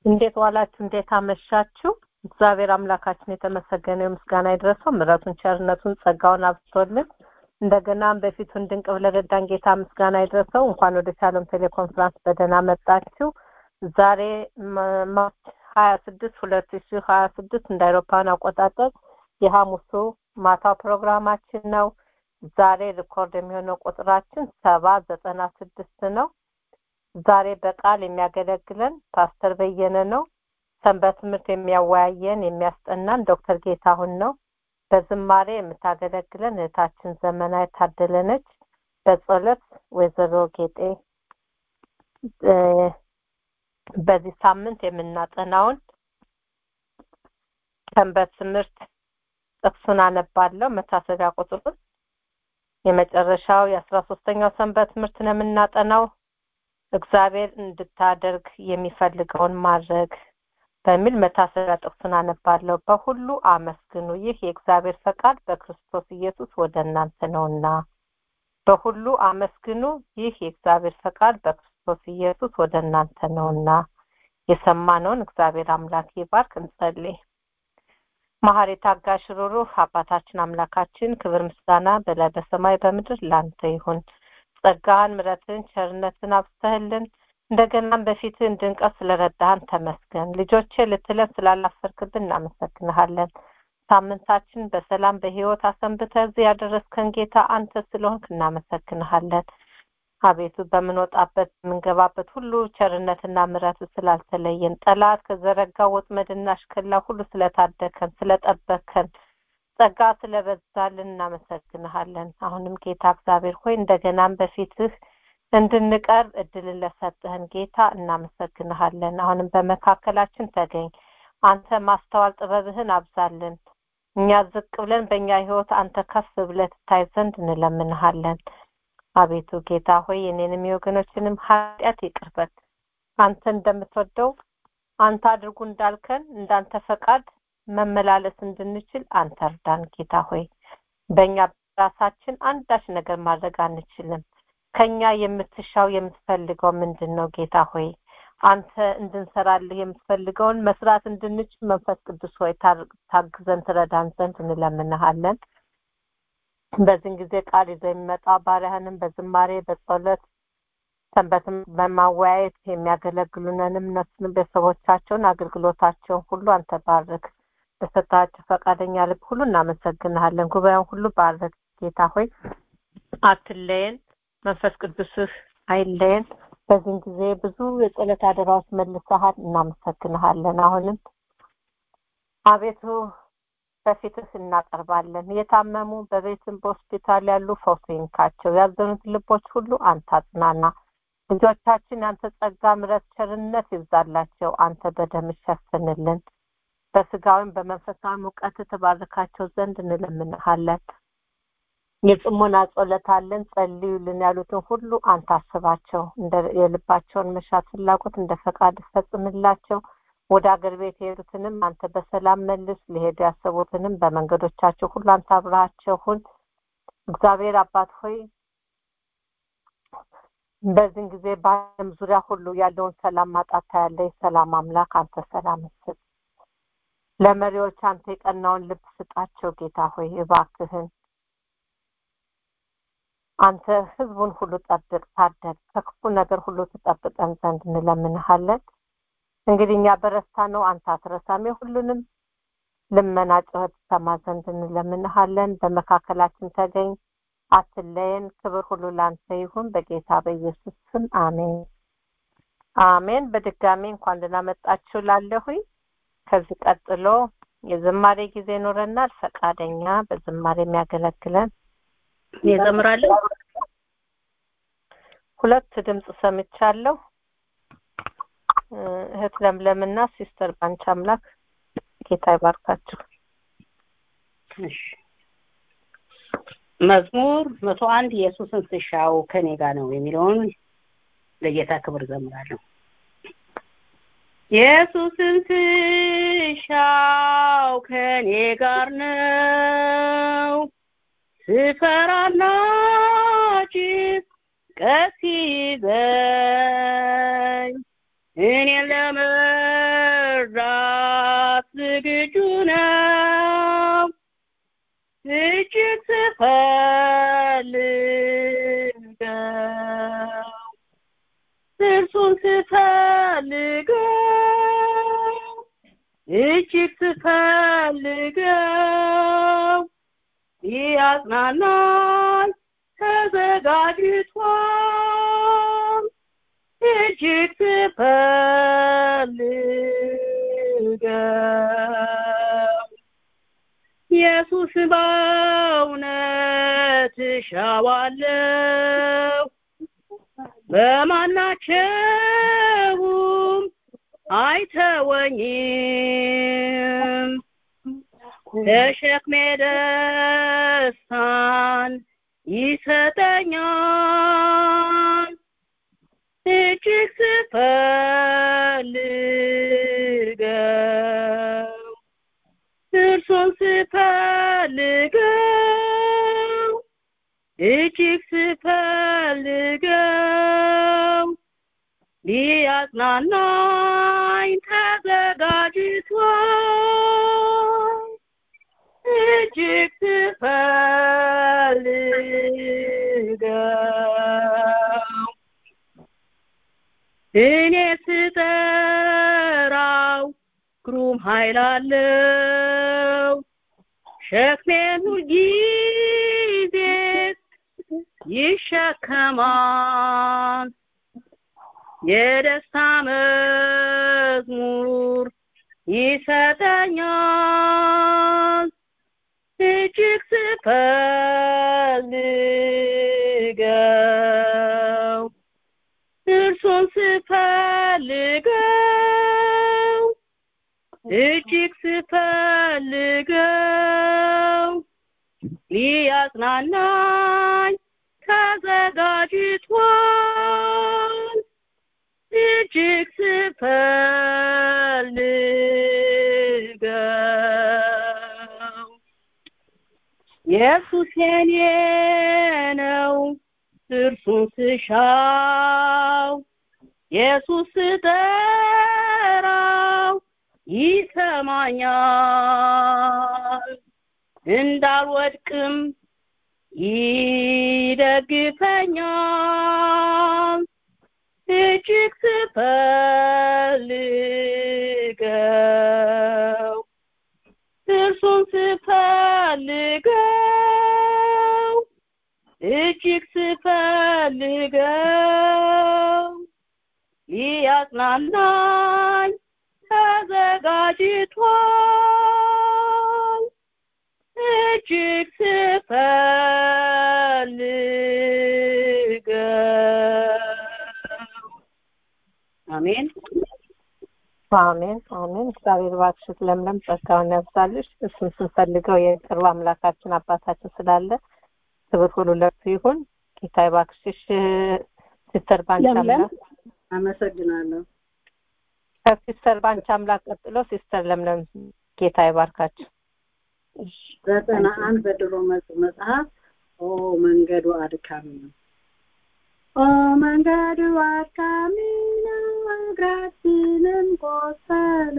እንዴት ዋላችሁ? እንዴት አመሻችሁ? እግዚአብሔር አምላካችን የተመሰገነው ምስጋና ይድረሰው። ምሕረቱን፣ ቸርነቱን፣ ጸጋውን አብዝቶልን እንደገናም በፊቱ እንድንቅ ለረዳን ጌታ ምስጋና ይድረሰው። እንኳን ወደ ሻሎም ቴሌኮንፈረንስ በደህና መጣችሁ። ዛሬ ማርች ሀያ ስድስት ሁለት ሺ ሀያ ስድስት እንደ አውሮፓውያን አቆጣጠር የሐሙሱ ማታ ፕሮግራማችን ነው። ዛሬ ሪኮርድ የሚሆነው ቁጥራችን ሰባ ዘጠና ስድስት ነው። ዛሬ በቃል የሚያገለግለን ፓስተር በየነ ነው። ሰንበት ትምህርት የሚያወያየን የሚያስጠናን ዶክተር ጌታሁን ነው። በዝማሬ የምታገለግለን እህታችን ዘመናዊ ታደለነች። በጸሎት ወይዘሮ ጌጤ በዚህ ሳምንት የምናጠናውን ሰንበት ትምህርት ጥቅሱን አነባለሁ። መታሰቢያ ቁጥሩን የመጨረሻው የአስራ ሶስተኛው ሰንበት ትምህርት ነው የምናጠናው። እግዚአብሔር እንድታደርግ የሚፈልገውን ማድረግ በሚል መታሰቢያ ጥቅሱን አነባለሁ። በሁሉ አመስግኑ፣ ይህ የእግዚአብሔር ፈቃድ በክርስቶስ ኢየሱስ ወደ እናንተ ነውና። በሁሉ አመስግኑ፣ ይህ የእግዚአብሔር ፈቃድ በክርስቶስ ኢየሱስ ወደ እናንተ ነውና። የሰማነውን እግዚአብሔር አምላክ ይባርክ። እንጸልይ። መሐሪ ታጋሽ ሩሩህ አባታችን አምላካችን ክብር ምስጋና በላይ በሰማይ በምድር ላንተ ይሁን። ጸጋህን፣ ምሕረትን፣ ቸርነትን አብስተህልን እንደገናም በፊት እንድንቀር ስለረዳህን ተመስገን። ልጆቼ ልትለን ስላላፈርክብን እናመሰግንሃለን። ሳምንታችን በሰላም በህይወት አሰንብተህ እዚህ ያደረስከን ጌታ አንተ ስለሆንክ እናመሰግንሃለን። አቤቱ በምንወጣበት የምንገባበት ሁሉ ቸርነትና ምሕረት ስላልተለየን ጠላት ከዘረጋው ወጥመድና አሽከላ ሁሉ ስለታደከን ስለጠበከን ጸጋ ስለበዛልን እናመሰግንሃለን። አሁንም ጌታ እግዚአብሔር ሆይ እንደገናም በፊትህ እንድንቀርብ እድልን ለሰጠህን ጌታ እናመሰግንሃለን። አሁንም በመካከላችን ተገኝ። አንተ ማስተዋል ጥበብህን አብዛልን። እኛ ዝቅ ብለን በእኛ ህይወት አንተ ከፍ ብለህ ትታይ ዘንድ እንለምንሃለን። አቤቱ ጌታ ሆይ የኔንም የወገኖችንም ኃጢአት ይቅርበት። አንተ እንደምትወደው አንተ አድርጉ እንዳልከን እንዳንተ ፈቃድ መመላለስ እንድንችል አንተ እርዳን። ጌታ ሆይ በእኛ ራሳችን አንዳች ነገር ማድረግ አንችልም። ከኛ የምትሻው የምትፈልገው ምንድን ነው? ጌታ ሆይ አንተ እንድንሰራልህ የምትፈልገውን መስራት እንድንችል መንፈስ ቅዱስ ሆይ ታግዘን ትረዳን ዘንድ እንለምንሃለን። በዚህን ጊዜ ቃል ይዘው የሚመጣ ባሪያህንም በዝማሬ በጸሎት ሰንበትም በማወያየት የሚያገለግሉንንም እነሱንም ቤተሰቦቻቸውን አገልግሎታቸውን ሁሉ አንተ ባርክ። በሰጣቸው ፈቃደኛ ልብ ሁሉ እናመሰግንሃለን። ጉባኤውን ሁሉ ባርክ ጌታ ሆይ አትለየን። መንፈስ ቅዱስህ አይለየን። በዚህን ጊዜ ብዙ የጸሎት አደራዎች መልሰሃል፣ እናመሰግንሃለን። አሁንም አቤቱ በፊትህ እናቀርባለን። የታመሙ በቤትም በሆስፒታል ያሉ ፈውስ ይንካቸው። ያዘኑት ልቦች ሁሉ አንተ አጽናና። ልጆቻችን የአንተ ጸጋ፣ ምሕረት፣ ቸርነት ይብዛላቸው። አንተ በደም ሸፍንልን። በስጋዊም በመንፈሳዊ እውቀት ተባርካቸው ዘንድ እንለምንሃለን። የጽሞና ጸሎት አለን ጸልዩልን ያሉትን ሁሉ አንተ አስባቸው። እንደ የልባቸውን መሻት ፍላጎት እንደ ፈቃድ ፈጽምላቸው። ወደ አገር ቤት የሄዱትንም አንተ በሰላም መልስ። ሊሄዱ ያሰቡትንም በመንገዶቻቸው ሁሉ አንተ አብረሃቸው ሁን። እግዚአብሔር አባት ሆይ በዚህን ጊዜ በዓለም ዙሪያ ሁሉ ያለውን ሰላም ማጣት ያለ የሰላም አምላክ አንተ ሰላም ስጥ። ለመሪዎች አንተ የቀናውን ልብ ስጣቸው። ጌታ ሆይ እባክህን አንተ ህዝቡን ሁሉ ጠብቅ፣ ታደግ፣ ከክፉ ነገር ሁሉ ትጠብቀን ዘንድ እንለምንሃለን። እንግዲህ እኛ በረስታ ነው፣ አንተ አትረሳም። የሁሉንም ልመና ጩኸት ትሰማ ዘንድ እንለምንሃለን። በመካከላችን ተገኝ፣ አትለየን። ክብር ሁሉ ለአንተ ይሁን፣ በጌታ በኢየሱስ ስም አሜን፣ አሜን። በድጋሚ እንኳን ደህና መጣችሁ ላለሁኝ። ከዚህ ቀጥሎ የዝማሬ ጊዜ ይኖረናል። ፈቃደኛ በዝማሬ የሚያገለግለን ይዘምራለሁ። ሁለት ድምፅ ሰምቻለሁ። እህት ለምለምና ሲስተር ባንቻ አምላክ ጌታ ይባርካችሁ። እሺ መዝሙር መቶ አንድ ኢየሱስን ስሻው ከኔ ጋር ነው የሚለውን ለጌታ ክብር ዘምራለሁ። ኢየሱስን ስሻው ከኔ ጋር ነው ስፈራና ጭንቀት ሲይዘኝ እኔን ለመ ስፈልገው እርሱን ስፈልገው እጅግ ስፈልገው ሊያጽናናኝ ተዘጋጅቷል እጅግ ስፈልገው ኢየሱስ በእውነት እሻዋለሁ በማናቸውም አይተወኝም ተሸክሜ ደስታን ይሰጠኛል እጅግ ስፈልገው እርሱን ስፈልገው እጅግ ስፈልገው ሊያጽናናኝ ተዘጋጅቷል እጅግ ስፈልገው እኔ ስጠራው ግሩም ኃይል አለው ሸክሜን ሁልጊዜ ይሸከማል የደስታ መዝሙር ይሰጠኛል እጅግ ስፈልገው እርሱን ስፈልገው እጅግ ስፈልገው ሊያጽናናኝ ተዘጋጅቷል እጅግ ስፈልገው ኢየሱስ የኔ ነው እርሱን ስሻው ኢየሱስ ስጠራው ይሰማኛል እንዳልወድቅም ይደግፈኛል እጅግ ስፈልገው እርሱን ስፈልገው እጅግ ስፈልገው ሊያጽናናኝ ተዘጋጅቷል እጅግ ስፈልገው አሜን አሜን አሜን እግዚአብሔር እባክሽ ለምለም ጸጋውን ያብዛልሽ እሱን ስንፈልገው የቅርብ አምላካችን አባታችን ስላለ ክብር ሁሉ ለእርሱ ይሁን ጌታ እባክሽሽ ሲስተር ባንቺ ለምለም አምላክ አመሰግናለሁ ከሲስተር ባንቺ አምላክ ቀጥሎ ሲስተር ለምለም ጌታ ይባርካችሁ ዘጠና አንድ በድሮ መጽ- መጽሐፍ ኦ መንገዱ አድካሚ ነው ኦ መንገዱ አድካሚ ነው እግራችንም ቆሰለ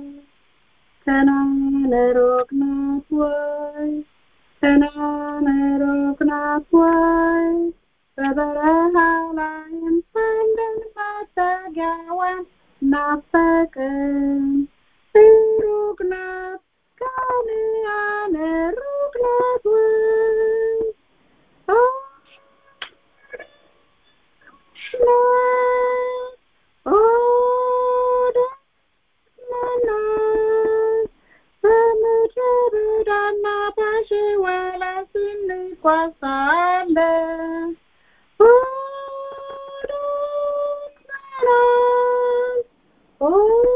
ከናን ሩቅ ናት ወይ ከናን ሩቅ ናት ወይ በበረሃ ላይም ሰንደን መጠጊያዋን ናፈቅን ሩቅ ናት ከነዓን ሩቅ ናት ወይ ኦ ናት ኦ ደስ ናት በምድረ በዳና በሸዋላ ስንጓዝ ሳለ ኦ ደክመናል ኦ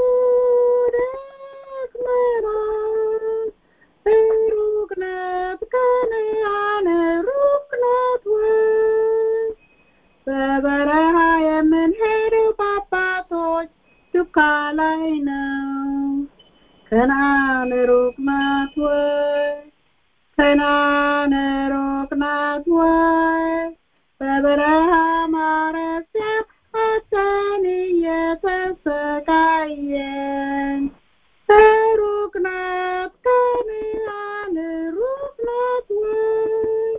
ደክመናል ሩቅ ናት ከነዓን ሩቅ ናት ወይ በበረሃ የምንሄደው በአባቶች ዱካ ላይ ነው ከነዓን ሩቅ ናት ወይ ከነዓን ሩቅ ናት ወይ በበረሃ ማረፊያ አጣን እየተሰቃየን ሩቅ ናት ከነዓን ሩቅ ናት ወይ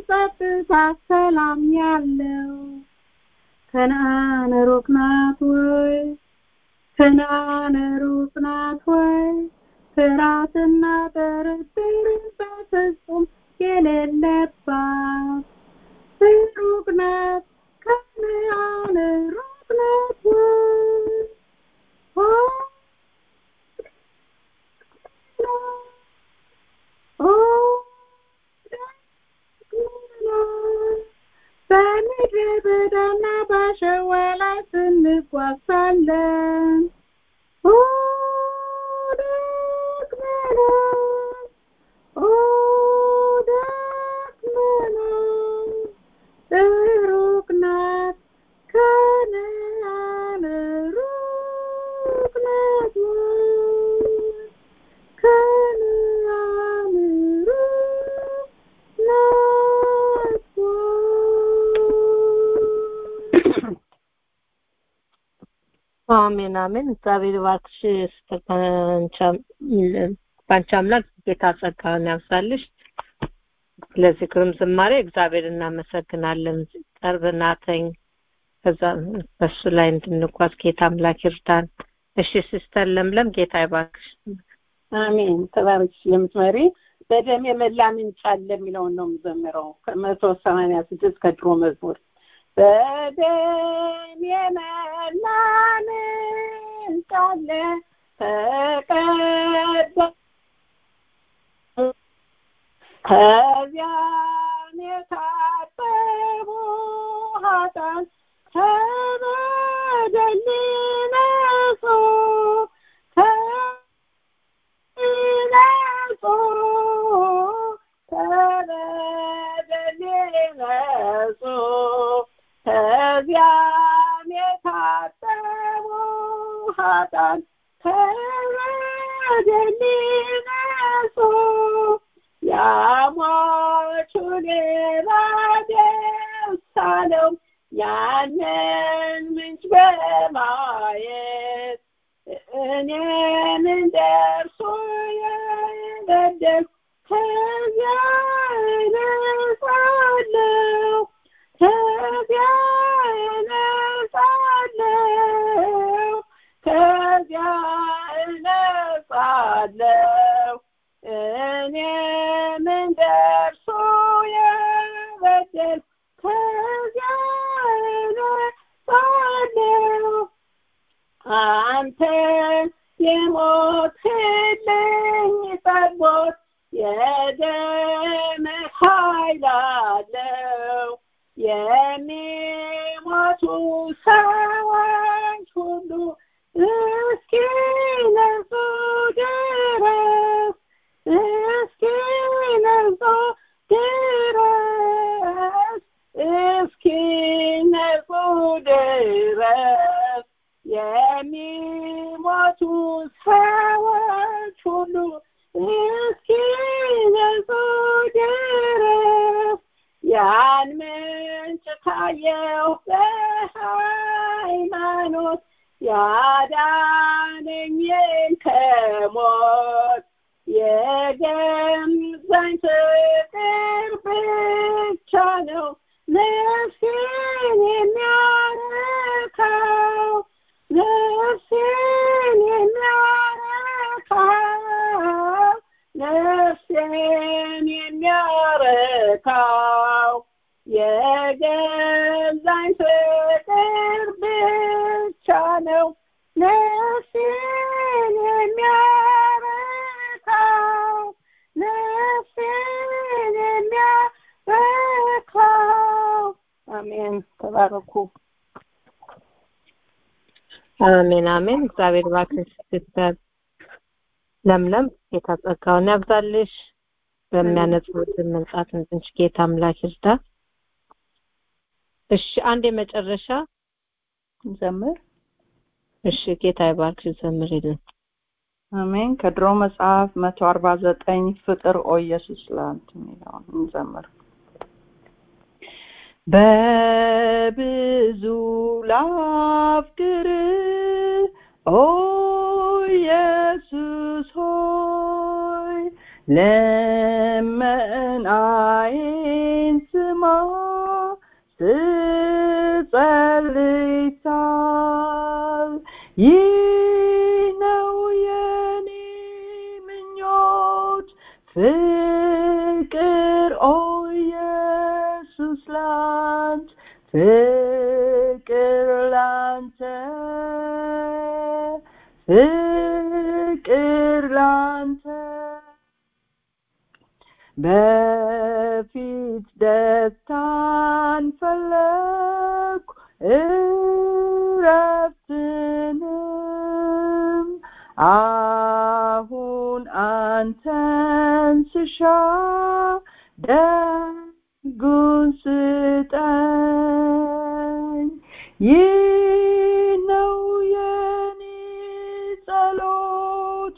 ጸጥታ ሰላም ያለው ከነአን ሩቅ ናት ወይ ከነአን ሩቅ ናት ወይ ፍርሃትና ጥርጥር በፍጹም የሌለባት ሩቅ ናት ከነአን ሩቅ ናት ወይ በምድረ በዳና በሸዋ ላይ ስንጓዝ ሳለን ደክመናል ደክመናል ሩቅ ናት ከነአን ሩቅ ናት ከነአን ሩቅ ናት አሜን አሜን። እግዚአብሔር እባክሽ ባንቺ አምላክ ጌታ ጸጋውን ያብዛልሽ። ስለዚህ ግሩም ዝማሬ እግዚአብሔር እናመሰግናለን። ቅርብ ናተኝ ከዛ በሱ ላይ እንድንጓዝ ጌታ አምላክ ይርዳን። እሺ ሲስተር ለምለም ጌታ ይባርክሽ። አሜን። ተባረክሽ የምትመሪ በደም የመላ ምንጭ አለ የሚለውን ነው የምዘምረው ከመቶ ሰማንያ ስድስት ከድሮ መዝሙር በደም የመላ ምንጭ አለ ተቀዳ ከዚያም የታጠቡ ኃጥአን ከበደል ነጹ ነጹ ከበደል ነጹ ከዚያም የታጠቡ ኃጥአን ከበደል ነጹ ያሟቹ ሌላ ደስ አለው ያንን ምንጭ በማየት እኔም እንደ እርሱ የበደልኩ ከዚያ እነጻለሁ ከዚያ እነጻለሁ ከዚያ እነጻለሁ እኔም እንደ እርሱ የበደልኩ ከዚያ እነጻለሁ አንተ የሞትልኝ ጠቦት የደም ኃይል አለው የሚሞቱ ሰዎች ሁሉ እስኪነጹ ድረስ እስኪነጹ ድረስ እስኪነጹ ድረስ የሚሞቱ ሰዎች ሁሉ እስኪነጹ ድረስ ያን ምንጭ ካየው በሃይማኖት ያዳነኝን ከሞት የገዛኝ ፍቅር ብቻ ነው ነፍሴን የሚያረካው ነፍሴን የሚያረካው ነፍሴን የሚያረካው የገዛኝ ፍቅር ብቻ ነው ነፍሴን የሚያረካው ነፍሴን የሚያረካው አሜን ተባረኩ አሜን አሜን። እግዚአብሔር እባክሽ ሲስተር ለምለም ጌታ ጸጋውን ያብዛልሽ። በሚያነጹት መንጻት እንድንች ጌታ አምላክ ይርዳ። እሺ አንድ የመጨረሻ ዘምር እሺ ጌታ ይባርክሽ ዘምሪልን። አሜን። ከድሮ መጽሐፍ መቶ አርባ ዘጠኝ ፍቅር ኦ ኢየሱስ ላንተ የሚለውን እንዘምር። በብዙ ላፍቅር ኦ ኢየሱስ ሆይ ልመናዬን ስሰማ ስጸልይ ሳል ይህ ነው የኔ ምኞት ፍቅር ኦ ኢየሱስ ላንተ ፍቅር ላንተ ፍቅር ላንተ በፊት ደስታን ፈለግኩ እረፍትንም አሁን አንተን ስሻ ደጉን ስጠኝ ይህ ነው የኔ ጸሎት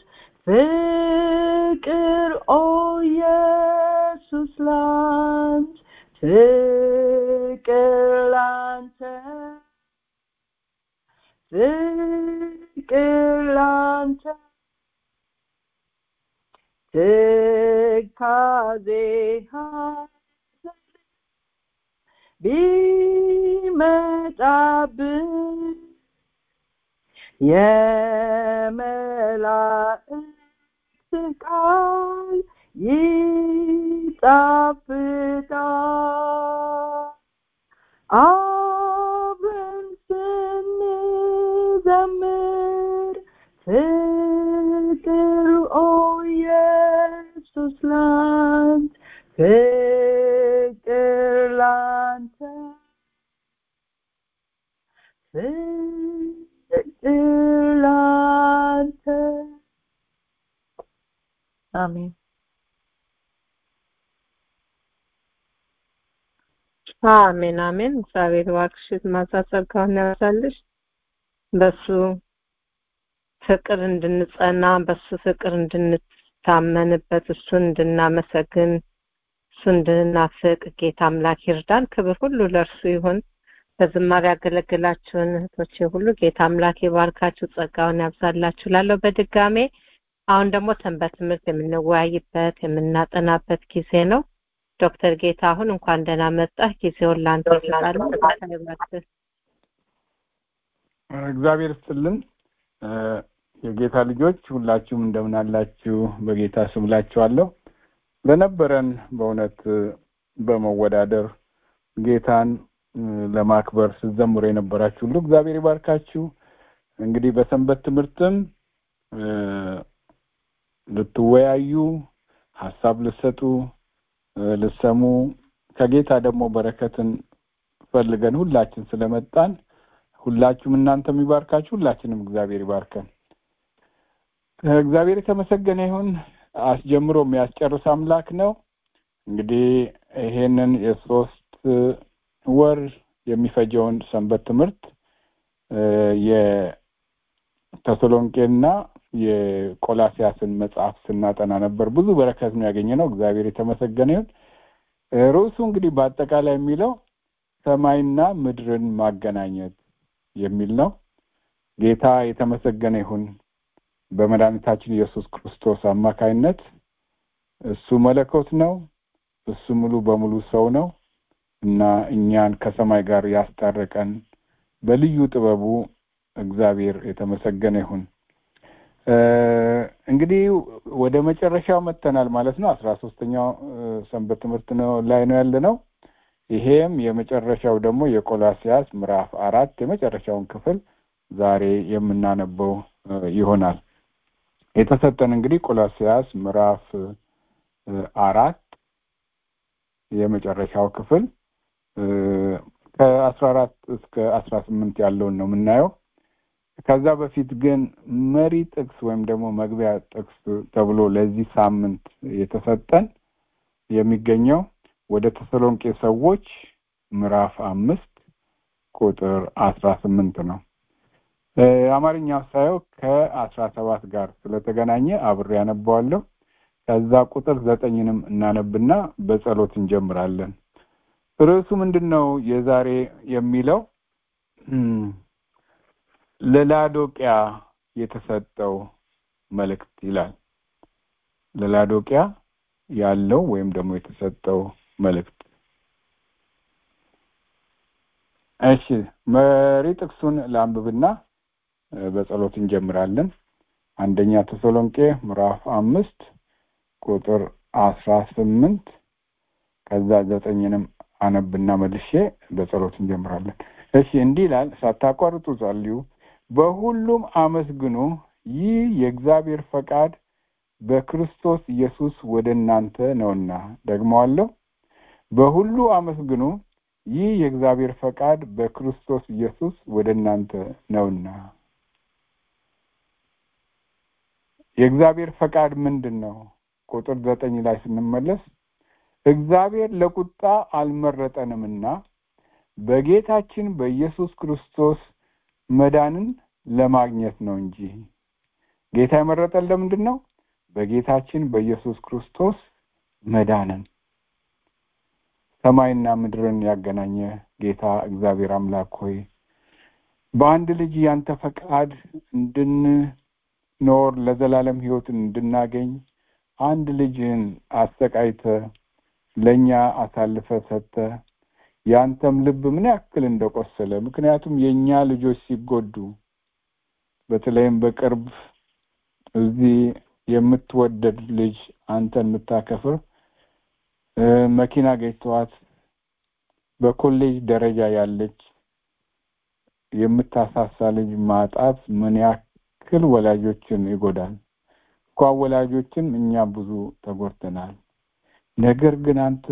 ፍቅር ኦ ኢየሱስ ላንተ ፍቅር ላንተ ፍቅር ላንተ ትካዜ ቢመጣብን የመላእክት ቃል ይጣፍጣል አብረን ስንዘምር ፍቅር ኦ ኢየሱስ ላንተ ፍቅር ላንተ ፍቅር ላንተ አሜን አሜን አሜን እግዚአብሔር እባክሽ ማሳሰብ ከሆነ ያብዛልሽ በሱ ፍቅር እንድንጸና በሱ ፍቅር እንድንታመንበት እሱን እንድናመሰግን እሱ እንድናፍቅ ጌታ አምላክ ይርዳን ክብር ሁሉ ለእርሱ ይሁን በዝማሬ ያገለግላችሁን እህቶቼ ሁሉ ጌታ አምላክ ይባርካችሁ ጸጋውን ያብዛላችሁ ላለው በድጋሜ አሁን ደግሞ ሰንበት ትምህርት የምንወያይበት የምናጠናበት ጊዜ ነው ዶክተር ጌታ አሁን እንኳን ደህና መጣህ ጊዜውን ላንተ እሰጣለሁ እግዚአብሔር ይስጥልን የጌታ ልጆች ሁላችሁም እንደምን አላችሁ በጌታ ስም ላችኋለሁ ለነበረን በእውነት በመወዳደር ጌታን ለማክበር ስትዘምሩ የነበራችሁ ሁሉ እግዚአብሔር ይባርካችሁ እንግዲህ በሰንበት ትምህርትም ልትወያዩ ሀሳብ ልሰጡ ልሰሙ ከጌታ ደግሞ በረከትን ፈልገን ሁላችን ስለመጣን ሁላችሁም እናንተም ይባርካችሁ ሁላችንም እግዚአብሔር ይባርከን እግዚአብሔር የተመሰገነ ይሁን አስጀምሮ የሚያስጨርስ አምላክ ነው እንግዲህ ይሄንን የሶስት ወር የሚፈጀውን ሰንበት ትምህርት የተሰሎንቄና የቆላሲያስን መጽሐፍ ስናጠና ነበር ብዙ በረከት ነው ያገኘ ነው እግዚአብሔር የተመሰገነ ይሁን ርዕሱ እንግዲህ በአጠቃላይ የሚለው ሰማይና ምድርን ማገናኘት የሚል ነው ጌታ የተመሰገነ ይሁን በመድኃኒታችን ኢየሱስ ክርስቶስ አማካይነት እሱ መለኮት ነው እሱ ሙሉ በሙሉ ሰው ነው እና እኛን ከሰማይ ጋር ያስታረቀን በልዩ ጥበቡ እግዚአብሔር የተመሰገነ ይሁን እንግዲህ ወደ መጨረሻው መጥተናል ማለት ነው አስራ ሶስተኛው ሰንበት ትምህርት ነው ላይ ነው ያለ ነው ይሄም የመጨረሻው ደግሞ የቆላሲያስ ምዕራፍ አራት የመጨረሻውን ክፍል ዛሬ የምናነበው ይሆናል የተሰጠን እንግዲህ ቆላሲያስ ምዕራፍ አራት የመጨረሻው ክፍል ከአስራ አራት እስከ አስራ ስምንት ያለውን ነው የምናየው ከዛ በፊት ግን መሪ ጥቅስ ወይም ደግሞ መግቢያ ጥቅስ ተብሎ ለዚህ ሳምንት የተሰጠን የሚገኘው ወደ ተሰሎንቄ ሰዎች ምዕራፍ አምስት ቁጥር አስራ ስምንት ነው አማርኛው ሳየው ከአስራ ሰባት ጋር ስለተገናኘ አብሬ ያነባዋለሁ ከዛ ቁጥር ዘጠኝንም እናነብና በጸሎት እንጀምራለን ርዕሱ ምንድን ነው የዛሬ የሚለው ለላዶቅያ የተሰጠው መልእክት ይላል ለላዶቅያ ያለው ወይም ደግሞ የተሰጠው መልእክት እሺ መሪ ጥቅሱን ለአንብብና በጸሎት እንጀምራለን። አንደኛ ተሰሎንቄ ምዕራፍ አምስት ቁጥር አስራ ስምንት ከዛ ዘጠኝንም አነብና መልሼ በጸሎት እንጀምራለን። እሺ እንዲህ ይላል፣ ሳታቋርጡ ጸልዩ፣ በሁሉም አመስግኑ፣ ይህ የእግዚአብሔር ፈቃድ በክርስቶስ ኢየሱስ ወደ እናንተ ነውና። ደግመዋለሁ፣ በሁሉ አመስግኑ፣ ይህ የእግዚአብሔር ፈቃድ በክርስቶስ ኢየሱስ ወደ እናንተ ነውና። የእግዚአብሔር ፈቃድ ምንድን ነው? ቁጥር ዘጠኝ ላይ ስንመለስ እግዚአብሔር ለቁጣ አልመረጠንምና በጌታችን በኢየሱስ ክርስቶስ መዳንን ለማግኘት ነው እንጂ። ጌታ የመረጠን ለምንድን ነው? በጌታችን በኢየሱስ ክርስቶስ መዳንን። ሰማይና ምድርን ያገናኘ ጌታ እግዚአብሔር አምላክ ሆይ በአንድ ልጅ ያንተ ፈቃድ እንድንኖር ለዘላለም ሕይወትን እንድናገኝ አንድ ልጅህን አሰቃይተ ለእኛ አሳልፈ ሰጥተ ያንተም ልብ ምን ያክል እንደቆሰለ ምክንያቱም የእኛ ልጆች ሲጎዱ በተለይም በቅርብ እዚህ የምትወደድ ልጅ አንተን የምታከፍር መኪና ገጭተዋት በኮሌጅ ደረጃ ያለች የምታሳሳ ልጅ ማጣት ምን ያክል ወላጆችን ይጎዳል። እንኳን ወላጆችን እኛ ብዙ ተጎድተናል። ነገር ግን አንተ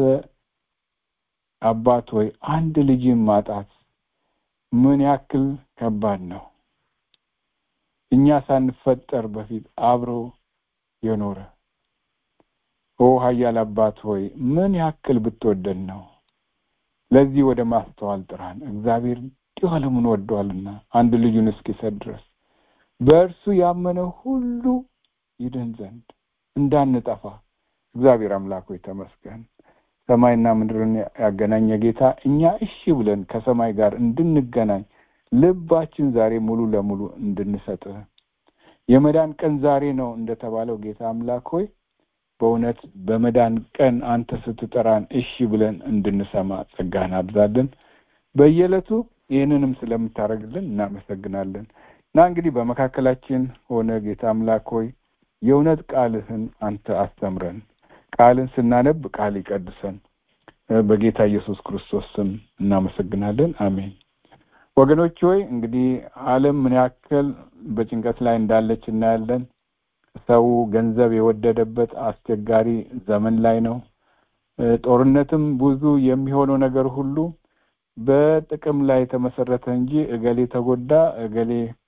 አባት ሆይ አንድ ልጅን ማጣት ምን ያክል ከባድ ነው። እኛ ሳንፈጠር በፊት አብሮ የኖረ ኦ ኃያል አባት ሆይ ምን ያክል ብትወደን ነው። ለዚህ ወደ ማስተዋል ጥራን። እግዚአብሔር እንዲሁ ዓለሙን ወዷልና አንድ ልጁን እስኪሰጥ ድረስ በእርሱ ያመነ ሁሉ ይድን ዘንድ እንዳንጠፋ እግዚአብሔር አምላክ ሆይ ተመስገን። ሰማይና ምድርን ያገናኘ ጌታ እኛ እሺ ብለን ከሰማይ ጋር እንድንገናኝ ልባችን ዛሬ ሙሉ ለሙሉ እንድንሰጥ የመዳን ቀን ዛሬ ነው እንደተባለው ጌታ አምላክ ሆይ በእውነት በመዳን ቀን አንተ ስትጠራን እሺ ብለን እንድንሰማ ጸጋህን አብዛልን። በየዕለቱ ይህንንም ስለምታደርግልን እናመሰግናለን እና እንግዲህ በመካከላችን ሆነ ጌታ አምላክ ሆይ የእውነት ቃልህን አንተ አስተምረን። ቃልን ስናነብ ቃል ይቀድሰን። በጌታ ኢየሱስ ክርስቶስ ስም እናመሰግናለን። አሜን። ወገኖች ሆይ እንግዲህ ዓለም ምን ያክል በጭንቀት ላይ እንዳለች እናያለን። ሰው ገንዘብ የወደደበት አስቸጋሪ ዘመን ላይ ነው። ጦርነትም ብዙ የሚሆነው ነገር ሁሉ በጥቅም ላይ የተመሰረተ እንጂ እገሌ ተጎዳ፣ እገሌ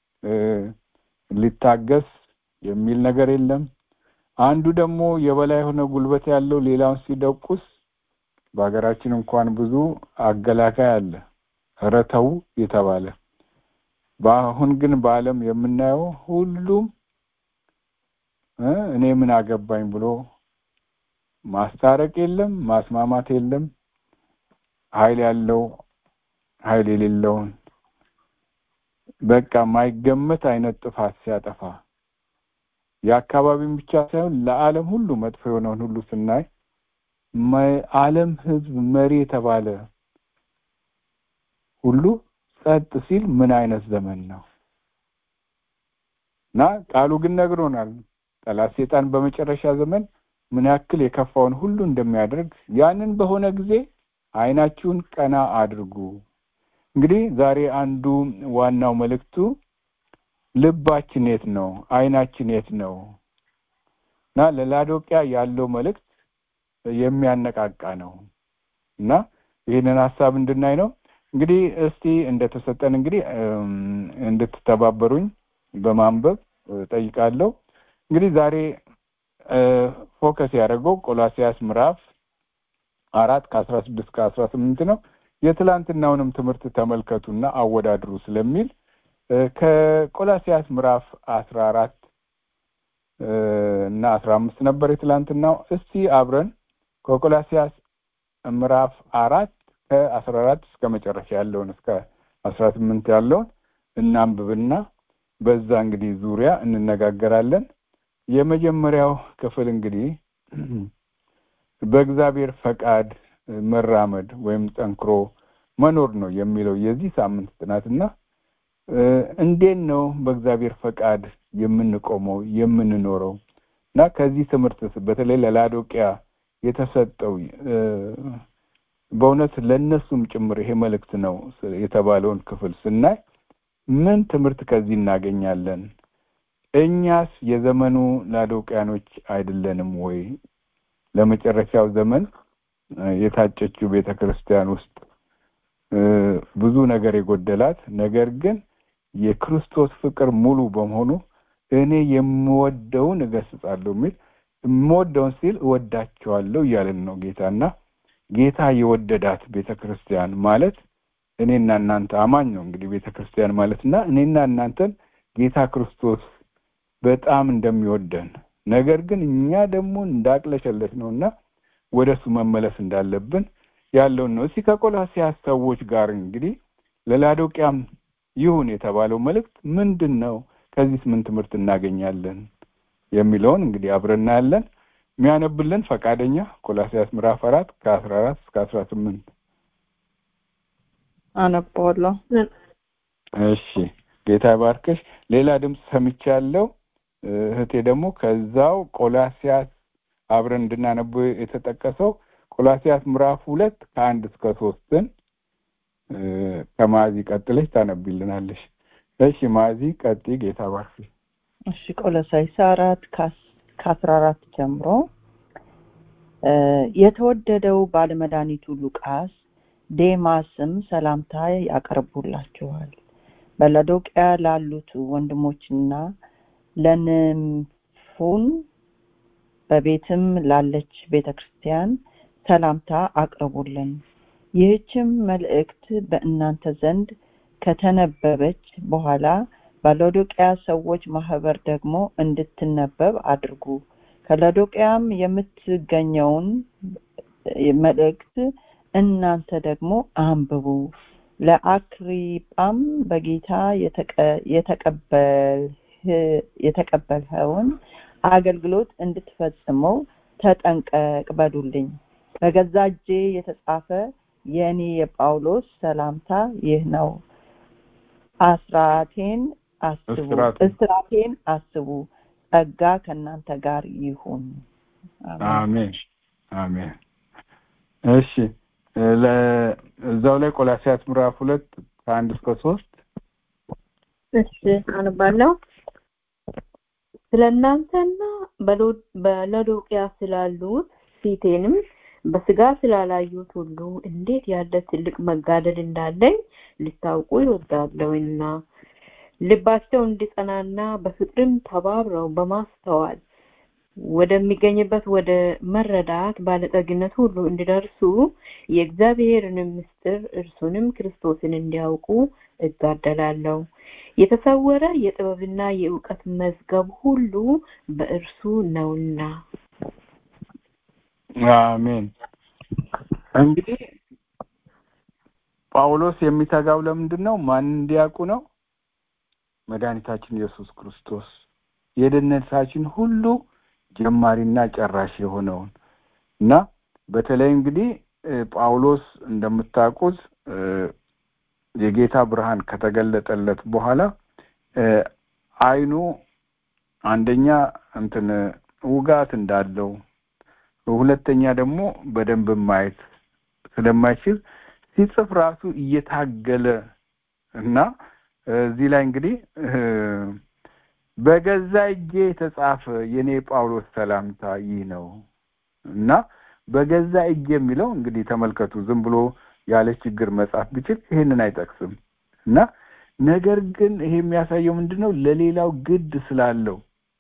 ሊታገስ የሚል ነገር የለም። አንዱ ደግሞ የበላይ የሆነ ጉልበት ያለው ሌላውን ሲደቁስ በሀገራችን እንኳን ብዙ አገላካይ አለ፣ ኧረ ተው የተባለ። በአሁን ግን በዓለም የምናየው ሁሉም እኔ ምን አገባኝ ብሎ ማስታረቅ የለም፣ ማስማማት የለም። ኃይል ያለው ኃይል የሌለውን በቃ ማይገመት አይነት ጥፋት ሲያጠፋ የአካባቢን ብቻ ሳይሆን ለዓለም ሁሉ መጥፎ የሆነውን ሁሉ ስናይ ዓለም ሕዝብ መሪ የተባለ ሁሉ ጸጥ ሲል ምን አይነት ዘመን ነው? እና ቃሉ ግን ነግሮናል። ጠላት ሴጣን በመጨረሻ ዘመን ምን ያክል የከፋውን ሁሉ እንደሚያደርግ ያንን በሆነ ጊዜ ዓይናችሁን ቀና አድርጉ። እንግዲህ ዛሬ አንዱ ዋናው መልእክቱ ልባችን የት ነው? ዓይናችን የት ነው? እና ለላዶቅያ ያለው መልእክት የሚያነቃቃ ነው እና ይህንን ሀሳብ እንድናይ ነው። እንግዲህ እስቲ እንደተሰጠን እንግዲህ እንድትተባበሩኝ በማንበብ ጠይቃለሁ። እንግዲህ ዛሬ ፎከስ ያደረገው ቆላሲያስ ምዕራፍ አራት ከአስራ ስድስት ከአስራ ስምንት ነው። የትላንትናውንም ትምህርት ተመልከቱና አወዳድሩ ስለሚል ከቆላሲያስ ምዕራፍ አስራ አራት እና አስራ አምስት ነበር የትላንትናው። እስቲ አብረን ከቆላሲያስ ምዕራፍ አራት ከአስራ አራት እስከ መጨረሻ ያለውን እስከ አስራ ስምንት ያለውን እናንብብና በዛ እንግዲህ ዙሪያ እንነጋገራለን። የመጀመሪያው ክፍል እንግዲህ በእግዚአብሔር ፈቃድ መራመድ ወይም ጠንክሮ መኖር ነው የሚለው የዚህ ሳምንት ጥናትና እንዴት ነው በእግዚአብሔር ፈቃድ የምንቆመው የምንኖረው እና ከዚህ ትምህርት በተለይ ለላዶቂያ የተሰጠው በእውነት ለእነሱም ጭምር ይሄ መልእክት ነው የተባለውን ክፍል ስናይ ምን ትምህርት ከዚህ እናገኛለን? እኛስ የዘመኑ ላዶቅያኖች አይደለንም ወይ? ለመጨረሻው ዘመን የታጨችው ቤተ ክርስቲያን ውስጥ ብዙ ነገር የጎደላት ነገር ግን የክርስቶስ ፍቅር ሙሉ በመሆኑ እኔ የምወደውን እገስጻለሁ የሚል የምወደውን ሲል እወዳቸዋለሁ እያለን ነው ጌታና ጌታ የወደዳት ቤተ ክርስቲያን ማለት እኔና እናንተ አማኝ ነው እንግዲህ ቤተ ክርስቲያን ማለትና እኔና እናንተን ጌታ ክርስቶስ በጣም እንደሚወደን ነገር ግን እኛ ደግሞ እንዳቅለሸለሽ ነውና ወደ እሱ መመለስ እንዳለብን ያለውን ነው። እስኪ ከቆላሲያስ ሰዎች ጋር እንግዲህ ለላዶቅያም ይሁን የተባለው መልእክት ምንድን ነው? ከዚህስ ምን ትምህርት እናገኛለን የሚለውን እንግዲህ አብረን እናያለን። የሚያነብልን ፈቃደኛ ቆላሲያስ ምዕራፍ አራት ከአስራ አራት እስከ አስራ ስምንት አነባዋለሁ። እሺ ጌታ ይባርክሽ። ሌላ ድምፅ ሰምቻለሁ። እህቴ ደግሞ ከዛው ቆላሲያስ አብረን እንድናነብ የተጠቀሰው ቆላሲያስ ምዕራፍ ሁለት ከአንድ እስከ ሶስትን ከማዚ ቀጥለሽ ታነቢልናለሽ። እሺ ማዚ ቀጢ። ጌታ ባርክሽ። እሺ ቆሎሳይስ አራት ከአስራ አራት ጀምሮ የተወደደው ባለመድኃኒቱ ሉቃስ ዴማስም ሰላምታ ያቀርቡላችኋል። በሎዶቅያ ላሉት ወንድሞችና ለንምፉን በቤትም ላለች ቤተ ክርስቲያን ሰላምታ አቅርቡልን። ይህችም መልእክት በእናንተ ዘንድ ከተነበበች በኋላ በሎዶቅያ ሰዎች ማህበር ደግሞ እንድትነበብ አድርጉ። ከሎዶቅያም የምትገኘውን መልእክት እናንተ ደግሞ አንብቡ። ለአክሪጳም በጌታ የተቀበልኸውን አገልግሎት እንድትፈጽመው ተጠንቀቅ በሉልኝ። በገዛ እጄ የተጻፈ የእኔ የጳውሎስ ሰላምታ ይህ ነው። አስራቴን አስቡ እስራቴን አስቡ። ጸጋ ከእናንተ ጋር ይሁን። አሜን አሜን። እሺ እዛው ላይ ቆላሲያስ ምዕራፍ ሁለት ከአንድ እስከ ሶስት እሺ አነባለሁ። ስለ እናንተና በሎዶቅያ ስላሉት ፊቴንም በስጋ ስላላዩት ሁሉ እንዴት ያለ ትልቅ መጋደል እንዳለኝ ልታውቁ ይወዳለሁና ልባቸው እንዲጸናና በፍቅርም ተባብረው በማስተዋል ወደሚገኝበት ወደ መረዳት ባለጠግነት ሁሉ እንዲደርሱ የእግዚአብሔርንም ምስጢር እርሱንም ክርስቶስን እንዲያውቁ እጋደላለሁ። የተሰወረ የጥበብና የእውቀት መዝገብ ሁሉ በእርሱ ነውና። አሜን። እንግዲህ ጳውሎስ የሚተጋው ለምንድን ነው? ማን እንዲያውቁ ነው? መድኃኒታችን ኢየሱስ ክርስቶስ የደህንነታችን ሁሉ ጀማሪና ጨራሽ የሆነውን እና በተለይ እንግዲህ ጳውሎስ እንደምታውቁት የጌታ ብርሃን ከተገለጠለት በኋላ አይኑ አንደኛ እንትን ውጋት እንዳለው ሁለተኛ ደግሞ በደንብ ማየት ስለማይችል ሲጽፍ ራሱ እየታገለ እና እዚህ ላይ እንግዲህ በገዛ እጄ የተጻፈ የኔ ጳውሎስ ሰላምታ ይህ ነው እና በገዛ እጅ የሚለው እንግዲህ ተመልከቱ ዝም ብሎ ያለ ችግር መጻፍ ቢችል ይሄንን አይጠቅስም እና ነገር ግን ይሄ የሚያሳየው ምንድን ነው ለሌላው ግድ ስላለው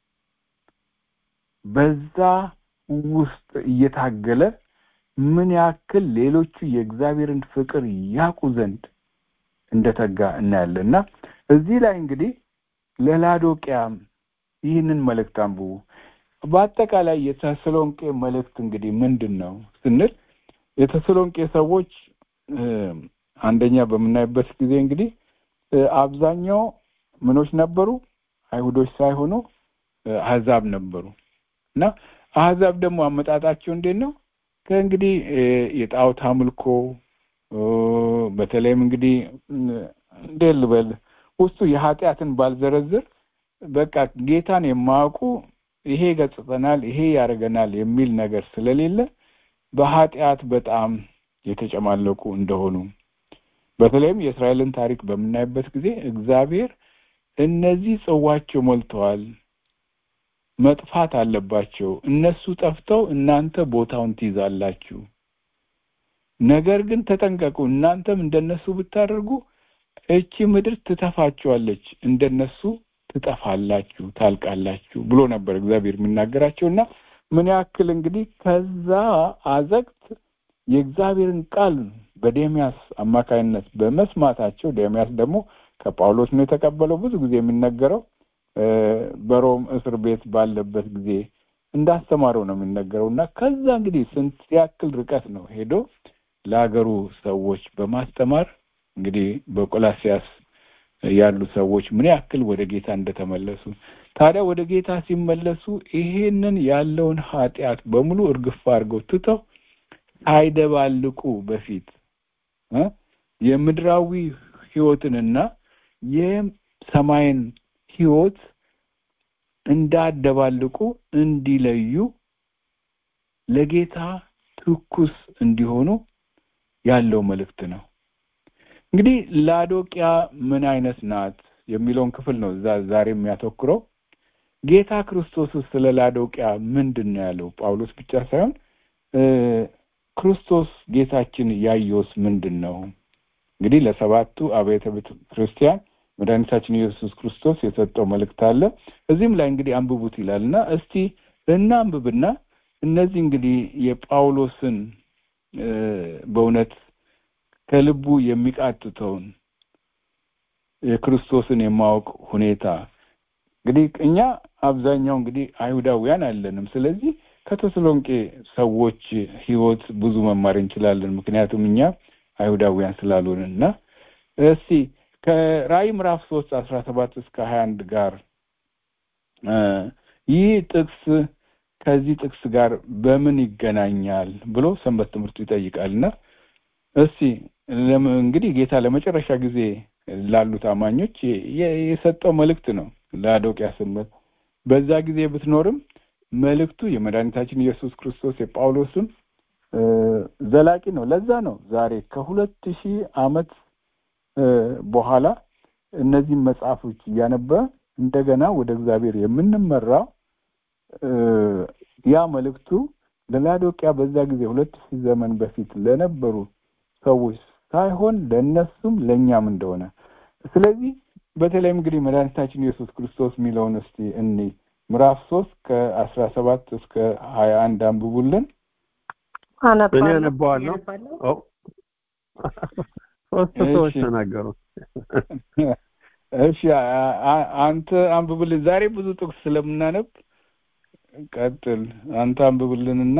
በዛ ውስጥ እየታገለ ምን ያክል ሌሎቹ የእግዚአብሔርን ፍቅር ያውቁ ዘንድ እንደተጋ እናያለን እና እዚህ ላይ እንግዲህ ለላዶቅያም ይህንን መልእክት አንብቡ በአጠቃላይ የተሰሎንቄ መልእክት እንግዲህ ምንድን ነው ስንል የተሰሎንቄ ሰዎች አንደኛ በምናይበት ጊዜ እንግዲህ አብዛኛው ምኖች ነበሩ አይሁዶች ሳይሆኑ አህዛብ ነበሩ እና አህዛብ ደግሞ አመጣጣቸው እንዴት ነው ከእንግዲህ የጣዖት አምልኮ በተለይም እንግዲህ እንዴት ልበል ውስጡ የኃጢአትን ባልዘረዝር በቃ ጌታን የማያውቁ ይሄ ይገጽጸናል፣ ይሄ ያደርገናል የሚል ነገር ስለሌለ በኃጢአት በጣም የተጨማለቁ እንደሆኑ በተለይም የእስራኤልን ታሪክ በምናይበት ጊዜ እግዚአብሔር እነዚህ ጽዋቸው ሞልተዋል፣ መጥፋት አለባቸው፣ እነሱ ጠፍተው እናንተ ቦታውን ትይዛላችሁ። ነገር ግን ተጠንቀቁ፣ እናንተም እንደነሱ ብታደርጉ እቺ ምድር ትተፋችኋለች፣ እንደነሱ ትጠፋላችሁ፣ ታልቃላችሁ ብሎ ነበር እግዚአብሔር የሚናገራቸው እና ምን ያክል እንግዲህ ከዛ አዘቅት የእግዚአብሔርን ቃል በዴሚያስ አማካይነት በመስማታቸው ዴሚያስ ደግሞ ከጳውሎስ ነው የተቀበለው። ብዙ ጊዜ የሚነገረው በሮም እስር ቤት ባለበት ጊዜ እንዳስተማረው ነው የሚነገረው እና ከዛ እንግዲህ ስንት ያክል ርቀት ነው ሄዶ ለሀገሩ ሰዎች በማስተማር እንግዲህ በቆላሲያስ ያሉ ሰዎች ምን ያክል ወደ ጌታ እንደተመለሱ ታዲያ ወደ ጌታ ሲመለሱ ይሄንን ያለውን ኃጢአት በሙሉ እርግፍ አድርገው ትተው ሳይደባልቁ በፊት የምድራዊ ህይወትንና የሰማይን ህይወት እንዳደባልቁ እንዲለዩ ለጌታ ትኩስ እንዲሆኑ ያለው መልእክት ነው። እንግዲህ ላዶቅያ ምን አይነት ናት የሚለውን ክፍል ነው እዛ ዛሬ የሚያተኩረው። ጌታ ክርስቶስ ስለ ላዶቅያ ምንድን ነው ያለው? ጳውሎስ ብቻ ሳይሆን ክርስቶስ ጌታችን ያየውስ ምንድን ነው? እንግዲህ ለሰባቱ አብያተ ቤተ ክርስቲያን መድኃኒታችን ኢየሱስ ክርስቶስ የሰጠው መልእክት አለ። እዚህም ላይ እንግዲህ አንብቡት ይላል እና እስቲ እናንብብና እነዚህ እንግዲህ የጳውሎስን በእውነት ከልቡ የሚቃጥተውን የክርስቶስን የማወቅ ሁኔታ እንግዲህ እኛ አብዛኛው እንግዲህ አይሁዳውያን አለንም። ስለዚህ ከተሰሎንቄ ሰዎች ህይወት ብዙ መማር እንችላለን። ምክንያቱም እኛ አይሁዳውያን ስላልሆንን እና እስቲ ከራእይ ምዕራፍ ሶስት አስራ ሰባት እስከ ሀያ አንድ ጋር ይህ ጥቅስ ከዚህ ጥቅስ ጋር በምን ይገናኛል ብሎ ሰንበት ትምህርቱ ይጠይቃል እና እስቲ እንግዲህ ጌታ ለመጨረሻ ጊዜ ላሉት አማኞች የሰጠው መልእክት ነው ለአዶቅያ ሰንበት በዛ ጊዜ ብትኖርም መልእክቱ የመድኃኒታችን ኢየሱስ ክርስቶስ የጳውሎስም ዘላቂ ነው። ለዛ ነው ዛሬ ከሁለት ሺህ ዓመት በኋላ እነዚህም መጽሐፎች እያነበ እንደገና ወደ እግዚአብሔር የምንመራው ያ መልእክቱ ለላዶቅያ በዛ ጊዜ ሁለት ሺህ ዘመን በፊት ለነበሩ ሰዎች ሳይሆን ለእነሱም ለእኛም እንደሆነ ስለዚህ በተለይም እንግዲህ መድኃኒታችን ኢየሱስ ክርስቶስ የሚለውን እስቲ እኒ ምዕራፍ ሶስት ከአስራ ሰባት እስከ ሀያ አንድ አንብቡልን። እኔ አነባዋለሁ። ሶስት ሰዎች ተናገሩ። እሺ አንተ አንብብልን። ዛሬ ብዙ ጥቅስ ስለምናነብ ቀጥል። አንተ አንብብልንና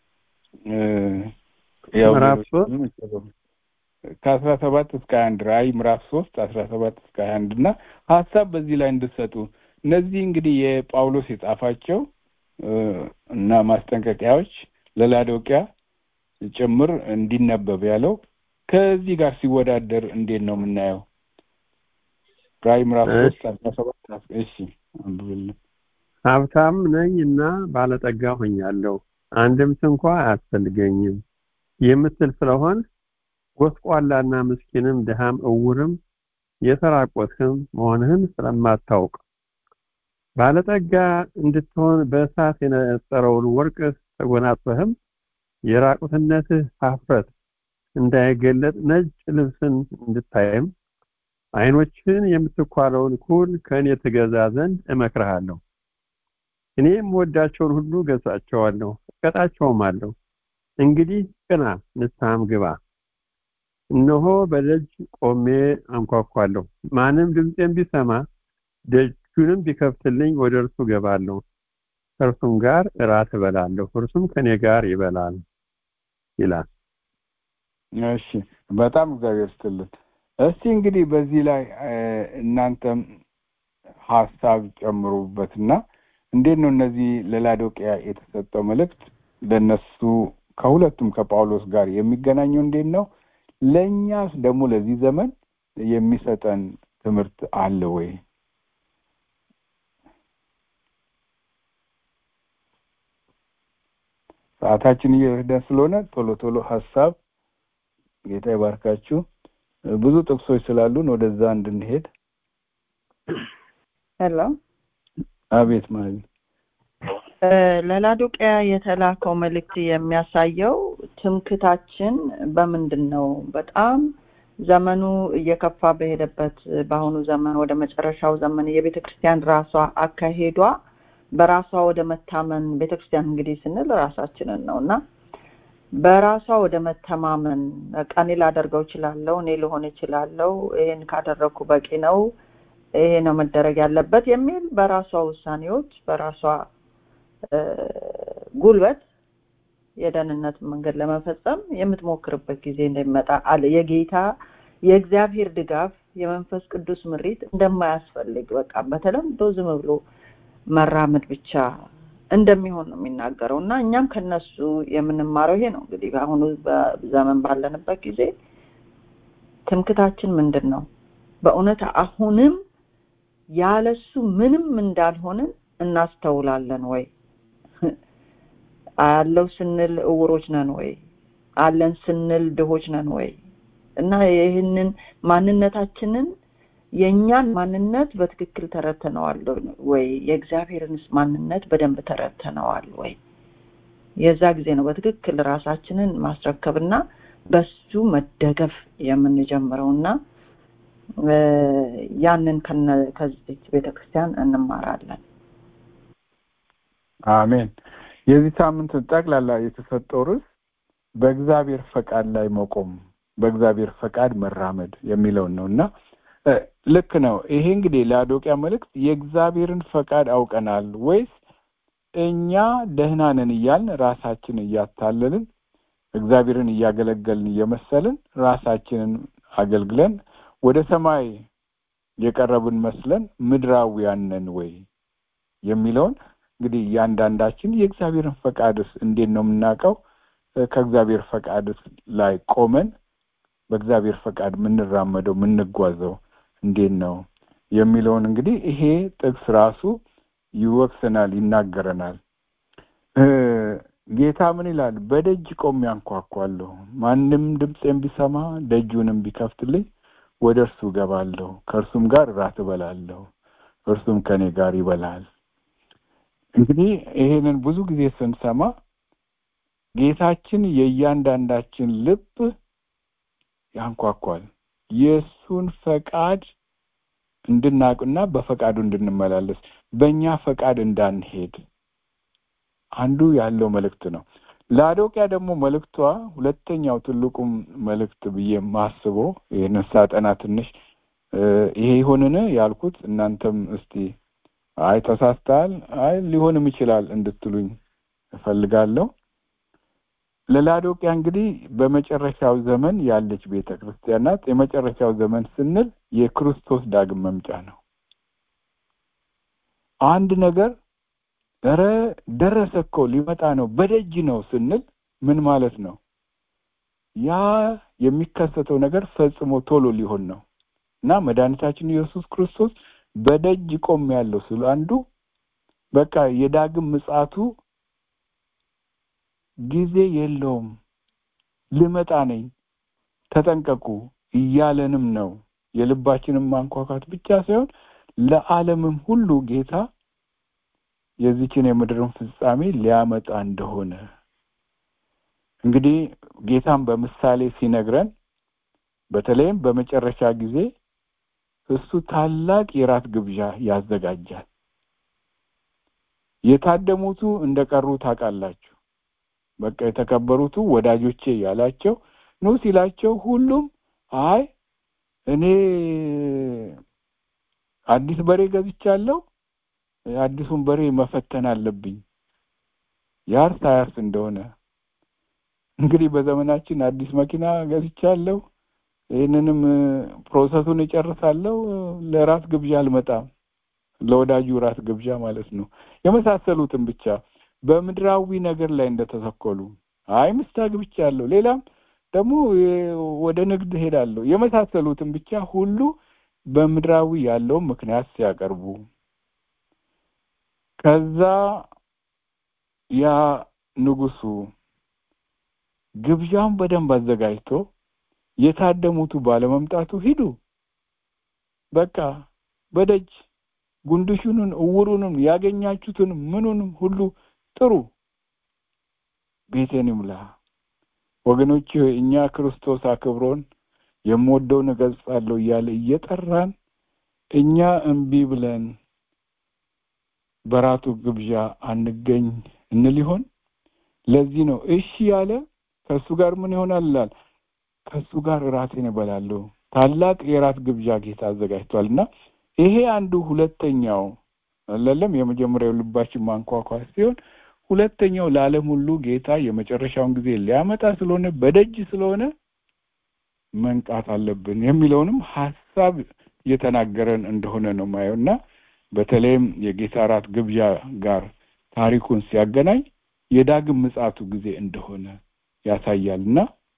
ምዕራፍ ሶስት ከአስራ ሰባት እስከ ሀያ አንድ ራእይ ምዕራፍ ሶስት አስራ ሰባት እስከ ሀያ አንድ እና ሀሳብ በዚህ ላይ እንድሰጡ እነዚህ እንግዲህ የጳውሎስ የጻፋቸው እና ማስጠንቀቂያዎች ለላዶቅያ ጭምር እንዲነበብ ያለው ከዚህ ጋር ሲወዳደር እንዴት ነው የምናየው? ራእይ ምዕራፍ ሶስት አስራ ሰባት እሺ አንብብልን። ሀብታም ነኝ እና ባለጠጋ ሆኛለሁ፣ አንድም ስንኳ አያስፈልገኝም የምትል ስለሆን ጎስቋላና ምስኪንም ድሃም እውርም የተራቆትህም መሆንህን ስለማታውቅ ባለጠጋ እንድትሆን በእሳት የነጠረውን ወርቅ ተጎናጽፈህም የራቁትነትህ ሀፍረት እንዳይገለጥ ነጭ ልብስን እንድታይም አይኖችን የምትኳለውን ኩል ከእኔ ትገዛ ዘንድ እመክርሃለሁ። እኔ የምወዳቸውን ሁሉ ገዛቸዋለሁ፣ እቀጣቸውም አለሁ። እንግዲህ ቅና፣ ንስሐም ግባ። እነሆ በደጅ ቆሜ አንኳኳለሁ። ማንም ድምፄን ቢሰማ ደጁንም ቢከፍትልኝ ወደ እርሱ ገባለሁ፣ ከእርሱም ጋር እራት እበላለሁ፣ እርሱም ከኔ ጋር ይበላል ይላል። እሺ፣ በጣም እግዚአብሔር ስትልን። እስቲ እንግዲህ በዚህ ላይ እናንተም ሀሳብ ጨምሩበትና እንዴት ነው እነዚህ ለላዶቅያ የተሰጠው መልእክት ለነሱ ከሁለቱም ከጳውሎስ ጋር የሚገናኘው እንዴት ነው? ለእኛስ ደግሞ ለዚህ ዘመን የሚሰጠን ትምህርት አለ ወይ? ሰዓታችን እየሄደ ስለሆነ ቶሎ ቶሎ ሀሳብ ጌታ ይባርካችሁ። ብዙ ጥቅሶች ስላሉን ወደዛ እንድንሄድ። ሄሎ አቤት ማለት ለላዶቅያ የተላከው መልእክት የሚያሳየው ትምክታችን በምንድን ነው? በጣም ዘመኑ እየከፋ በሄደበት በአሁኑ ዘመን ወደ መጨረሻው ዘመን የቤተ ክርስቲያን ራሷ አካሄዷ በራሷ ወደ መታመን ቤተ ክርስቲያን እንግዲህ ስንል ራሳችንን ነው እና በራሷ ወደ መተማመን በቃ እኔ ላደርገው እችላለሁ፣ እኔ ልሆን እችላለሁ፣ ይሄን ካደረግኩ በቂ ነው፣ ይሄ ነው መደረግ ያለበት የሚል በራሷ ውሳኔዎች በራሷ ጉልበት የደህንነት መንገድ ለመፈጸም የምትሞክርበት ጊዜ እንደሚመጣ አለ። የጌታ የእግዚአብሔር ድጋፍ የመንፈስ ቅዱስ ምሪት እንደማያስፈልግ በቃ በተለምዶ ዝም ብሎ መራመድ ብቻ እንደሚሆን ነው የሚናገረው እና እኛም ከነሱ የምንማረው ይሄ ነው። እንግዲህ በአሁኑ ዘመን ባለንበት ጊዜ ትምክታችን ምንድን ነው? በእውነት አሁንም ያለሱ ምንም እንዳልሆንን እናስተውላለን ወይ? አለው ስንል እውሮች ነን ወይ? አለን ስንል ድሆች ነን ወይ? እና ይህንን ማንነታችንን የእኛን ማንነት በትክክል ተረድተነዋል ወይ? የእግዚአብሔርንስ ማንነት በደንብ ተረድተነዋል ወይ? የዛ ጊዜ ነው በትክክል ራሳችንን ማስረከብና በሱ መደገፍ የምንጀምረው እና ያንን ከዚች ቤተክርስቲያን እንማራለን። አሜን። የዚህ ሳምንት ጠቅላላ የተሰጠው ርዕስ በእግዚአብሔር ፈቃድ ላይ መቆም፣ በእግዚአብሔር ፈቃድ መራመድ የሚለውን ነው እና ልክ ነው። ይሄ እንግዲህ ለአዶቅያ መልእክት የእግዚአብሔርን ፈቃድ አውቀናል ወይስ እኛ ደህና ነን እያልን ራሳችን እያታለልን እግዚአብሔርን እያገለገልን እየመሰልን ራሳችንን አገልግለን ወደ ሰማይ የቀረብን መስለን ምድራዊያን ነን ወይ የሚለውን እንግዲህ እያንዳንዳችን የእግዚአብሔርን ፈቃድስ እንዴት ነው የምናውቀው? ከእግዚአብሔር ፈቃድስ ላይ ቆመን በእግዚአብሔር ፈቃድ የምንራመደው የምንጓዘው እንዴት ነው የሚለውን እንግዲህ ይሄ ጥቅስ ራሱ ይወቅሰናል፣ ይናገረናል። ጌታ ምን ይላል? በደጅ ቆሜ አንኳኳለሁ፣ ማንም ድምፄን ቢሰማ ደጁንም ቢከፍትልኝ ወደ እርሱ እገባለሁ፣ ከእርሱም ጋር እራት እበላለሁ፣ እርሱም ከእኔ ጋር ይበላል። እንግዲህ ይሄንን ብዙ ጊዜ ስንሰማ ጌታችን የእያንዳንዳችን ልብ ያንኳኳል። የእሱን ፈቃድ እንድናውቅና በፈቃዱ እንድንመላለስ በእኛ ፈቃድ እንዳንሄድ አንዱ ያለው መልእክት ነው። ለአዶቅያ ደግሞ መልእክቷ ሁለተኛው ትልቁም መልእክት ብዬ ማስበው ይህንን ሳጠና ትንሽ ይሄ ይሆንን ያልኩት እናንተም እስቲ አይ ተሳስተሃል፣ አይ ሊሆንም ይችላል እንድትሉኝ እፈልጋለሁ። ለላዶቅያ እንግዲህ በመጨረሻው ዘመን ያለች ቤተ ክርስቲያን ናት። የመጨረሻው ዘመን ስንል የክርስቶስ ዳግም መምጫ ነው። አንድ ነገር ኧረ ደረሰ እኮ ሊመጣ ነው በደጅ ነው ስንል ምን ማለት ነው? ያ የሚከሰተው ነገር ፈጽሞ ቶሎ ሊሆን ነው እና መድኃኒታችን ኢየሱስ ክርስቶስ በደጅ ቆም ያለው ስለ አንዱ በቃ የዳግም ምጽአቱ ጊዜ የለውም፣ ልመጣ ነኝ፣ ተጠንቀቁ እያለንም ነው። የልባችንን ማንኳኳት ብቻ ሳይሆን ለዓለምም ሁሉ ጌታ የዚችን የምድርን ፍጻሜ ሊያመጣ እንደሆነ እንግዲህ ጌታም በምሳሌ ሲነግረን በተለይም በመጨረሻ ጊዜ እሱ ታላቅ የራት ግብዣ ያዘጋጃል። የታደሙቱ እንደቀሩ ታውቃላችሁ። በቃ የተከበሩቱ ወዳጆቼ ያላቸው ኑ ሲላቸው ሁሉም አይ እኔ አዲስ በሬ ገዝቻለሁ፣ አዲሱን በሬ መፈተን አለብኝ ያርስ አያርስ እንደሆነ እንግዲህ በዘመናችን አዲስ መኪና ገዝቻለሁ፣ ይህንንም ፕሮሰሱን እጨርሳለሁ፣ ለራስ ግብዣ አልመጣም፣ ለወዳጁ ራስ ግብዣ ማለት ነው። የመሳሰሉትን ብቻ በምድራዊ ነገር ላይ እንደተሰኮሉ አይ ሚስት አግብቻለሁ፣ ሌላም ደግሞ ወደ ንግድ ሄዳለሁ የመሳሰሉትን ብቻ ሁሉ በምድራዊ ያለውን ምክንያት ሲያቀርቡ ከዛ ያ ንጉሱ ግብዣውን በደንብ አዘጋጅቶ የታደሙቱ ባለመምጣቱ ሂዱ በቃ በደጅ ጉንድሹንም እውሩንም ያገኛችሁትን ምኑንም ሁሉ ጥሩ ቤቴን ይሙላ ወገኖች እኛ ክርስቶስ አክብሮን የምወደውን እገልጻለሁ እያለ እየጠራን እኛ እምቢ ብለን በራቱ ግብዣ አንገኝ እንል ይሆን ለዚህ ነው እሺ ያለ ከእሱ ጋር ምን ይሆናል ይላል ከእሱ ጋር እራቴን እበላለሁ ታላቅ የራት ግብዣ ጌታ አዘጋጅቷል እና ይሄ አንዱ ሁለተኛው አለለም የመጀመሪያው ልባችን ማንኳኳት ሲሆን ሁለተኛው ለዓለም ሁሉ ጌታ የመጨረሻውን ጊዜ ሊያመጣ ስለሆነ በደጅ ስለሆነ መንቃት አለብን የሚለውንም ሀሳብ እየተናገረን እንደሆነ ነው ማየው እና በተለይም የጌታ እራት ግብዣ ጋር ታሪኩን ሲያገናኝ የዳግም ምጽአቱ ጊዜ እንደሆነ ያሳያል እና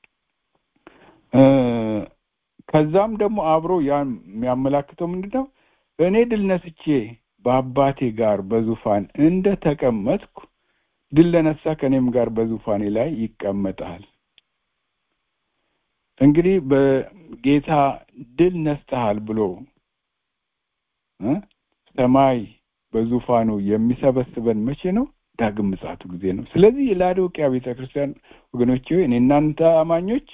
ከዛም ደግሞ አብሮ ያን የሚያመላክተው ምንድን ነው እኔ ድል ነስቼ በአባቴ ጋር በዙፋን እንደ ተቀመጥኩ ድል ለነሳ ከእኔም ጋር በዙፋኔ ላይ ይቀመጣል እንግዲህ በጌታ ድል ነስተሃል ብሎ ሰማይ በዙፋኑ የሚሰበስበን መቼ ነው ዳግም ምጽአቱ ጊዜ ነው ስለዚህ የላዶቅያ ቤተ ክርስቲያን ወገኖች እኔ እናንተ አማኞች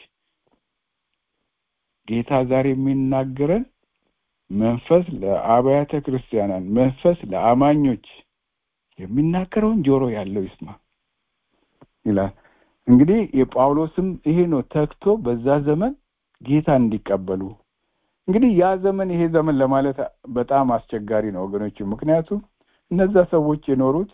ጌታ ዛሬ የሚናገረን መንፈስ ለአብያተ ክርስቲያናን መንፈስ ለአማኞች የሚናገረውን ጆሮ ያለው ይስማ ይላል እንግዲህ የጳውሎስም ይሄ ነው ተክቶ በዛ ዘመን ጌታ እንዲቀበሉ እንግዲህ ያ ዘመን ይሄ ዘመን ለማለት በጣም አስቸጋሪ ነው ወገኖች ምክንያቱም እነዛ ሰዎች የኖሩት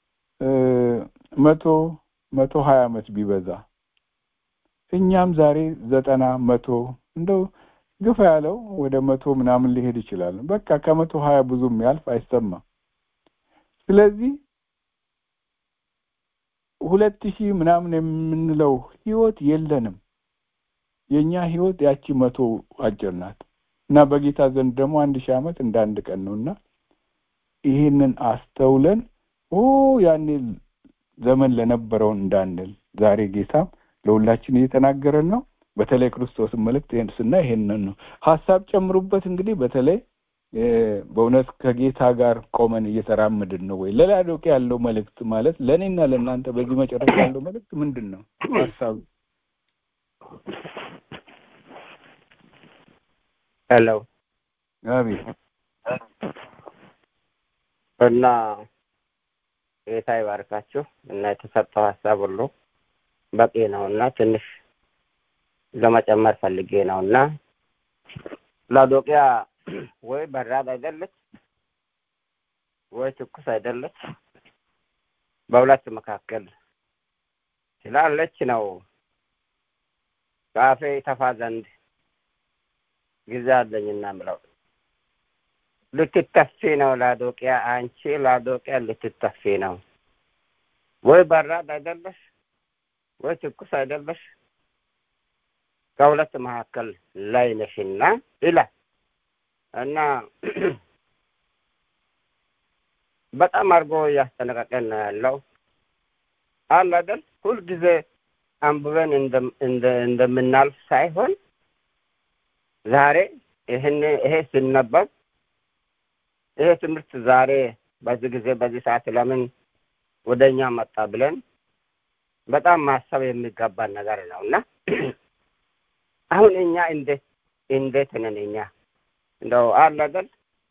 መቶ መቶ ሀያ አመት ቢበዛ እኛም ዛሬ ዘጠና መቶ እንደው ግፋ ያለው ወደ መቶ ምናምን ሊሄድ ይችላል በቃ ከመቶ ሀያ ብዙ የሚያልፍ አይሰማም ስለዚህ ሁለት ሺህ ምናምን የምንለው ህይወት የለንም የእኛ ህይወት ያቺ መቶ አጭር ናት እና በጌታ ዘንድ ደግሞ አንድ ሺህ ዓመት እንደ አንድ ቀን ነው እና ይህንን አስተውለን ኦ ያኔ ዘመን ለነበረውን እንዳንል ዛሬ ጌታም ለሁላችን እየተናገረን ነው በተለይ ክርስቶስን መልእክት ይህን ስና ይሄንን ነው ሀሳብ ጨምሩበት እንግዲህ በተለይ በእውነት ከጌታ ጋር ቆመን እየተራመድን ነው ወይ ለላዶቄ ያለው መልእክት ማለት ለእኔና ለእናንተ በዚህ መጨረሻ ያለው መልእክት ምንድን ነው ሀሳቡ ሄሎ አቤት እና ጌታ ይባርካችሁ እና የተሰጠው ሀሳብ ሁሉ በቂ ነው እና ትንሽ ለመጨመር ፈልጌ ነው እና ላዶቅያ ወይ በራድ አይደለች ወይ ትኩስ አይደለች በሁለት መካከል ስላለች ነው ከአፌ ተፋ ዘንድ ጊዜ አለኝና ምለው ልትተፊ ነው ላዶቅያ አንቺ ላዶቅያ ልትተፊ ነው ወይ በራድ አይደለሽ ወይ ትኩስ አይደለሽ ከሁለት መካከል ላይ ነሽና ይላል እና በጣም አድርጎ እያስጠነቀቀን ነው ያለው አለ አይደል ሁልጊዜ አንብበን እንደምናልፍ ሳይሆን ዛሬ ይህን ይሄ ሲነበብ ይሄ ትምህርት ዛሬ በዚህ ጊዜ በዚህ ሰዓት ለምን ወደ እኛ መጣ ብለን በጣም ማሰብ የሚገባን ነገር ነው እና አሁን እኛ እንዴት እንዴት ነን እኛ እንደው አለ አይደል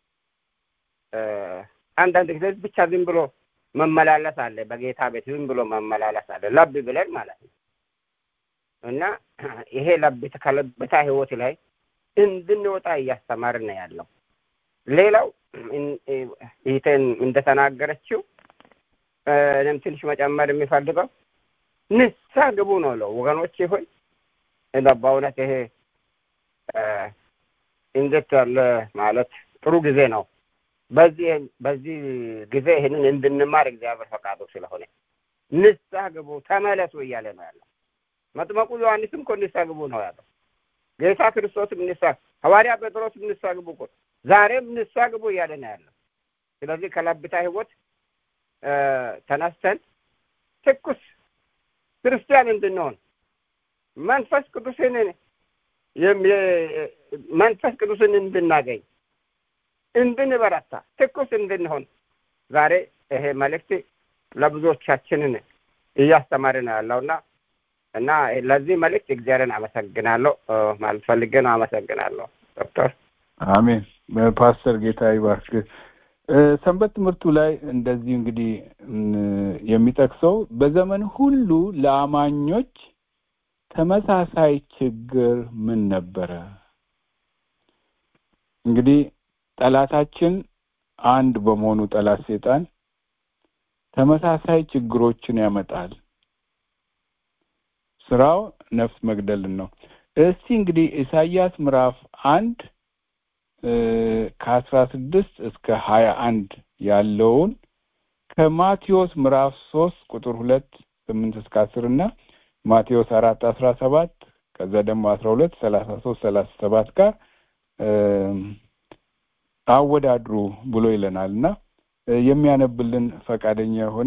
አንዳንድ ጊዜ ብቻ ዝም ብሎ መመላለስ አለ በጌታ ቤት ዝም ብሎ መመላለስ አለ ለብ ብለን ማለት ነው እና ይሄ ለብት ከለብታ ህይወት ላይ እንድንወጣ እያስተማርን ነው ያለው ሌላው ይህትን እንደተናገረችው እኔም ትንሽ መጨመር የሚፈልገው ንሳ ግቡ ነው ለው ወገኖች ሆይ በእውነት ይሄ እንዴት ያለ ማለት ጥሩ ጊዜ ነው በዚህ በዚህ ጊዜ ይህንን እንድንማር እግዚአብሔር ፈቃዱ ስለሆነ ንስሐ ግቡ ተመለሱ እያለ ነው ያለው መጥመቁ ዮሐንስም እኮ ንስሐ ግቡ ነው ያለው። ጌታ ክርስቶስም ንስሐ ሐዋርያ ጴጥሮስም ንስሐ ግቡ እኮ ዛሬም ንስሐ ግቡ እያለ ነው ያለው። ስለዚህ ከለብታ ህይወት ተነስተን ትኩስ ክርስቲያን እንድንሆን መንፈስ ቅዱስን መንፈስ ቅዱስን እንድናገኝ እንድንበረታ ትኩስ እንድንሆን ዛሬ ይሄ መልእክት ለብዙዎቻችንን እያስተማረ ነው ያለውና እና ለዚህ መልእክት እግዚአብሔርን አመሰግናለሁ ማለት ፈልጌ ነው። አመሰግናለሁ ዶክተር። አሜን። ፓስተር ጌታ ይባርክ። ሰንበት ትምህርቱ ላይ እንደዚህ እንግዲህ የሚጠቅሰው በዘመን ሁሉ ለአማኞች ተመሳሳይ ችግር ምን ነበረ? እንግዲህ ጠላታችን አንድ በመሆኑ ጠላት ሴጣን ተመሳሳይ ችግሮችን ያመጣል። ስራው ነፍስ መግደልን ነው። እስቲ እንግዲህ ኢሳይያስ ምዕራፍ አንድ ከአስራ ስድስት እስከ ሀያ አንድ ያለውን ከማቴዎስ ምዕራፍ ሶስት ቁጥር ሁለት ስምንት እስከ አስር እና ማቴዎስ አራት አስራ ሰባት ከዛ ደግሞ አስራ ሁለት ሰላሳ ሶስት ሰላሳ ሰባት ጋር አወዳድሩ ብሎ ይለናል እና የሚያነብልን ፈቃደኛ የሆነ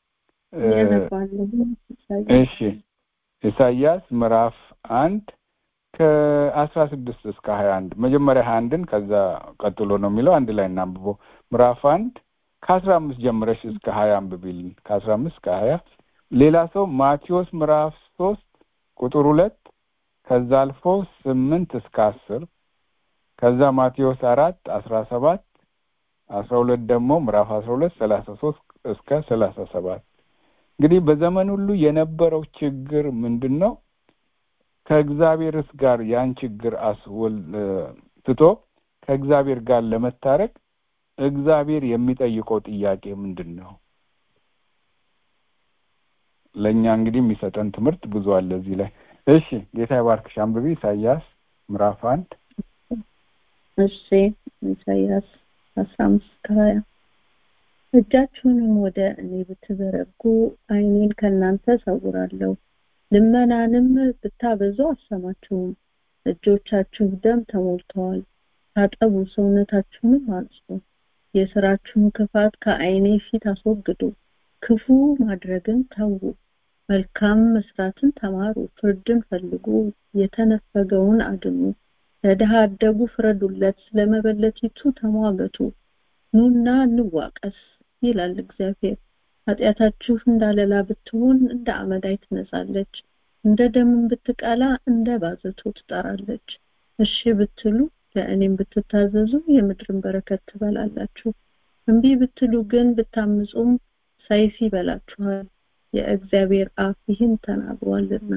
እሺ ኢሳይያስ ምዕራፍ አንድ ከአስራ ስድስት እስከ ሀያ አንድ መጀመሪያ ሀያ አንድን ከዛ ቀጥሎ ነው የሚለው አንድ ላይ እናንብበው ምዕራፍ አንድ ከአስራ አምስት ጀምረሽ እስከ ሀያ አንብቢልን ከአስራ አምስት እስከ ሀያ ሌላ ሰው ማቴዎስ ምዕራፍ ሶስት ቁጥር ሁለት ከዛ አልፎ ስምንት እስከ አስር ከዛ ማቴዎስ አራት አስራ ሰባት አስራ ሁለት ደግሞ ምዕራፍ አስራ ሁለት ሰላሳ ሶስት እስከ ሰላሳ ሰባት እንግዲህ በዘመን ሁሉ የነበረው ችግር ምንድን ነው? ከእግዚአብሔርስ ጋር ያን ችግር አስወል ትቶ ከእግዚአብሔር ጋር ለመታረቅ እግዚአብሔር የሚጠይቀው ጥያቄ ምንድን ነው? ለእኛ እንግዲህ የሚሰጠን ትምህርት ብዙ አለ እዚህ ላይ። እሺ ጌታ ይባርክሽ። አንብቢ ኢሳይያስ ምዕራፍ አንድ እሺ ኢሳይያስ አስራ አምስት ከሀያ እጃችሁንም ወደ እኔ ብትዘረጉ ዓይኔን ከእናንተ እሰውራለሁ፣ ልመናንም ብታበዙ አሰማችሁም። እጆቻችሁ ደም ተሞልተዋል፣ ታጠቡ፣ ሰውነታችሁንም አንጹ። የስራችሁን ክፋት ከዓይኔ ፊት አስወግዱ፣ ክፉ ማድረግን ተዉ፣ መልካም መስራትን ተማሩ፣ ፍርድን ፈልጉ፣ የተነፈገውን አድኑ፣ ለድሃ አደጉ ፍረዱለት፣ ስለመበለቲቱ ተሟገቱ። ኑና እንዋቀስ ይላል እግዚአብሔር። ኃጢአታችሁ እንዳለላ ብትሆን እንደ አመዳይ ትነጻለች፣ እንደ ደምን ብትቀላ እንደ ባዘቶ ትጠራለች። እሺ ብትሉ ለእኔም ብትታዘዙ የምድርን በረከት ትበላላችሁ። እምቢ ብትሉ ግን ብታምፁም ሰይፍ ይበላችኋል። የእግዚአብሔር አፍ ይህን ተናግሯልና።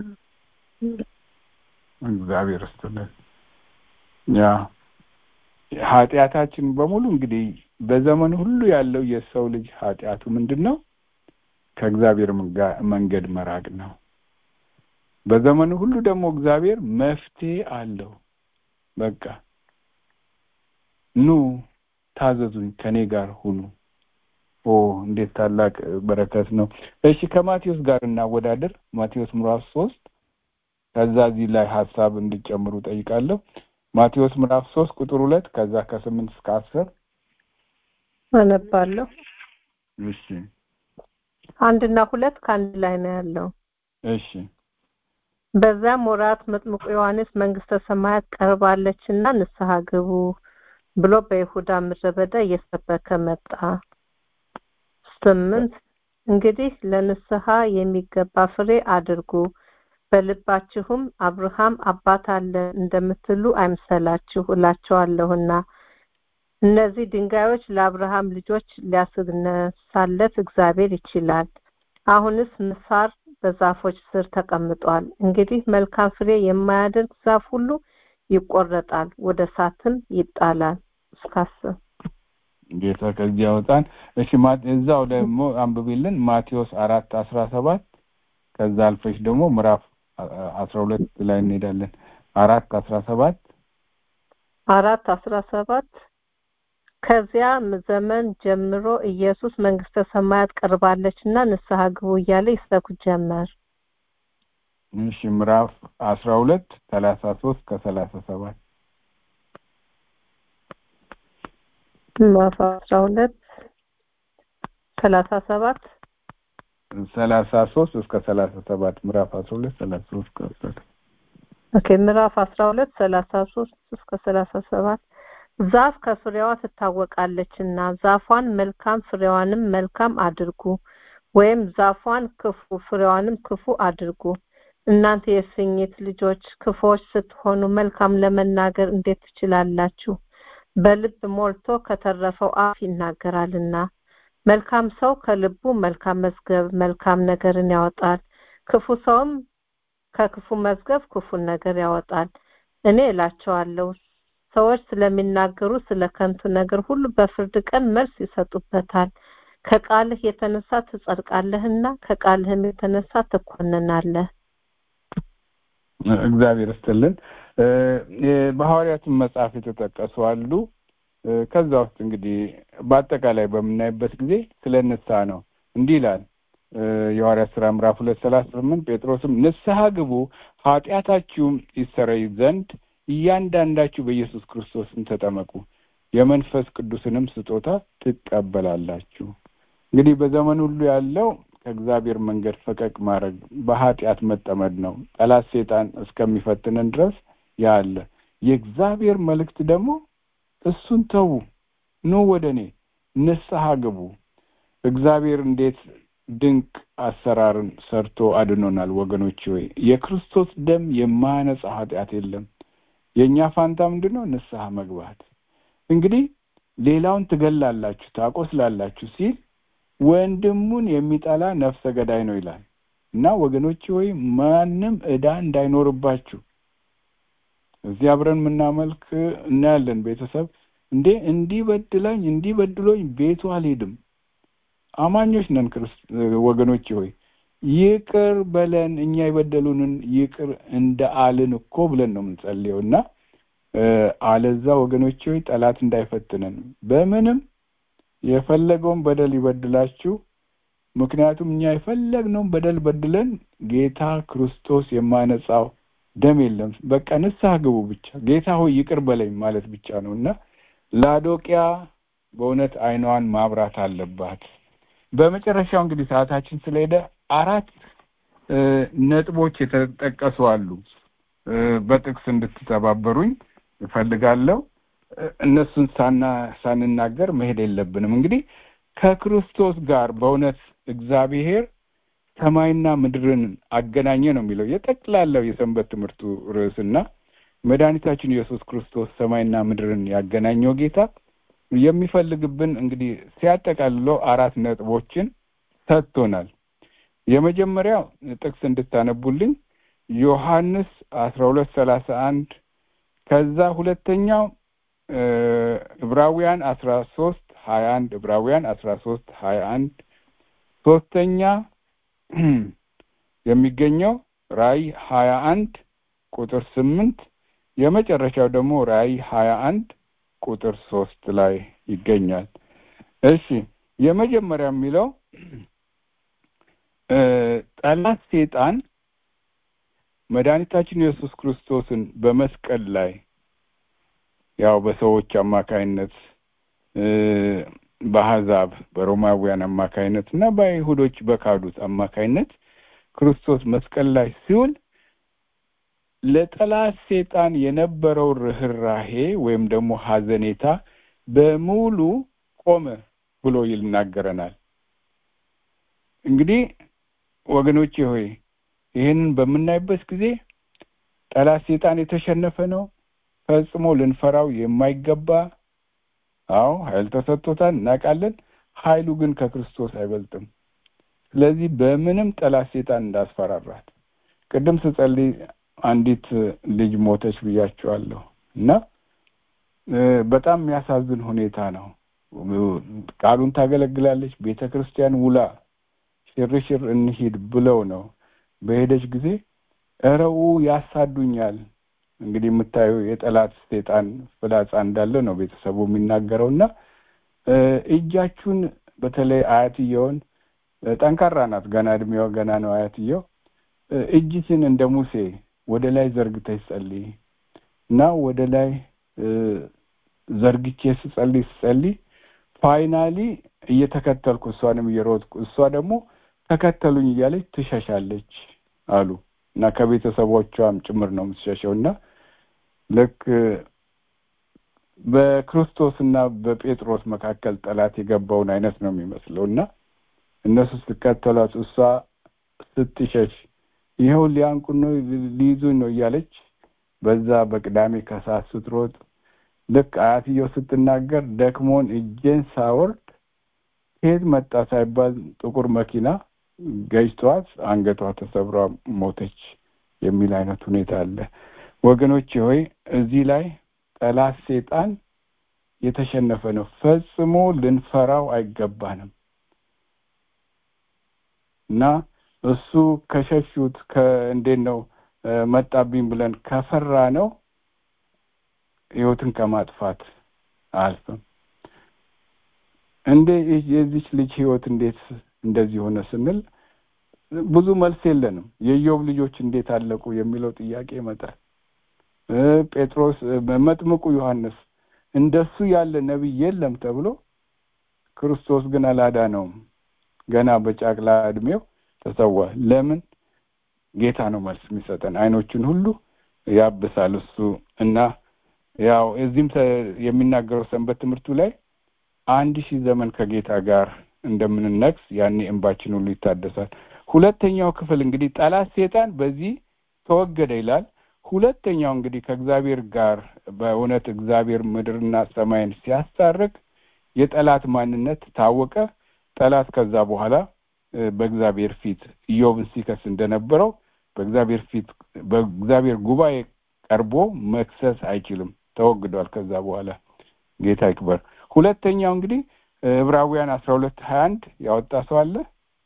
እግዚአብሔር ይስጥልን። ያ ኃጢአታችን በሙሉ እንግዲህ በዘመን ሁሉ ያለው የሰው ልጅ ኃጢአቱ ምንድን ነው? ከእግዚአብሔር መንገድ መራቅ ነው። በዘመኑ ሁሉ ደግሞ እግዚአብሔር መፍትሄ አለው። በቃ ኑ ታዘዙኝ፣ ከኔ ጋር ሁኑ። ኦ እንዴት ታላቅ በረከት ነው! እሺ ከማቴዎስ ጋር እናወዳደር። ማቴዎስ ምዕራፍ ሶስት ከዛ እዚህ ላይ ሀሳብ እንዲጨምሩ ጠይቃለሁ። ማቴዎስ ምዕራፍ ሶስት ቁጥር ሁለት ከዛ ከስምንት እስከ አስር አነባለሁ። እሺ አንድና ሁለት ከአንድ ላይ ነው ያለው። እሺ በዚያም ወራት መጥምቁ ዮሐንስ መንግስተ ሰማያት ቀርባለችና ንስሐ ግቡ ብሎ በይሁዳ ምድረ በዳ እየሰበከ መጣ። ስምንት እንግዲህ ለንስሐ የሚገባ ፍሬ አድርጉ በልባችሁም አብርሃም አባት አለ እንደምትሉ አይምሰላችሁ እላቸዋለሁና እነዚህ ድንጋዮች ለአብርሃም ልጆች ሊያስነሳለት እግዚአብሔር ይችላል። አሁንስ ምሳር በዛፎች ስር ተቀምጧል። እንግዲህ መልካም ፍሬ የማያደርግ ዛፍ ሁሉ ይቆረጣል፣ ወደ እሳትም ይጣላል። እስካስብ ጌታ ከዚህ ያወጣን። እሺ እዛው ደግሞ አንብቢልን ማቴዎስ አራት አስራ ሰባት ከዛ አልፈሽ ደግሞ ምዕራፍ አስራ ሁለት ላይ እንሄዳለን። አራት አስራ ሰባት አራት አስራ ሰባት ከዚያ ዘመን ጀምሮ ኢየሱስ መንግስተ ሰማያት ቀርባለችና ንስሐ ግቡ እያለ ይሰብክ ጀመር። እሺ ምዕራፍ አስራ ሁለት ሰላሳ ሶስት ከሰላሳ ሰባት ምዕራፍ አስራ ሁለት ሰላሳ ሰባት ሰላሳ ሶስት እስከ ሰላሳ ሰባት ምዕራፍ አስራ ሁለት ሰላሳ ሶስት እስከ ኦኬ ምዕራፍ አስራ ሁለት ሰላሳ ሶስት እስከ ሰላሳ ሰባት ዛፍ ከፍሬዋ ትታወቃለችና ዛፏን መልካም ፍሬዋንም መልካም አድርጉ ወይም ዛፏን ክፉ ፍሬዋንም ክፉ አድርጉ እናንተ የእፉኝት ልጆች ክፉዎች ስትሆኑ መልካም ለመናገር እንዴት ትችላላችሁ በልብ ሞልቶ ከተረፈው አፍ ይናገራልና መልካም ሰው ከልቡ መልካም መዝገብ መልካም ነገርን ያወጣል ክፉ ሰውም ከክፉ መዝገብ ክፉን ነገር ያወጣል እኔ እላቸዋለሁ ሰዎች ስለሚናገሩ ስለ ከንቱ ነገር ሁሉ በፍርድ ቀን መልስ ይሰጡበታል ከቃልህ የተነሳ ትጸድቃለህና ከቃልህም የተነሳ ትኮንናለህ እግዚአብሔር ይስጥልን በሐዋርያትን መጽሐፍ የተጠቀሱ አሉ ከዛ ውስጥ እንግዲህ በአጠቃላይ በምናይበት ጊዜ ስለ ንስሐ ነው እንዲህ ይላል የሐዋርያት ስራ ምዕራፍ ሁለት ሰላሳ ስምንት ጴጥሮስም ንስሐ ግቡ ኃጢአታችሁም ይሰረይ ዘንድ እያንዳንዳችሁ በኢየሱስ ክርስቶስም ተጠመቁ የመንፈስ ቅዱስንም ስጦታ ትቀበላላችሁ እንግዲህ በዘመን ሁሉ ያለው ከእግዚአብሔር መንገድ ፈቀቅ ማድረግ በኃጢአት መጠመድ ነው ጠላት ሴጣን እስከሚፈትነን ድረስ ያለ የእግዚአብሔር መልእክት ደግሞ እሱን ተዉ ኑ ወደ እኔ ንስሐ ግቡ እግዚአብሔር እንዴት ድንቅ አሰራርን ሰርቶ አድኖናል ወገኖች ሆይ የክርስቶስ ደም የማያነጻ ኃጢአት የለም የእኛ ፋንታ ምንድን ነው ንስሐ መግባት እንግዲህ ሌላውን ትገላላችሁ ታቆስላላችሁ ሲል ወንድሙን የሚጠላ ነፍሰ ገዳይ ነው ይላል እና ወገኖች ሆይ ማንም እዳ እንዳይኖርባችሁ እዚህ አብረን የምናመልክ እናያለን ቤተሰብ እንዴ እንዲህ በድላኝ እንዲህ በድሎኝ ቤቱ አልሄድም አማኞች ነን ወገኖች ሆይ ይቅር በለን እኛ የበደሉንን ይቅር እንደ አልን እኮ ብለን ነው የምንጸልየው እና አለዛ ወገኖች ሆይ ጠላት እንዳይፈትነን በምንም የፈለገውን በደል ይበድላችሁ ምክንያቱም እኛ የፈለግነውን በደል በድለን ጌታ ክርስቶስ የማነጻው ደም የለም በቃ ንስሐ ግቡ ብቻ ጌታ ሆይ ይቅር በለኝ ማለት ብቻ ነው እና ላዶቂያ በእውነት አይኗን ማብራት አለባት በመጨረሻው እንግዲህ ሰዓታችን ስለሄደ አራት ነጥቦች የተጠቀሱ አሉ በጥቅስ እንድትተባበሩኝ እፈልጋለሁ እነሱን ሳና ሳንናገር መሄድ የለብንም እንግዲህ ከክርስቶስ ጋር በእውነት እግዚአብሔር ሰማይና ምድርን አገናኘ ነው የሚለው የጠቅላላው የሰንበት ትምህርቱ ርዕስና መድኃኒታችን ኢየሱስ ክርስቶስ ሰማይና ምድርን ያገናኘው ጌታ የሚፈልግብን እንግዲህ ሲያጠቃልለው አራት ነጥቦችን ሰጥቶናል የመጀመሪያው ጥቅስ እንድታነቡልኝ ዮሐንስ አስራ ሁለት ሰላሳ አንድ ከዛ ሁለተኛው ዕብራውያን አስራ ሶስት ሀያ አንድ ዕብራውያን አስራ ሶስት ሀያ አንድ ሶስተኛ የሚገኘው ራእይ ሀያ አንድ ቁጥር ስምንት የመጨረሻው ደግሞ ራእይ ሀያ አንድ ቁጥር ሶስት ላይ ይገኛል እሺ የመጀመሪያ የሚለው ጠላት ሴጣን መድኃኒታችን ኢየሱስ ክርስቶስን በመስቀል ላይ ያው በሰዎች አማካይነት በአሕዛብ በሮማውያን አማካይነት እና በአይሁዶች በካዱት አማካይነት ክርስቶስ መስቀል ላይ ሲውል ለጠላት ሴጣን የነበረው ርኅራሄ ወይም ደግሞ ሀዘኔታ በሙሉ ቆመ ብሎ ይናገረናል እንግዲህ ወገኖቼ ሆይ ይህንን በምናይበት ጊዜ ጠላት ሴጣን የተሸነፈ ነው ፈጽሞ ልንፈራው የማይገባ አዎ ኃይል ተሰጥቶታል እናውቃለን ኃይሉ ግን ከክርስቶስ አይበልጥም ስለዚህ በምንም ጠላት ሴጣን እንዳስፈራራት ቅድም ስጸልይ አንዲት ልጅ ሞተች ብያቸዋለሁ እና በጣም የሚያሳዝን ሁኔታ ነው ቃሉን ታገለግላለች ቤተ ክርስቲያን ውላ ሽርሽር እንሂድ ብለው ነው በሄደች ጊዜ እረው ያሳዱኛል እንግዲህ የምታየው የጠላት ሴጣን ፍላጻ እንዳለ ነው ቤተሰቡ የሚናገረው እና እጃችሁን በተለይ አያትየውን ጠንካራ ናት ገና እድሜዋ ገና ነው አያትየው እጅሽን እንደ ሙሴ ወደ ላይ ዘርግተሽ ጸልይ እና ወደ ላይ ዘርግቼ ስጸልይ ስጸልይ ፋይናሊ እየተከተልኩ እሷንም እየሮጥኩ እሷ ደግሞ ተከተሉኝ እያለች ትሸሻለች አሉ እና ከቤተሰቦቿም ጭምር ነው የምትሸሸው እና ልክ በክርስቶስና በጴጥሮስ መካከል ጠላት የገባውን አይነት ነው የሚመስለው እና እነሱ ስትከተሏት እሷ ስትሸሽ ይኸው ሊያንቁን ነው ሊይዙኝ ነው እያለች በዛ በቅዳሜ ከሰዓት ስትሮጥ ልክ አያትየው ስትናገር ደክሞን እጄን ሳወርድ ከየት መጣ ሳይባል ጥቁር መኪና ገጭቷት አንገቷ ተሰብራ ሞተች የሚል አይነት ሁኔታ አለ ወገኖች ሆይ እዚህ ላይ ጠላት ሴጣን የተሸነፈ ነው ፈጽሞ ልንፈራው አይገባንም እና እሱ ከሸሹት ከእንዴት ነው መጣብኝ ብለን ከፈራ ነው ህይወትን ከማጥፋት አልፍም እንዴ የዚች ልጅ ህይወት እንዴት እንደዚህ ሆነ ስንል ብዙ መልስ የለንም የኢዮብ ልጆች እንዴት አለቁ የሚለው ጥያቄ ይመጣል ጴጥሮስ መጥምቁ ዮሐንስ እንደሱ ያለ ነቢይ የለም ተብሎ ክርስቶስ ግን አላዳነውም ገና በጫቅላ እድሜው ተሰዋ ለምን ጌታ ነው መልስ የሚሰጠን አይኖችን ሁሉ ያብሳል እሱ እና ያው እዚህም የሚናገረው ሰንበት ትምህርቱ ላይ አንድ ሺህ ዘመን ከጌታ ጋር እንደምንነግስ ያኔ እንባችን ሁሉ ይታደሳል ሁለተኛው ክፍል እንግዲህ ጠላት ሴጣን በዚህ ተወገደ ይላል ሁለተኛው እንግዲህ ከእግዚአብሔር ጋር በእውነት እግዚአብሔር ምድርና ሰማይን ሲያስታርቅ የጠላት ማንነት ታወቀ ጠላት ከዛ በኋላ በእግዚአብሔር ፊት ኢዮብን ሲከስ እንደነበረው በእግዚአብሔር ፊት በእግዚአብሔር ጉባኤ ቀርቦ መክሰስ አይችልም ተወግዷል ከዛ በኋላ ጌታ ይክበር ሁለተኛው እንግዲህ ዕብራውያን አስራ ሁለት ሀያ አንድ ያወጣ ሰው አለ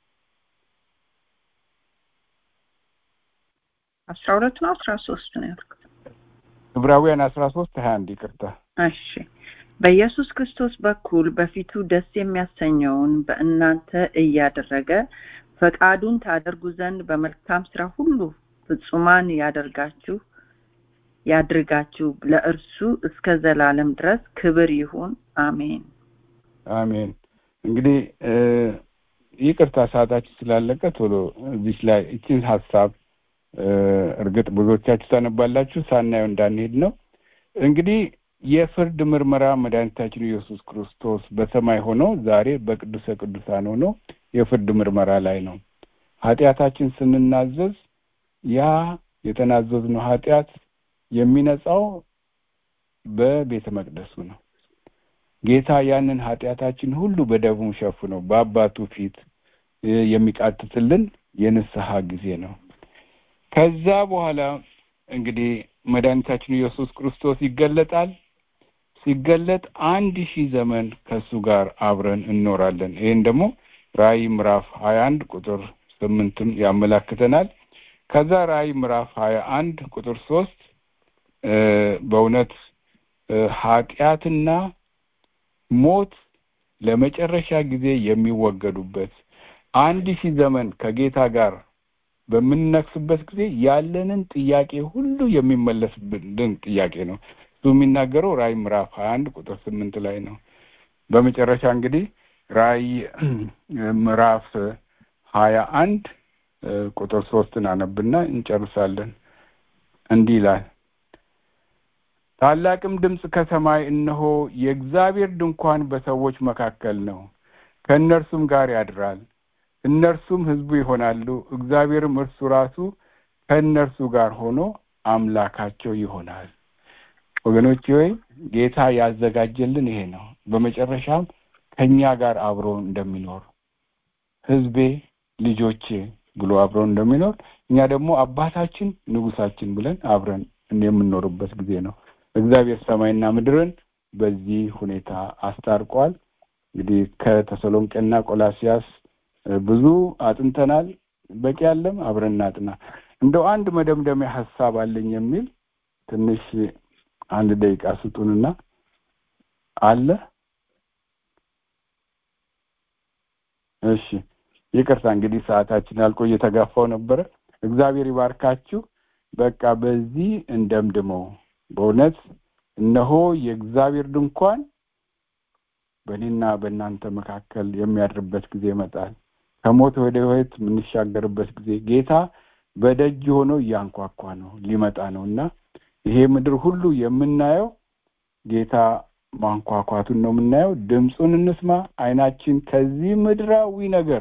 አስራ ሁለት ነው አስራ ሶስት ነው ያልኩት ዕብራውያን አስራ ሶስት ሀያ አንድ ይቅርታ እሺ በኢየሱስ ክርስቶስ በኩል በፊቱ ደስ የሚያሰኘውን በእናንተ እያደረገ ፈቃዱን ታደርጉ ዘንድ በመልካም ስራ ሁሉ ፍጹማን ያደርጋችሁ ያድርጋችሁ ለእርሱ እስከ ዘላለም ድረስ ክብር ይሁን አሜን አሜን እንግዲህ ይቅርታ ሰዓታችን ስላለቀ ቶሎ እዚች ላይ እችን ሀሳብ እርግጥ ብዙዎቻችሁ ታነባላችሁ ሳናየው እንዳንሄድ ነው እንግዲህ የፍርድ ምርመራ መድኃኒታችን ኢየሱስ ክርስቶስ በሰማይ ሆኖ ዛሬ በቅዱሰ ቅዱሳን ሆኖ የፍርድ ምርመራ ላይ ነው ኃጢአታችን ስንናዘዝ ያ የተናዘዝነው ኃጢአት የሚነጻው በቤተ መቅደሱ ነው ጌታ ያንን ኃጢአታችን ሁሉ በደሙ ሸፍኖ በአባቱ ፊት የሚቃትትልን የንስሐ ጊዜ ነው ከዛ በኋላ እንግዲህ መድኃኒታችን ኢየሱስ ክርስቶስ ይገለጣል ሲገለጥ አንድ ሺህ ዘመን ከእሱ ጋር አብረን እንኖራለን ይህን ደግሞ ራእይ ምዕራፍ ሀያ አንድ ቁጥር ስምንትም ያመላክተናል ከዛ ራእይ ምዕራፍ ሀያ አንድ ቁጥር ሶስት በእውነት ኃጢአትና ሞት ለመጨረሻ ጊዜ የሚወገዱበት አንድ ሺህ ዘመን ከጌታ ጋር በምንነክስበት ጊዜ ያለንን ጥያቄ ሁሉ የሚመለስብን ጥያቄ ነው እሱ የሚናገረው ራእይ ምዕራፍ ሀያ አንድ ቁጥር ስምንት ላይ ነው በመጨረሻ እንግዲህ ራእይ ምዕራፍ ሀያ አንድ ቁጥር ሶስትን አነብና እንጨርሳለን እንዲህ ይላል ታላቅም ድምፅ ከሰማይ እነሆ የእግዚአብሔር ድንኳን በሰዎች መካከል ነው ከእነርሱም ጋር ያድራል እነርሱም ህዝቡ ይሆናሉ እግዚአብሔርም እርሱ ራሱ ከእነርሱ ጋር ሆኖ አምላካቸው ይሆናል ወገኖች ሆይ ጌታ ያዘጋጀልን ይሄ ነው በመጨረሻም ከኛ ጋር አብሮ እንደሚኖር ህዝቤ ልጆቼ ብሎ አብሮ እንደሚኖር እኛ ደግሞ አባታችን ንጉሳችን ብለን አብረን የምንኖርበት ጊዜ ነው እግዚአብሔር ሰማይና ምድርን በዚህ ሁኔታ አስታርቋል እንግዲህ ከተሰሎንቄና ቆላሲያስ ብዙ አጥንተናል በቂ ያለም አብረን እናጥና እንደው አንድ መደምደሚያ ሀሳብ አለኝ የሚል ትንሽ አንድ ደቂቃ ስጡንና አለ እሺ ይቅርታ እንግዲህ ሰዓታችን አልቆ እየተጋፋው ነበረ እግዚአብሔር ይባርካችሁ። በቃ በዚህ እንደምድመው። በእውነት እነሆ የእግዚአብሔር ድንኳን በእኔና በእናንተ መካከል የሚያድርበት ጊዜ ይመጣል። ከሞት ወደ ሕይወት የምንሻገርበት ጊዜ ጌታ በደጅ ሆኖ እያንኳኳ ነው፣ ሊመጣ ነው እና ይሄ ምድር ሁሉ የምናየው ጌታ ማንኳኳቱን ነው የምናየው። ድምፁን እንስማ። አይናችን ከዚህ ምድራዊ ነገር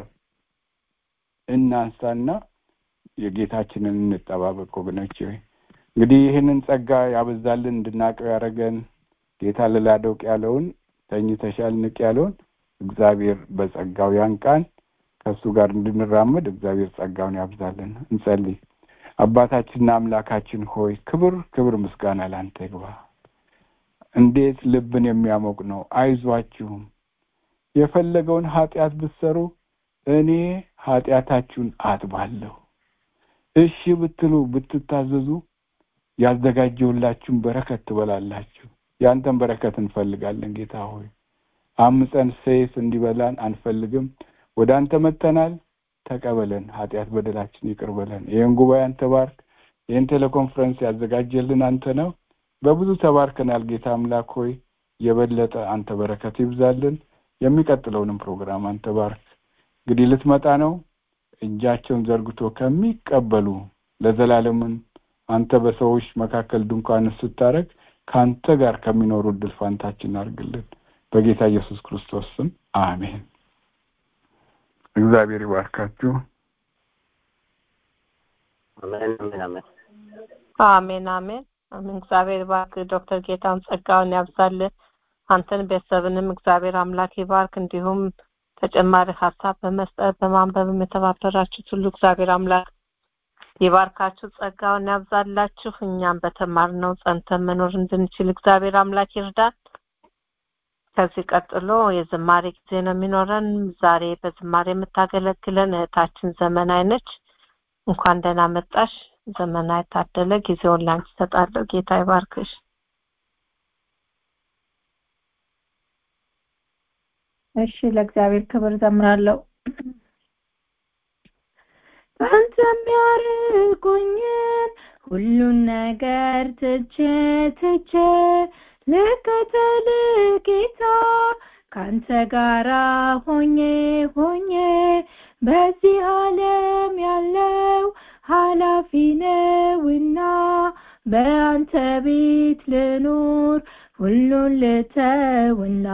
እናንሳና የጌታችንን እንጠባበቅ ወገኖች። እንግዲህ ይህንን ጸጋ ያበዛልን እንድናቀው ያደረገን ጌታ ልላደውቅ ያለውን ተኝተሻል ንቅ ያለውን እግዚአብሔር በጸጋው ያንቃን። ከእሱ ጋር እንድንራመድ እግዚአብሔር ጸጋውን ያብዛልን። እንጸልይ። አባታችንና አምላካችን ሆይ ክብር ክብር ምስጋና ላንተ ይግባ። እንዴት ልብን የሚያሞቅ ነው። አይዟችሁም የፈለገውን ኃጢአት ብትሰሩ እኔ ኃጢአታችሁን አጥባለሁ። እሺ ብትሉ ብትታዘዙ ያዘጋጀሁላችሁን በረከት ትበላላችሁ። ያንተን በረከት እንፈልጋለን ጌታ ሆይ አምፀን ሰይፍ እንዲበላን አንፈልግም። ወደ አንተ መጥተናል። ተቀበለን፣ ኃጢአት በደላችን ይቅር በለን። ይህን ጉባኤ አንተ ባርክ። ይህን ቴሌኮንፈረንስ ያዘጋጀልን አንተ ነው። በብዙ ተባርከናል ጌታ አምላክ ሆይ የበለጠ አንተ በረከት ይብዛልን። የሚቀጥለውንም ፕሮግራም አንተ ባርክ። እንግዲህ ልትመጣ ነው። እጃቸውን ዘርግቶ ከሚቀበሉ ለዘላለምን አንተ በሰዎች መካከል ድንኳን ስታረግ ከአንተ ጋር ከሚኖሩ እድል ፋንታችን አድርግልን። በጌታ ኢየሱስ ክርስቶስ ስም አሜን። እግዚአብሔር ይባርካችሁ። አሜን አሜን አሜን አሜን አሜን አሜን። እግዚአብሔር ይባርክ። ዶክተር ጌታውን ጸጋውን ያብዛልን። አንተን ቤተሰብንም እግዚአብሔር አምላክ ይባርክ። እንዲሁም ተጨማሪ ሀሳብ በመስጠት በማንበብም የተባበራችሁት ሁሉ እግዚአብሔር አምላክ ይባርካችሁ፣ ጸጋውን ያብዛላችሁ። እኛም በተማርነው ጸንተን መኖር እንድንችል እግዚአብሔር አምላክ ይርዳን። ከዚህ ቀጥሎ የዝማሬ ጊዜ ነው የሚኖረን። ዛሬ በዝማሬ የምታገለግለን እህታችን ዘመናዊ ነች። እንኳን ደህና መጣሽ ዘመናዊ ታደለ። ጊዜውን ላንቺ እሰጣለሁ። ጌታ ይባርክሽ። እሺ ለእግዚአብሔር ክብር ዘምራለሁ። በአንተ የሚያርቁኝን ሁሉን ነገር ትቼ ትቼ ልከተል ጌታ ካንተ ጋራ ሆኜ ሆኜ በዚህ ዓለም ያለው ኃላፊ ነውና በአንተ ቤት ልኑር ሁሉን ልተውና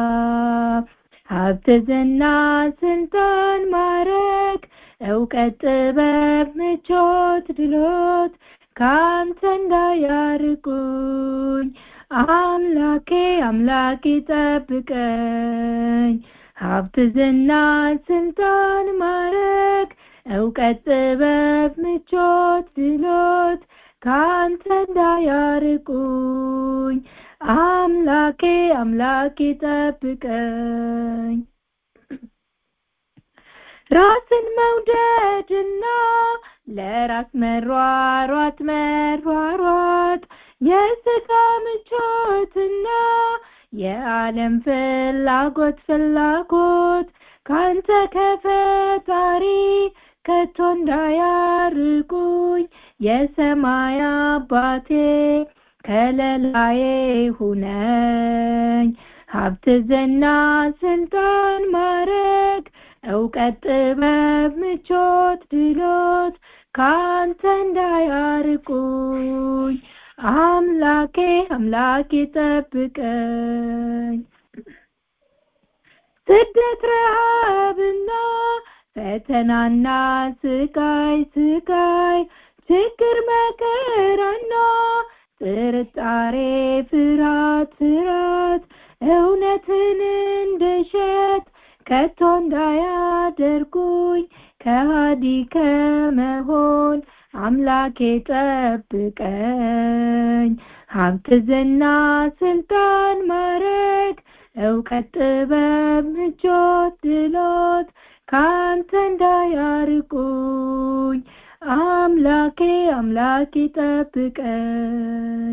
ሀብት፣ ዝና፣ ስልጣን፣ ማረግ፣ እውቀት፣ ጥበብ፣ ምቾት፣ ድሎት ከአንተ እንዳያርቁኝ አምላኬ አምላኬ ጠብቀኝ። ሀብት፣ ዝና፣ ስልጣን፣ ማረግ፣ እውቀት፣ ጥበብ፣ ምቾት፣ ድሎት ከአንተ እንዳያርቁኝ አምላኬ አምላኬ ጠብቀኝ። ራስን መውደድና ለራስ መሯሯጥ መሯሯጥ የስጋ ምቾትና የዓለም ፍላጎት ፍላጎት ካንተ ከፈጣሪ ከቶ እንዳያርቁኝ የሰማይ አባቴ ከለላዬ ሁነኝ። ሀብት፣ ዝና፣ ስልጣን፣ ማረግ፣ እውቀት፣ ጥበብ፣ ምቾት፣ ድሎት ካንተ እንዳያርቁኝ አምላኬ አምላኬ ጠብቀኝ። ስደት፣ ረሃብና ፈተናና ስቃይ ስቃይ ችግር መከራና ጥርጣሬ ፍርሃት ፍርሃት እውነትን እንደሸት ከቶ እንዳያደርጉኝ ከሃዲ ከመሆን አምላኬ ጠብቀኝ። ሀብት፣ ዝና፣ ስልጣን፣ ማረግ፣ እውቀት፣ ጥበብ፣ ምቾት፣ ድሎት ካንተ እንዳያርቁኝ አምላኬ አምላኬ ጠብቀኝ።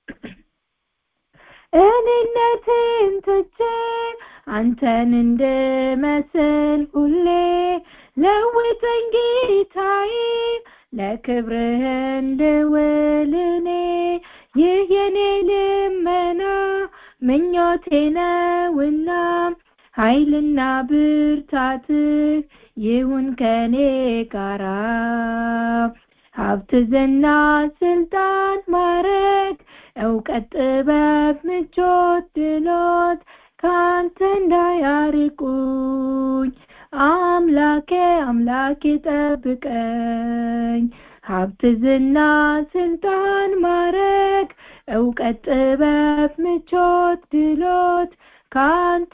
እኔነቴን ትቼ አንተን እንድመስል ሁሌ ለውጠኝ ጌታዬ ለክብርህ እንድውል እኔ ይህ የኔ ልመና ምኞቴ ነውና ኃይልና ብርታትህ ይሁን ከኔ ጋራ ሀብት ዝና ስልጣን ማረግ እውቀት ጥበብ ምቾት ድሎት ካንተ እንዳያርቁኝ አምላኬ አምላኬ ጠብቀኝ ሀብት ዝና ስልጣን ማረግ እውቀት ጥበብ ምቾት ድሎት ካንተ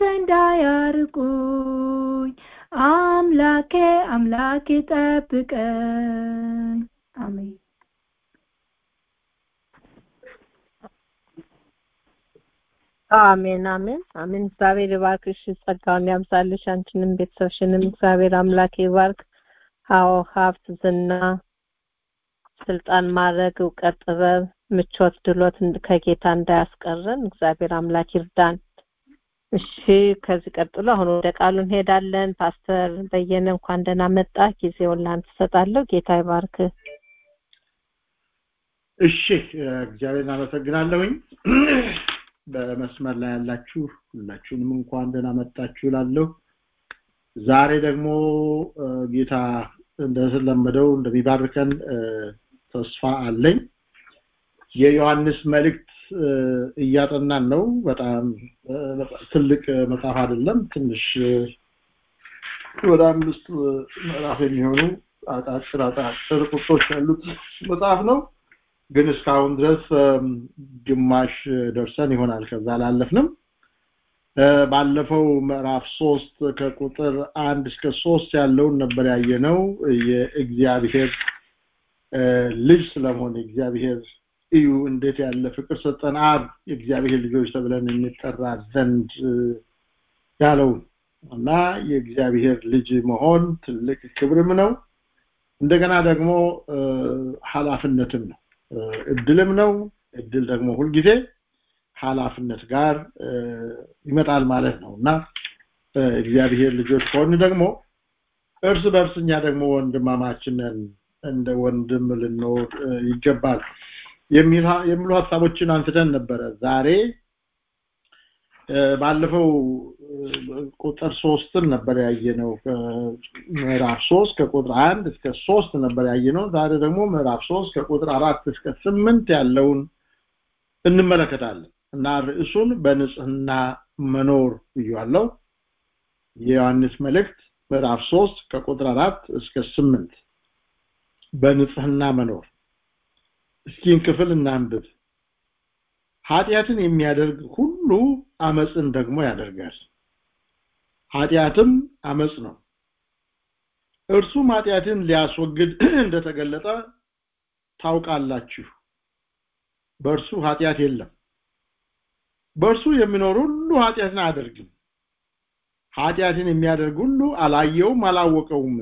እንዳያርቁኝ አምላኬ አምላኬ ጠብቀኝ አሜን አሜን አሜን አሜን እግዚአብሔር ይባርክሽ ጸጋውን ያብዛልሽ አንቺንም ቤተሰብሽንም እግዚአብሔር አምላክ ይባርክ አዎ ሀብት ዝና ስልጣን ማድረግ እውቀት ጥበብ ምቾት ድሎት ከጌታ እንዳያስቀረን እግዚአብሔር አምላክ ይርዳን እሺ ከዚህ ቀጥሎ አሁን ወደ ቃሉ እንሄዳለን ፓስተር በየነ እንኳን ደህና መጣ ጊዜውን ላንተ ሰጣለሁ ጌታ ይባርክ እሺ እግዚአብሔር አመሰግናለሁኝ በመስመር ላይ ያላችሁ ሁላችሁንም እንኳን ደህና መጣችሁ እላለሁ ዛሬ ደግሞ ጌታ እንደተለመደው እንደሚባርከን ተስፋ አለኝ የዮሐንስ መልእክት እያጠናን ነው በጣም ትልቅ መጽሐፍ አይደለም ትንሽ ወደ አምስት ምዕራፍ የሚሆኑ አጫጭር አጫጭር ቁጥሮች ያሉት መጽሐፍ ነው ግን እስካሁን ድረስ ግማሽ ደርሰን ይሆናል ከዛ አላለፍንም ባለፈው ምዕራፍ ሶስት ከቁጥር አንድ እስከ ሶስት ያለውን ነበር ያየነው የእግዚአብሔር ልጅ ስለመሆን እግዚአብሔር እዩ እንዴት ያለ ፍቅር ሰጠን አብ የእግዚአብሔር ልጆች ተብለን እንጠራ ዘንድ ያለው እና የእግዚአብሔር ልጅ መሆን ትልቅ ክብርም ነው እንደገና ደግሞ ኃላፊነትም ነው እድልም ነው እድል ደግሞ ሁልጊዜ ኃላፊነት ጋር ይመጣል ማለት ነው እና እግዚአብሔር ልጆች ከሆን ደግሞ እርስ በርስ እኛ ደግሞ ወንድማማችንን እንደ ወንድም ልንኖር ይገባል የሚሉ ሀሳቦችን አንስተን ነበረ ዛሬ ባለፈው ቁጥር ሶስትን ነበር ያየነው ምዕራፍ ሶስት ከቁጥር አንድ እስከ ሶስት ነበር ያየነው ዛሬ ደግሞ ምዕራፍ ሶስት ከቁጥር አራት እስከ ስምንት ያለውን እንመለከታለን እና ርዕሱን በንጽህና መኖር ብያለው የዮሐንስ መልእክት ምዕራፍ ሶስት ከቁጥር አራት እስከ ስምንት በንጽህና መኖር እስኪን ክፍል እናንብብ ኃጢአትን የሚያደርግ ሁሉ አመፅን ደግሞ ያደርጋል ኃጢአትም አመፅ ነው እርሱም ኃጢአትን ሊያስወግድ እንደተገለጠ ታውቃላችሁ በእርሱ ኃጢአት የለም በእርሱ የሚኖር ሁሉ ኃጢአትን አያደርግም ኃጢአትን የሚያደርግ ሁሉ አላየውም አላወቀውም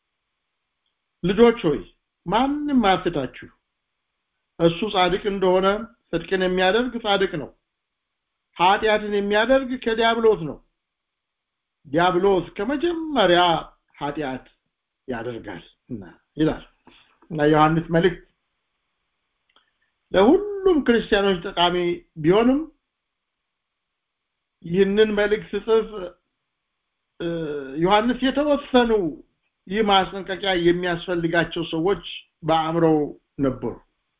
ልጆች ሆይ ማንም አያስታችሁ እሱ ጻድቅ እንደሆነ ጽድቅን የሚያደርግ ጻድቅ ነው ኃጢአትን የሚያደርግ ከዲያብሎስ ነው ዲያብሎስ ከመጀመሪያ ኃጢአት ያደርጋል እና ይላል እና ዮሐንስ መልእክት ለሁሉም ክርስቲያኖች ጠቃሚ ቢሆንም ይህንን መልእክት ጽፍ ዮሐንስ የተወሰኑ ይህ ማስጠንቀቂያ የሚያስፈልጋቸው ሰዎች በአእምሮው ነበሩ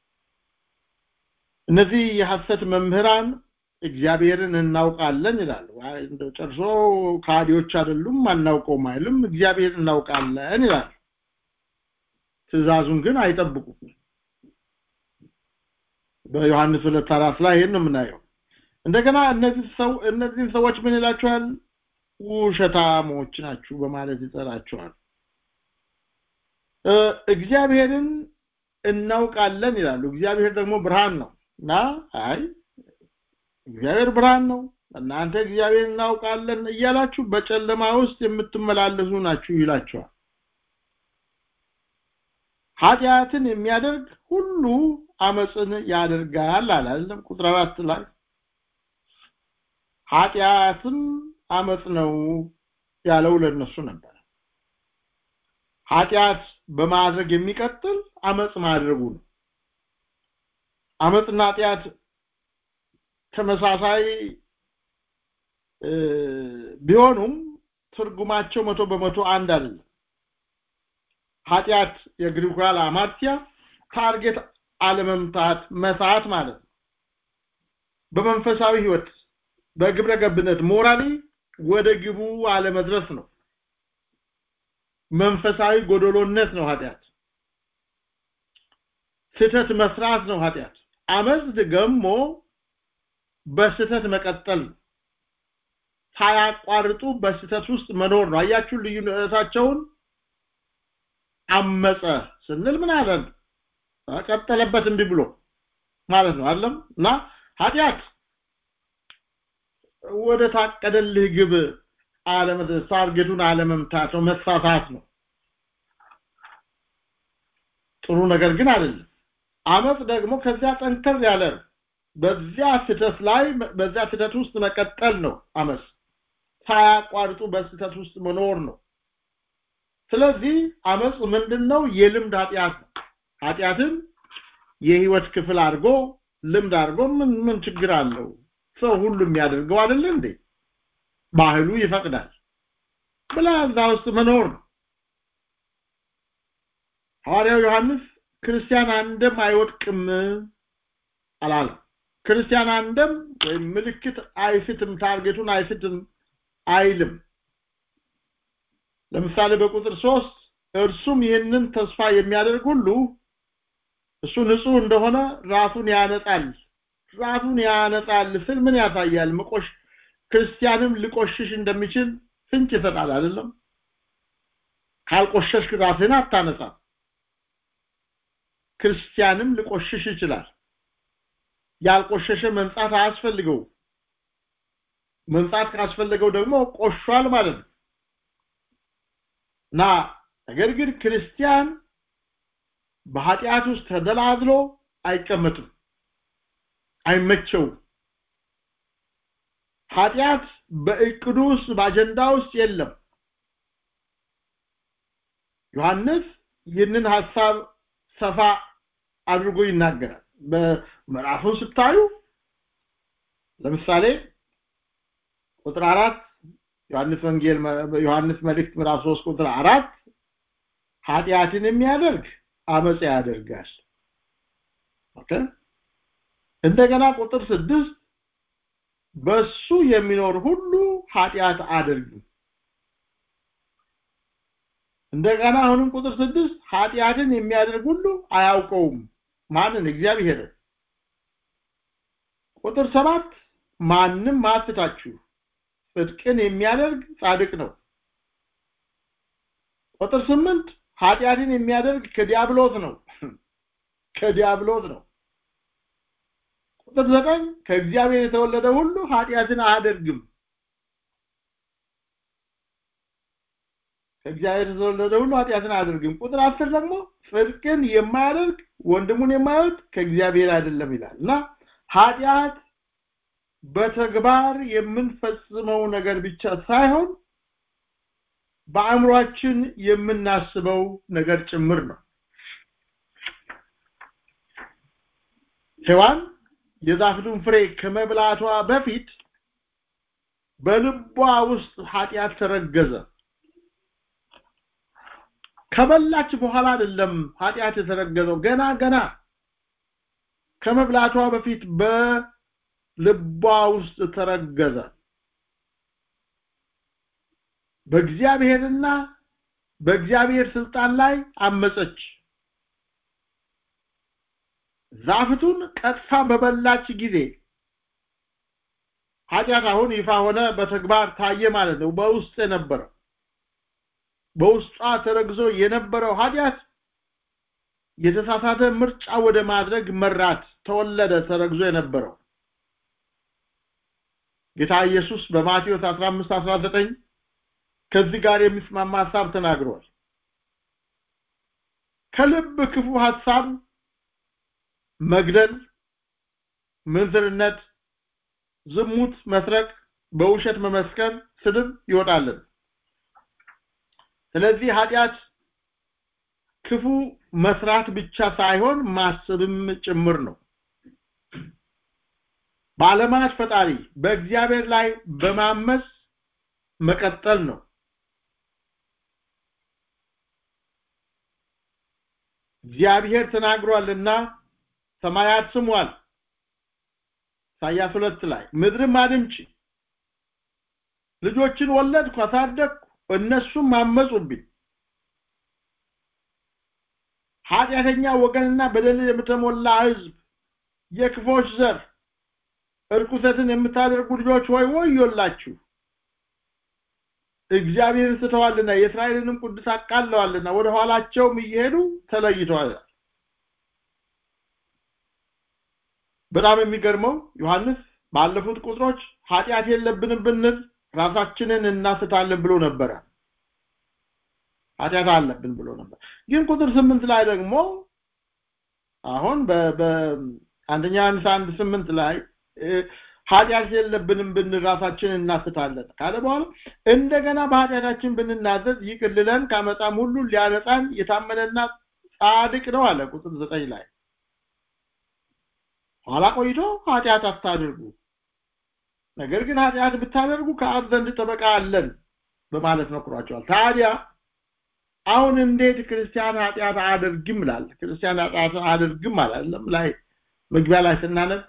እነዚህ የሐሰት መምህራን እግዚአብሔርን እናውቃለን ይላሉ እንደው ጨርሶ ካዲዎች አይደሉም አናውቀውም አይልም እግዚአብሔር እናውቃለን ይላል ትእዛዙን ግን አይጠብቁም በዮሐንስ ሁለት አራት ላይ ይህን ነው የምናየው እንደገና እነዚህ ሰው እነዚህን ሰዎች ምን ይላቸዋል ውሸታሞች ናችሁ በማለት ይጠራቸዋል እግዚአብሔርን እናውቃለን ይላሉ እግዚአብሔር ደግሞ ብርሃን ነው እና አይ እግዚአብሔር ብርሃን ነው እናንተ እግዚአብሔር እናውቃለን እያላችሁ በጨለማ ውስጥ የምትመላለሱ ናችሁ ይላቸዋል ኃጢአትን የሚያደርግ ሁሉ አመፅን ያደርጋል አላለም ቁጥር አራት ላይ ኃጢአትም አመፅ ነው ያለው ለነሱ ነበር ኃጢአት በማድረግ የሚቀጥል አመጽ ማድረጉ ነው አመጽና ኃጢአት ተመሳሳይ ቢሆኑም ትርጉማቸው መቶ በመቶ አንድ አይደለም ኃጢአት የግሪካል አማርቲያ ታርጌት አለመምታት መሳት ማለት ነው በመንፈሳዊ ህይወት በግብረ ገብነት ሞራሊ ወደ ግቡ አለመድረስ ነው መንፈሳዊ ጎደሎነት ነው ኃጢአት ስተት መስራት ነው ኃጢአት አመጽ ደግሞ በስተት መቀጠል ነው ሳያቋርጡ በስተት ውስጥ መኖር ነው አያችሁ ልዩነታቸውን አመጸ ስንል ምን አለን ቀጠለበት እንዲህ ብሎ ማለት ነው አይደለም እና ኃጢአት ወደ ታቀደልህ ግብ አለመድረስ ታርጌቱን አለመምታት ነው መሳሳት ነው ጥሩ ነገር ግን አይደለም አመጽ ደግሞ ከዚያ ጠንከር ያለ በዚያ ስተት ላይ በዚያ ስተት ውስጥ መቀጠል ነው አመጽ ሳያቋርጡ በስተት ውስጥ መኖር ነው ስለዚህ አመጽ ምንድነው የልምድ ኃጢአት ነው ኃጢአትን የህይወት ክፍል አድርጎ ልምድ አድርጎ ምን ምን ችግር አለው ሰው ሁሉ የሚያደርገው አይደል እንዴ ባህሉ ይፈቅዳል ብላ እዛ ውስጥ መኖር ነው ሐዋርያው ዮሐንስ ክርስቲያን አንድም አይወድቅም አላለም ክርስቲያን አንድም ወይም ምልክት አይስትም ታርጌቱን አይስትም አይልም ለምሳሌ በቁጥር ሶስት እርሱም ይህንን ተስፋ የሚያደርግ ሁሉ እሱ ንጹህ እንደሆነ ራሱን ያነጻል ራሱን ያነጻል ስል ምን ያሳያል መቆሽ ክርስቲያንም ሊቆሽሽ እንደሚችል ፍንጭ ይሰጣል አይደለም ካልቆሸሽክ ራስህን አታነጻም ክርስቲያንም ሊቆሽሽ ይችላል ያልቆሸሸ መንጻት አያስፈልገው መንጻት ካስፈለገው ደግሞ ቆሿል ማለት ነው እና ነገር ግን ክርስቲያን በኃጢአት ውስጥ ተደላድሎ አይቀመጥም አይመቸውም ኃጢአት በእቅዱ ውስጥ በአጀንዳ ውስጥ የለም ዮሐንስ ይህንን ሐሳብ ሰፋ አድርጎ ይናገራል በምዕራፉን ስታዩ ለምሳሌ ቁጥር አራት ዮሐንስ ወንጌል ዮሐንስ መልእክት ምዕራፍ 3 ቁጥር አራት ኃጢአትን የሚያደርግ አመጽ ያደርጋል ኦኬ እንደገና ቁጥር ስድስት በሱ የሚኖር ሁሉ ኃጢአት አድርግ እንደገና አሁንም ቁጥር ስድስት ኃጢአትን የሚያደርግ ሁሉ አያውቀውም ማንን እግዚአብሔር ቁጥር ሰባት ማንም ማስታችሁ ጽድቅን የሚያደርግ ጻድቅ ነው ቁጥር ስምንት ኃጢአትን የሚያደርግ ከዲያብሎስ ነው ከዲያብሎስ ነው ቁጥር ዘጠኝ ከእግዚአብሔር የተወለደ ሁሉ ኃጢአትን አያደርግም ከእግዚአብሔር የተወለደ ሁሉ ኃጢአትን አያደርግም ቁጥር አስር ደግሞ ጽድቅን የማያደርግ ወንድሙን የማይወድ ከእግዚአብሔር አይደለም ይላል እና ኃጢአት በተግባር የምንፈጽመው ነገር ብቻ ሳይሆን በአእምሯችን የምናስበው ነገር ጭምር ነው ሔዋን የዛፍዱን ፍሬ ከመብላቷ በፊት በልቧ ውስጥ ኃጢአት ተረገዘ ከበላች በኋላ አይደለም ኃጢአት የተረገዘው ገና ገና ከመብላቷ በፊት በልቧ ውስጥ ተረገዘ በእግዚአብሔርና በእግዚአብሔር ስልጣን ላይ አመፀች ዛፍቱን ቀጥታ በበላች ጊዜ ኃጢአት አሁን ይፋ ሆነ በተግባር ታየ ማለት ነው በውስጥ የነበረው በውስጧ ተረግዞ የነበረው ኃጢአት የተሳሳተ ምርጫ ወደ ማድረግ መራት ተወለደ ተረግዞ የነበረው ጌታ ኢየሱስ በማቴዎስ 15 19 ከዚህ ጋር የሚስማማ ሐሳብ ተናግሯል ከልብ ክፉ ሐሳብ መግደል ምንዝርነት ዝሙት መስረቅ በውሸት መመስከር ስድብ ይወጣልን ስለዚህ ኃጢአት ክፉ መስራት ብቻ ሳይሆን ማሰብም ጭምር ነው በዓለማት ፈጣሪ በእግዚአብሔር ላይ በማመስ መቀጠል ነው እግዚአብሔር ተናግሯልና ሰማያት ስሟል ኢሳያስ ሁለት ላይ ምድርም አድምጪ ልጆችን ወለድኩ አሳደግኩ እነሱም አመጹብኝ ኃጢአተኛ ወገንና በደል የምተሞላ ህዝብ የክፎች ዘር እርኩሰትን የምታደርጉ ልጆች ሆይ ወዮላችሁ እግዚአብሔርን ስተዋልና የእስራኤልንም ቅዱስ አቃለዋልና ወደ ኋላቸውም እየሄዱ ተለይተዋል በጣም የሚገርመው ዮሐንስ ባለፉት ቁጥሮች ኃጢአት የለብንም ብንል ራሳችንን እናስታለን ብሎ ነበረ ኃጢአት አለብን ብሎ ነበር ግን ቁጥር ስምንት ላይ ደግሞ አሁን በአንደኛ ዮሐንስ አንድ ስምንት ላይ ኃጢአት የለብንም ብንል ራሳችንን እናስታለን ካለ በኋላ እንደገና በኃጢአታችን ብንናዘዝ ይቅር ሊለን ከአመፃም ሁሉ ሊያነጻን የታመነና ጻድቅ ነው አለ ቁጥር ዘጠኝ ላይ ኋላ ቆይቶ ኃጢአት አታድርጉ ነገር ግን ኃጢአት ብታደርጉ ከአብ ዘንድ ጠበቃ አለን በማለት መክሯቸዋል ታዲያ አሁን እንዴት ክርስቲያን ኃጢአት አያደርግም ይላል ክርስቲያን ኃጢአት አያደርግም አላለም ላይ መግቢያ ላይ ስናነብ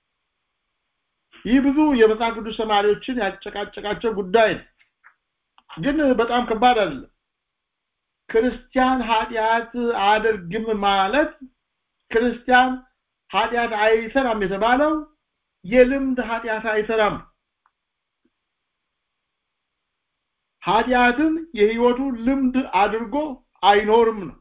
ይህ ብዙ የመጽሐፍ ቅዱስ ተማሪዎችን ያጨቃጨቃቸው ጉዳይ ነው ግን በጣም ከባድ አይደለም ክርስቲያን ኃጢአት አያደርግም ማለት ክርስቲያን ኃጢአት አይሰራም የተባለው የልምድ ኃጢአት አይሰራም ኃጢአትን የህይወቱ ልምድ አድርጎ አይኖርም ነው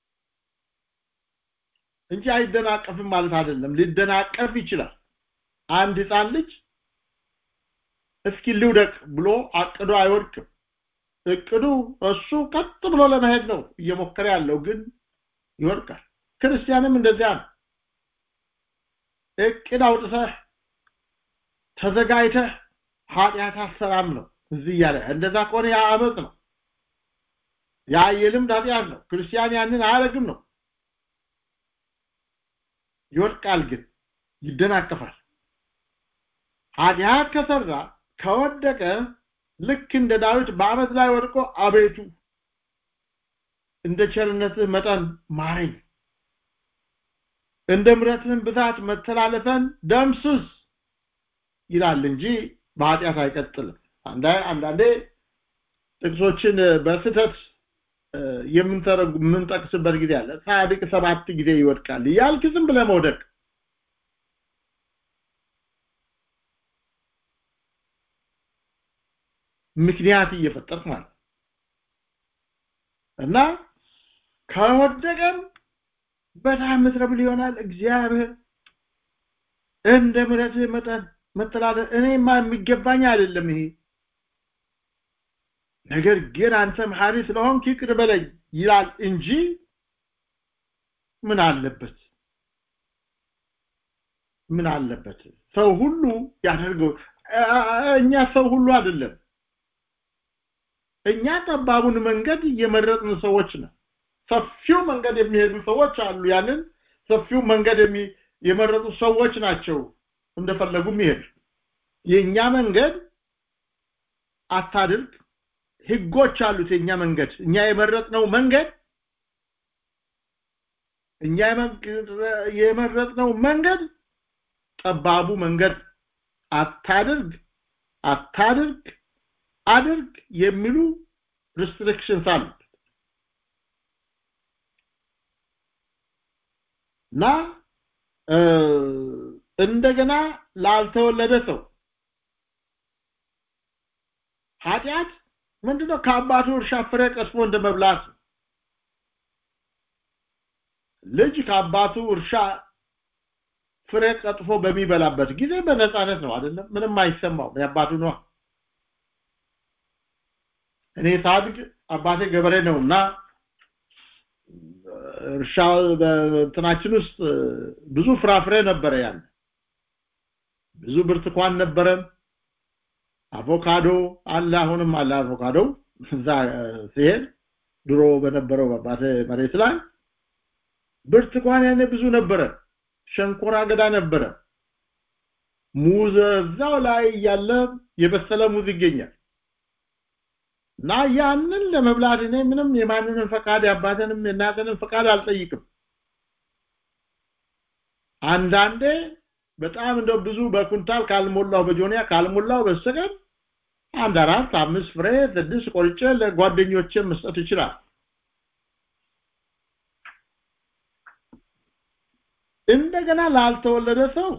እንጂ አይደናቀፍም ማለት አይደለም ሊደናቀፍ ይችላል አንድ ህፃን ልጅ እስኪ ልውደቅ ብሎ አቅዶ አይወድቅም እቅዱ እሱ ቀጥ ብሎ ለመሄድ ነው እየሞከረ ያለው ግን ይወድቃል ክርስቲያንም እንደዚያ ነው እቅድ አውጥተህ ተዘጋጅተህ ኃጢአት አሰራም ነው እዚህ እያለ እንደዛ ከሆነ ያ አመፅ ነው ያ የልምድ ኃጢአት ነው ክርስቲያን ያንን አያደርግም ነው ይወድቃል ግን ይደናቀፋል ኃጢአት ከሰራ ከወደቀ ልክ እንደ ዳዊት በአመት ላይ ወድቆ አቤቱ እንደ ቸርነትህ መጠን ማረኝ እንደ ምረትህን ብዛት መተላለፈን ደምስስ ይላል እንጂ በኃጢአት አይቀጥልም አንዳንዴ ጥቅሶችን በስተት የምንተረጉ የምንጠቅስበት ጊዜ አለ ጻድቅ ሰባት ጊዜ ይወድቃል ያልክ ዝም ብለህ መውደቅ ምክንያት እየፈጠርክ ማለት እና ከወደቀም በጣም ምትረብል ይሆናል እግዚአብሔር እንደ ምሕረትህ መጠን መተላለፍ እኔማ የሚገባኝ አይደለም ይሄ ነገር ግን አንተ መሐሪ ስለሆንክ ይቅር በለኝ ይላል እንጂ ምን አለበት ምን አለበት ሰው ሁሉ ያደርገው እኛ ሰው ሁሉ አይደለም እኛ ጠባቡን መንገድ የመረጥን ሰዎች ነው ሰፊው መንገድ የሚሄዱ ሰዎች አሉ ያንን ሰፊው መንገድ የመረጡ ሰዎች ናቸው እንደፈለጉ የሚሄዱ የኛ መንገድ አታድርግ ህጎች አሉት የኛ መንገድ እኛ የመረጥነው መንገድ እኛ የመረጥነው መንገድ ጠባቡ መንገድ አታድርግ አታድርግ አድርግ የሚሉ ሪስትሪክሽንስ አሉ እና እንደገና ላልተወለደ ሰው ኃጢአት ምንድነው ከአባቱ እርሻ ፍሬ ቀስሞ እንደ መብላት ልጅ ከአባቱ እርሻ ፍሬ ቀጥፎ በሚበላበት ጊዜ በነፃነት ነው አይደለም ምንም አይሰማው የአባቱ ነው እኔ ሳድግ አባቴ ገበሬ ነውና እርሻ በእንትናችን ውስጥ ብዙ ፍራፍሬ ነበረ ያን ብዙ ብርቱካን ነበረን አቮካዶ አለ አሁንም አለ አቮካዶ እዛ ሲሄድ ድሮ በነበረው በአባቴ መሬት ላይ ብርቱካን ያኔ ብዙ ነበረ ሸንኮራ አገዳ ነበረ ሙዝ እዛው ላይ ያለ የበሰለ ሙዝ ይገኛል እና ያንን ለመብላት እኔ ምንም የማንንም ፈቃድ የአባትንም የእናትንም ፈቃድ አልጠይቅም አንዳንዴ በጣም እንደው ብዙ በኩንታል ካልሞላው በጆንያ ካልሞላው በስተቀር አንድ አራት አምስት ፍሬ ስድስት ቆርጬ ለጓደኞቼ መስጠት ይችላል እንደገና ላልተወለደ ሰው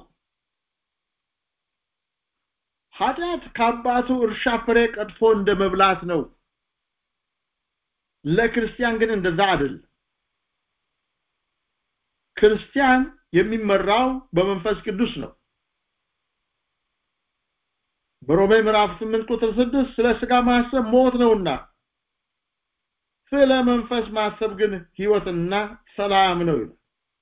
ኃጢአት ከአባቱ እርሻ ፍሬ ቀጥፎ እንደ መብላት ነው ለክርስቲያን ግን እንደዛ አይደለም ክርስቲያን የሚመራው በመንፈስ ቅዱስ ነው በሮሜ ምዕራፍ 8 ቁጥር 6 ስለ ስጋ ማሰብ ሞት ነውና ስለ መንፈስ ማሰብ ግን ህይወትና ሰላም ነው ይላል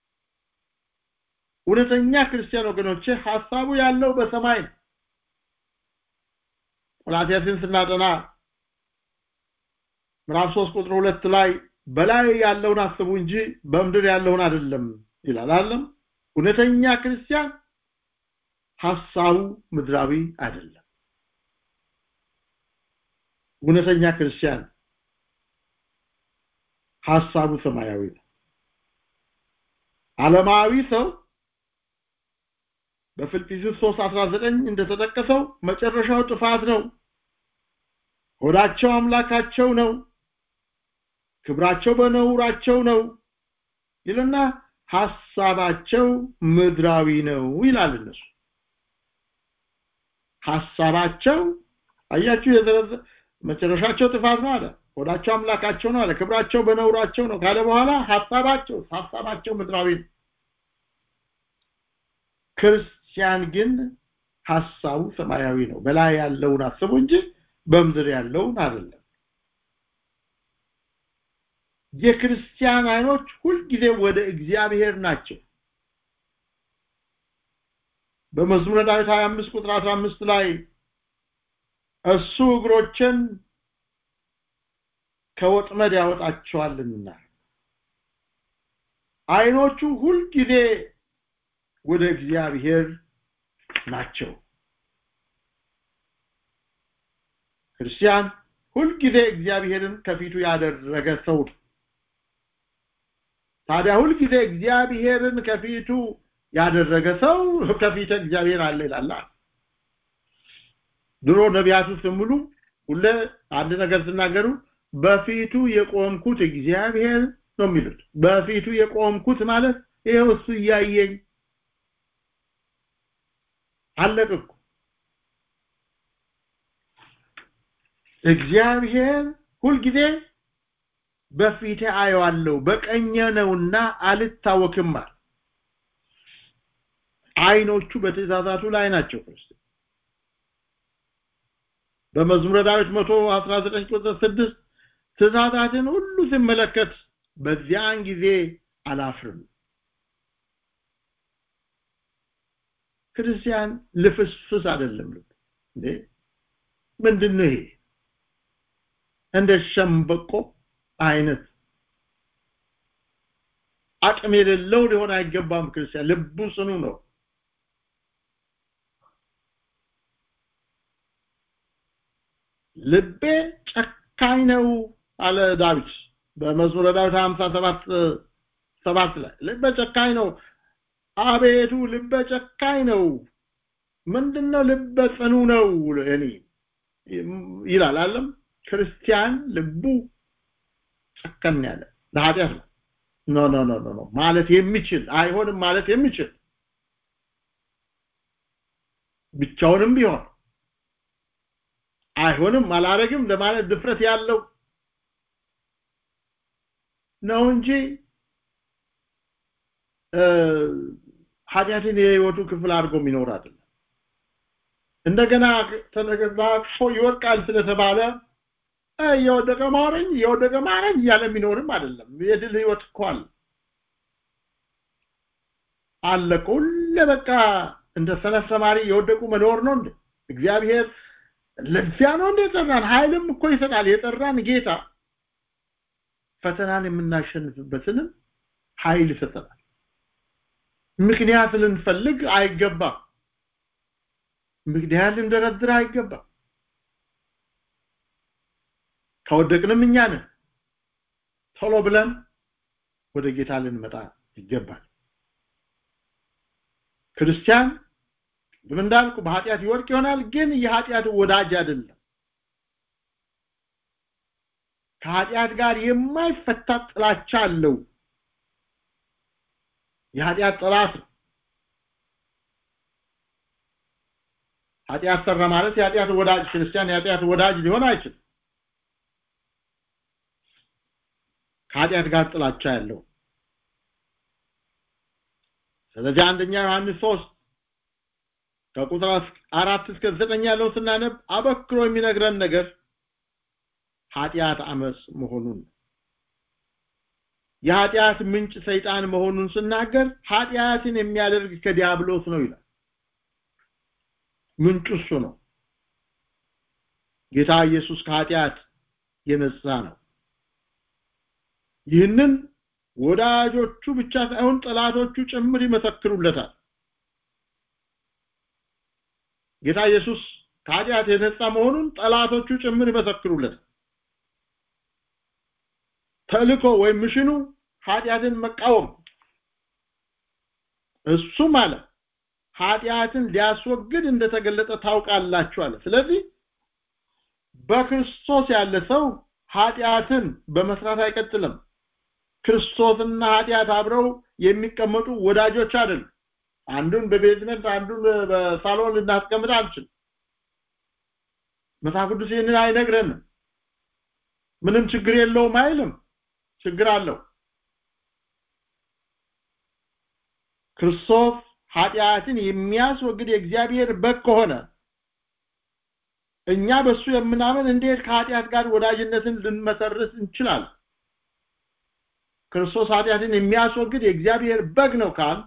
እውነተኛ ክርስቲያን ወገኖቼ ሐሳቡ ያለው በሰማይ ነው ቆላትያስን ስናጠና ምዕራፍ 3 ቁጥር 2 ላይ በላይ ያለውን አስቡ እንጂ በምድር ያለውን አይደለም ይላል አለም እውነተኛ ክርስቲያን ሐሳቡ ምድራዊ አይደለም እውነተኛ ክርስቲያን ሐሳቡ ሰማያዊ ነው ዓለማዊ ሰው በፊልጵስዩስ 3:19 እንደተጠቀሰው መጨረሻው ጥፋት ነው ሆዳቸው አምላካቸው ነው ክብራቸው በነውራቸው ነው ይልና ሐሳባቸው ምድራዊ ነው ይላል እነሱ ሐሳባቸው አያችሁ የዘረዘ መጨረሻቸው ጥፋት ነው አለ ሆዳቸው አምላካቸው ነው አለ ክብራቸው በነውራቸው ነው ካለ በኋላ ሐሳባቸው ሐሳባቸው ምድራዊ ነው ክርስቲያን ግን ሐሳቡ ሰማያዊ ነው በላይ ያለውን አስቡ እንጂ በምድር ያለውን አይደለም የክርስቲያን አይኖች ሁልጊዜ ወደ እግዚአብሔር ናቸው በመዝሙረ ዳዊት 25 ቁጥር 15 ላይ እሱ እግሮችን ከወጥመድ ያወጣቸዋልና አይኖቹ ሁልጊዜ ወደ እግዚአብሔር ናቸው ክርስቲያን ሁልጊዜ እግዚአብሔርን ከፊቱ ያደረገ ሰው ነው ታዲያ ሁልጊዜ እግዚአብሔርን ከፊቱ ያደረገ ሰው ከፊተ እግዚአብሔር አለ ይላል ድሮ ነቢያቱ ስሙሉ ሁለ አንድ ነገር ሲናገሩ በፊቱ የቆምኩት እግዚአብሔር ነው የሚሉት በፊቱ የቆምኩት ማለት ይሄው እሱ እያየኝ አለቅኩ እግዚአብሔር ሁልጊዜ በፊቴ አየዋለሁ በቀኘ ነውና አልታወክም አይኖቹ በትእዛዛቱ ላይ ናቸው ክርስቶስ በመዝሙረ ዳዊት 119 ቁጥር 6 ትእዛዛትን ሁሉ ሲመለከት በዚያን ጊዜ አላፍርም ክርስቲያን ልፍስፍስ አይደለም እንዴ ምንድነው ይሄ እንደ ሸምበቆ አይነት አቅም የሌለው ሊሆን አይገባም ክርስቲያን ልቡ ጽኑ ነው ልቤ ጨካኝ ነው አለ ዳዊት በመዝሙረ ዳዊት 57 ሰባት ላይ ልበ ጨካኝ ነው አቤቱ ልበ ጨካኝ ነው ምንድነው ልበ ጽኑ ነው እኔ ይላል አለም ክርስቲያን ልቡ ጨከን ያለ ለኃጢአት ነው ኖ ኖ ኖ ኖ ማለት የሚችል አይሆንም ማለት የሚችል ብቻውንም ቢሆን አይሆንም አላረግም ለማለት ድፍረት ያለው ነው እንጂ ኃጢአትን የህይወቱ ክፍል አድርጎ የሚኖር አይደለም እንደገና ተነገባፎ ይወድቃል ስለተባለ የወደቀ ማረኝ የወደቀ ማረኝ እያለ የሚኖርም አይደለም የድል ህይወት እኮ አለ አለቀ ሁሌ በቃ እንደ ሰነፍ ተማሪ የወደቁ መኖር ነው እንዴ እግዚአብሔር ለዚያ ነው እንደ የጠራን ኃይልም እኮ ይሰጣል የጠራን ጌታ ፈተናን የምናሸንፍበትንም ኃይል ይሰጠናል ምክንያት ልንፈልግ አይገባም ምክንያት ልንደረድር አይገባም ከወደቅንም እኛ ነን ቶሎ ብለን ወደ ጌታ ልንመጣ ይገባል ክርስቲያን ቅድም እንዳልኩ በኃጢአት ይወድቅ ይሆናል ግን የኃጢአት ወዳጅ አይደለም ከኃጢአት ጋር የማይፈታ ጥላቻ አለው የኃጢአት ጠላት ነው ኃጢአት ሰራ ማለት የኃጢአት ወዳጅ ክርስቲያን የኃጢአት ወዳጅ ሊሆን አይችልም ከኃጢአት ጋር ጥላቻ ያለው ስለዚህ አንደኛ ዮሐንስ 3 ከቁጥር አራት እስከ ዘጠኝ ያለውን ስናነብ አበክሮ የሚነግረን ነገር ኃጢአት አመጽ መሆኑን የኃጢአት ምንጭ ሰይጣን መሆኑን ስናገር ኃጢአትን የሚያደርግ ከዲያብሎስ ነው ይላል ምንጩ እሱ ነው ጌታ ኢየሱስ ከኃጢአት የነጻ ነው ይህንን ወዳጆቹ ብቻ ሳይሆን ጠላቶቹ ጭምር ይመሰክሩለታል ጌታ ኢየሱስ ከኃጢአት የነጻ መሆኑን ጠላቶቹ ጭምር ይመሰክሩለታል ተልኮ ወይም ምሽኑ ኃጢአትን መቃወም እሱ ማለት ኃጢአትን ሊያስወግድ እንደተገለጠ ታውቃላችሁ አለ ስለዚህ በክርስቶስ ያለ ሰው ኃጢአትን በመስራት አይቀጥልም ክርስቶስና ኃጢአት አብረው የሚቀመጡ ወዳጆች አይደሉም አንዱን በቤዝመንት አንዱን በሳሎን ልናስቀምጥ አንችልም መጽሐፍ ቅዱስ ይህንን አይነግረንም ምንም ችግር የለውም አይልም ችግር አለው ክርስቶስ ኃጢአትን የሚያስወግድ የእግዚአብሔር በግ ከሆነ እኛ በሱ የምናምን እንዴት ከኃጢአት ጋር ወዳጅነትን ልንመሰርት እንችላለን ክርስቶስ ኃጢአትን የሚያስወግድ የእግዚአብሔር በግ ነው ካል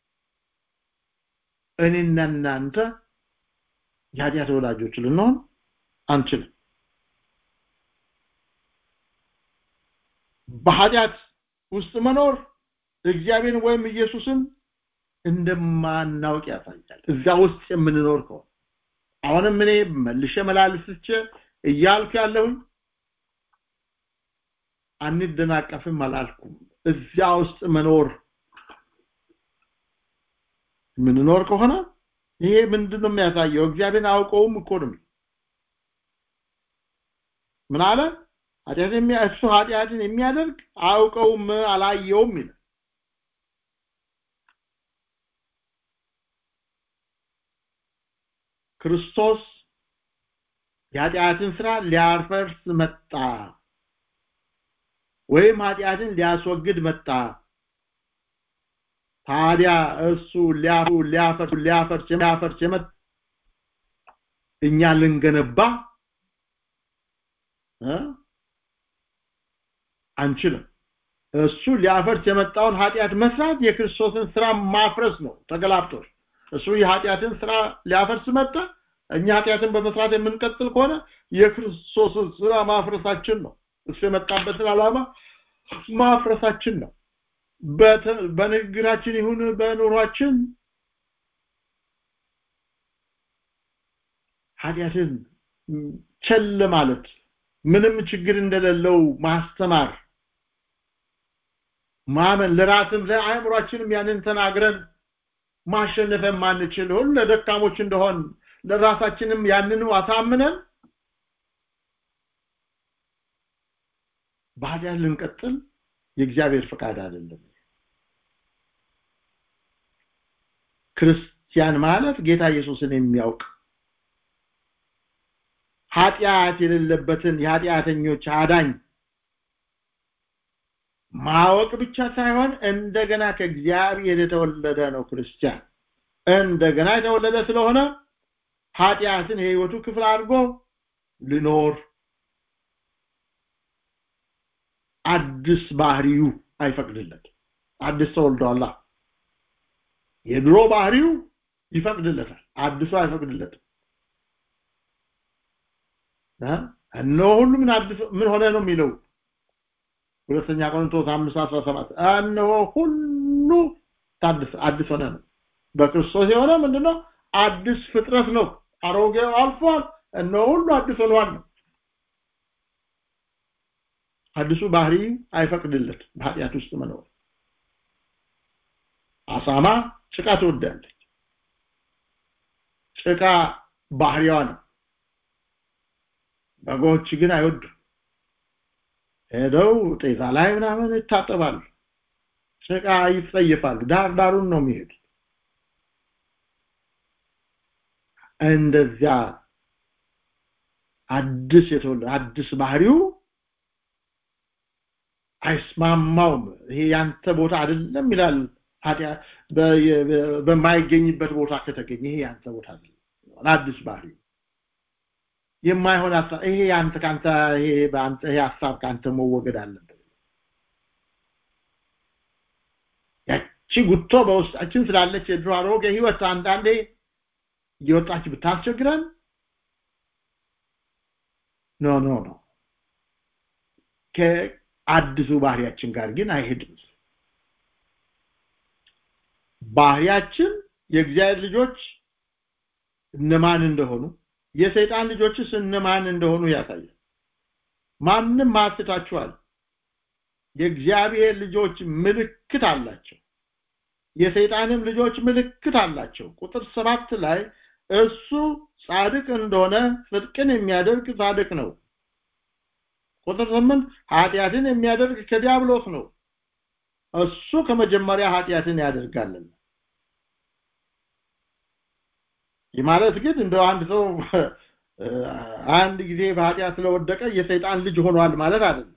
እኔና እናንተ የኃጢአት ወዳጆች ልንሆን አንችልም በኃጢአት ውስጥ መኖር እግዚአብሔርን ወይም ኢየሱስን እንደማናውቅ ያሳያል እዛ ውስጥ የምንኖር ከሆነ አሁንም እኔ መልሼ መላልስቼ እያልኩ ያለሁኝ አንደናቀፍም አላልኩም እዚያ ውስጥ መኖር የምንኖር ከሆነ ይሄ ምንድን ነው የሚያሳየው እግዚአብሔርን አውቀውም እኮ ነው ምን አለ ኃጢአትን እሱ ኃጢአትን የሚያደርግ አውቀውም አላየውም ይላል ክርስቶስ የኃጢአትን ስራ ሊያፈርስ መጣ ወይም ኃጢአትን ሊያስወግድ መጣ ታዲያ እሱ ሊያፈርስ ሊያፈርስ ሊያፈርስ የመጣ እኛ ልንገነባ አንችልም እሱ ሊያፈርስ የመጣውን ኃጢአት መስራት የክርስቶስን ስራ ማፍረስ ነው ተገላብጦች እሱ የኃጢአትን ስራ ሊያፈርስ መጣ እኛ ኃጢአትን በመስራት የምንቀጥል ከሆነ የክርስቶስን ስራ ማፍረሳችን ነው እሱ የመጣበትን ዓላማ ማፍረሳችን ነው በንግግራችን ይሁን በኑሯችን ኃጢአትን ቸል ማለት ምንም ችግር እንደሌለው ማስተማር ማመን ለራስም ለአእምሯችንም ያንን ተናግረን ማሸነፍ የማንችል ሁሉ ለደካሞች እንደሆን ለራሳችንም ያንኑ አሳምነን በኃጢአት ልንቀጥል የእግዚአብሔር ፈቃድ አይደለም ክርስቲያን ማለት ጌታ ኢየሱስን የሚያውቅ ኃጢአት የሌለበትን የኃጢአተኞች አዳኝ ማወቅ ብቻ ሳይሆን እንደገና ከእግዚአብሔር የተወለደ ነው ክርስቲያን እንደገና የተወለደ ስለሆነ ኃጢአትን የህይወቱ ክፍል አድርጎ ሊኖር አዲስ ባህሪው አይፈቅድለት አዲስ ተወልዷላ የድሮ ባህሪው ይፈቅድለታል አዲሱ አይፈቅድለትም እነሆ ሁሉ ምን አዲስ ምን ሆነ ነው የሚለው ሁለተኛ ቆሮንቶስ አምስት አስራ ሰባት እነሆ ሁሉ ታድስ አዲስ ሆነ ነው በክርስቶስ የሆነ ምንድነው አዲስ ፍጥረት ነው አሮጌው አልፏል እነሆ ሁሉ አዲስ ሆኗል ነው አዲሱ ባህሪ አይፈቅድለት በኃጢአት ውስጥ መኖር አሳማ ጭቃ ትወዳለች ጭቃ ባህሪዋ ነው በጎች ግን አይወዱም ሄደው ጤዛ ላይ ምናምን ይታጠባሉ ጭቃ ይጸየፋሉ ዳር ዳሩን ነው የሚሄዱት እንደዚያ አዲስ የተወለደ አዲስ ባህሪው አይስማማውም ይሄ ያንተ ቦታ አይደለም ይላል በማይገኝበት ቦታ ከተገኘ ይሄ ያንተ ቦታ አይደለም አዲስ ባህሪ የማይሆን ሀሳብ ይሄ ያንተ ካንተ ይሄ በአንተ ይሄ ሀሳብ ካንተ መወገድ አለበት ያቺ ጉቶ በውስጣችን ስላለች የድሮ አሮጌ ህይወት አንዳንዴ እየወጣች ብታስቸግረን ኖ ኖ ኖ ከአዲሱ ባህሪያችን ጋር ግን አይሄድም ባህሪያችን የእግዚአብሔር ልጆች እነማን እንደሆኑ የሰይጣን ልጆችስ እነማን እንደሆኑ ያሳያል ማንም ማስታችኋል የእግዚአብሔር ልጆች ምልክት አላቸው የሰይጣንም ልጆች ምልክት አላቸው ቁጥር ሰባት ላይ እሱ ጻድቅ እንደሆነ ጽድቅን የሚያደርግ ጻድቅ ነው ቁጥር ስምንት ኃጢአትን የሚያደርግ ከዲያብሎስ ነው እሱ ከመጀመሪያ ኃጢአትን ያደርጋልና ይህ ማለት ግን እንደው አንድ ሰው አንድ ጊዜ በኃጢአት ስለወደቀ የሰይጣን ልጅ ሆኗል ማለት አይደለም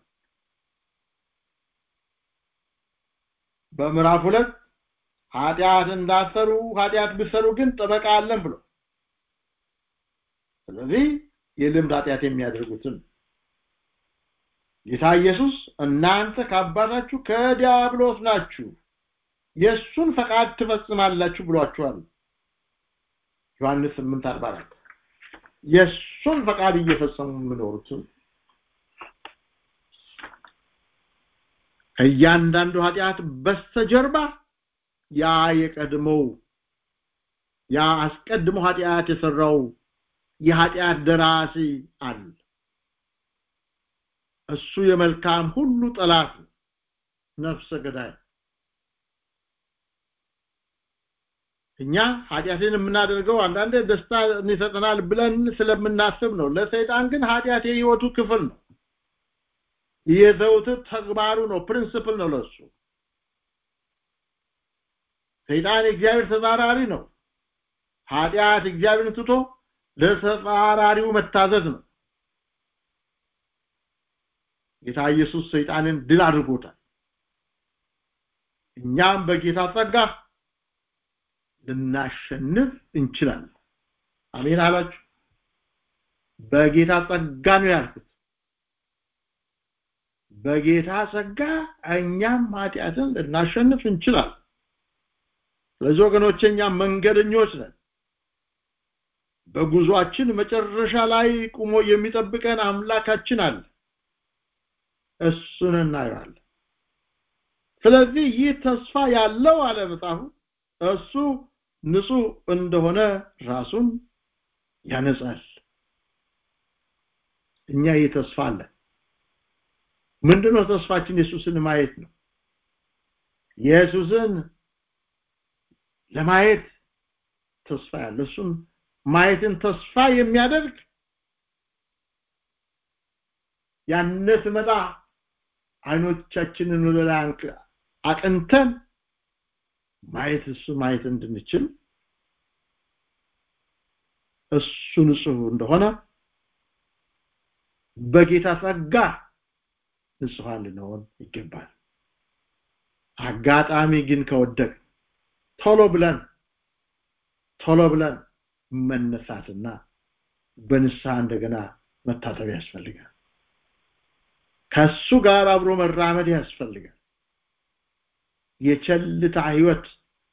በምዕራፍ ሁለት ኃጢአት እንዳሰሩ ኃጢአት ቢሰሩ ግን ጠበቃ አለን ብሎ ስለዚህ የልምድ ኃጢአት የሚያደርጉትን ጌታ ኢየሱስ እናንተ ከአባታችሁ ከዲያብሎስ ናችሁ የእሱን ፈቃድ ትፈጽማላችሁ ብሏችኋል ዮሐንስ 8:44 የእሱን ፈቃድ እየፈጸሙ የሚኖሩትን እያንዳንዱ ኃጢአት በስተጀርባ ያ የቀድሞው ያ አስቀድሞ ኃጢአት የሰራው የኃጢአት ደራሲ አለ እሱ የመልካም ሁሉ ጠላት ነፍሰ ገዳይ እኛ ኃጢአትን የምናደርገው አንዳንዴ ደስታ ይሰጠናል ብለን ስለምናስብ ነው ለሰይጣን ግን ኃጢአት የህይወቱ ክፍል ነው የዘውትር ተግባሩ ነው ፕሪንሲፕል ነው ለሱ ሰይጣን የእግዚአብሔር ተጻራሪ ነው ኃጢአት እግዚአብሔርን ትቶ ለተጻራሪው መታዘዝ ነው ጌታ ኢየሱስ ሰይጣንን ድል አድርጎታል እኛም በጌታ ጸጋ ልናሸንፍ እንችላለን አሜን አላችሁ በጌታ ጸጋ ነው ያልኩት በጌታ ጸጋ እኛም ኃጢአትን ልናሸንፍ እንችላለን ስለዚህ ወገኖች እኛም መንገደኞች ነን በጉዟችን መጨረሻ ላይ ቁሞ የሚጠብቀን አምላካችን አለ እሱን እናየዋለን ስለዚህ ይህ ተስፋ ያለው አለ መጽሐፉ እሱ ንጹህ እንደሆነ ራሱን ያነጻል እኛ ይህ ተስፋ አለ ምንድነው ተስፋችን ኢየሱስን ማየት ነው ኢየሱስን ለማየት ተስፋ ያለ እሱን ማየትን ተስፋ የሚያደርግ ያነ ስመጣ አይኖቻችንን ወደ ላይ አቅንተን ማየት እሱ ማየት እንድንችል እሱ ንጹህ እንደሆነ በጌታ ጸጋ ንጹሃን ልንሆን ይገባል አጋጣሚ ግን ከወደቅ ቶሎ ብለን ቶሎ ብለን መነሳትና በንስሐ እንደገና መታጠብ ያስፈልጋል ከሱ ጋር አብሮ መራመድ ያስፈልጋል የቸልታ ህይወት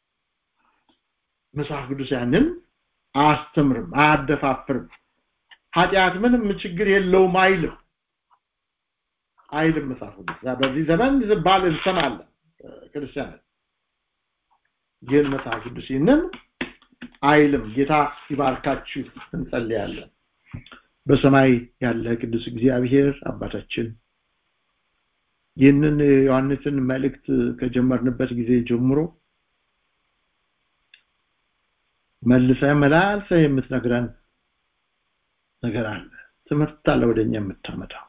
መጽሐፍ ቅዱስ ያንን አያስተምርም አያደፋፍርም ኃጢአት ምንም ችግር የለውም አይልም አይልም መጽሐፍ ቅዱስ በዚህ ዘመን ዝባል እንሰማለን ክርስቲያኖች ግን መጽሐፍ ቅዱስ ይህንን አይልም ጌታ ይባርካችሁ እንጸልያለን በሰማይ ያለ ቅዱስ እግዚአብሔር አባታችን ይህንን ዮሐንስን መልእክት ከጀመርንበት ጊዜ ጀምሮ መልሰ መላልሰ የምትነግረን ነገር አለ ትምህርት አለ ወደኛ የምታመጣው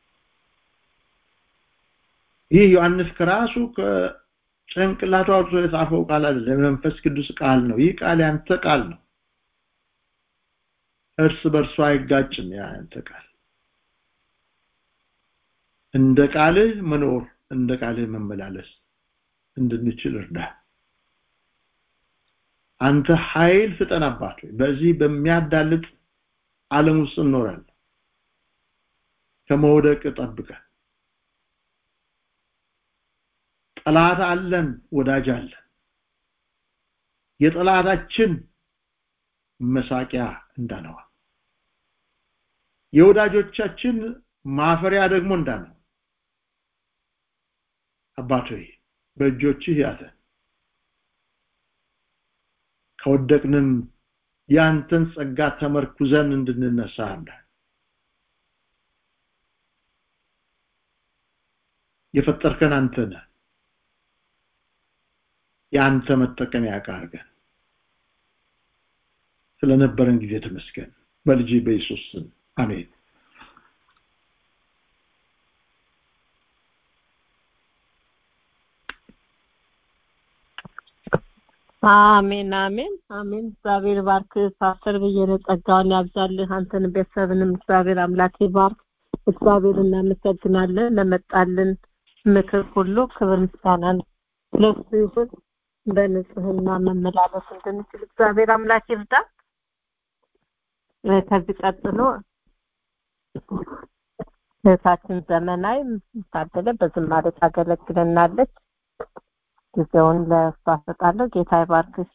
ይህ ዮሐንስ ከራሱ ከጭንቅላቱ አውጥቶ የጻፈው ቃል አይደለም መንፈስ ቅዱስ ቃል ነው ይህ ቃል ያንተ ቃል ነው እርስ በርሱ አይጋጭም ያንተ ቃል እንደ ቃልህ መኖር እንደ ቃልህ መመላለስ እንድንችል እርዳ አንተ ኃይል ስጠን አባት በዚህ በሚያዳልጥ ዓለም ውስጥ እንኖራለን ከመውደቅ ጠብቀን ጠላት አለን ወዳጅ አለን የጠላታችን መሳቂያ እንዳነዋ የወዳጆቻችን ማፈሪያ ደግሞ እንዳነው አባት ሆይ በእጆችህ ያዘን ከወደቅንም ያንተን ጸጋ ተመርኩዘን እንድንነሳ አምላክ የፈጠርከን አንተ ነህ የአንተ መጠቀሚያ ያቃርገን ስለነበረን ጊዜ ተመስገን በልጅ በኢየሱስ ስም አሜን አሜን አሜን አሜን እግዚአብሔር ባርክ ፓስተር ብየነ ጸጋውን ያብዛልህ አንተን ቤተሰብንም እግዚአብሔር አምላክ ይባርክ እግዚአብሔር እናመሰግናለን ለመጣልን ምክር ሁሉ ክብር ምስጋናን ለሱ ይሁን በንጽህና መመላለስ እንድንችል እግዚአብሔር አምላክ ይርዳ ከዚህ ቀጥሎ እህታችን ዘመናዊ ታደለ በዝማሬ ታገለግለናለች ጊዜውን ለእሷ እሰጣለሁ ጌታ ይባርክሽ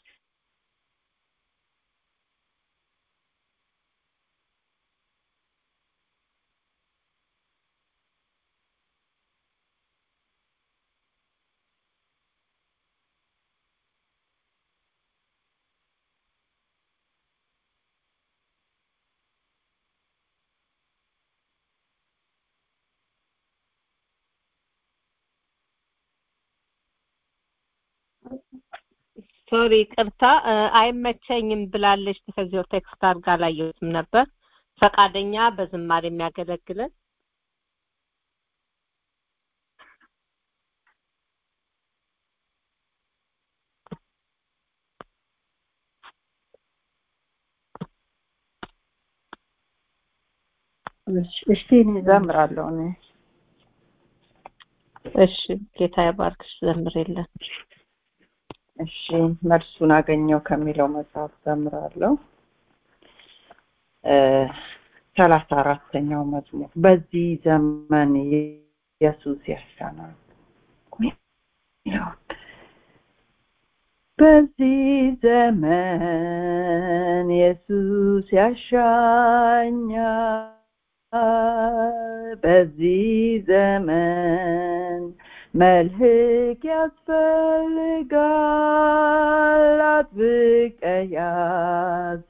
ሶሪ ቅርታ አይመቸኝም ብላለች ከዚያው ቴክስት አድርጋ አላየሁትም ነበር ፈቃደኛ በዝማሬ የሚያገለግለን እሺ እኔ ዘምራለሁ እኔ እሺ ጌታ ይባርክሽ ዘምሬለን እሺ መልሱን አገኘው ከሚለው መጽሐፍ ዘምራለሁ ሰላሳ አራተኛው መዝሙር በዚህ ዘመን ኢየሱስ ያሻናል በዚህ ዘመን ኢየሱስ ያሻኛል በዚህ ዘመን መልህቅ ያስፈልጋል አጥብቀ ያዝ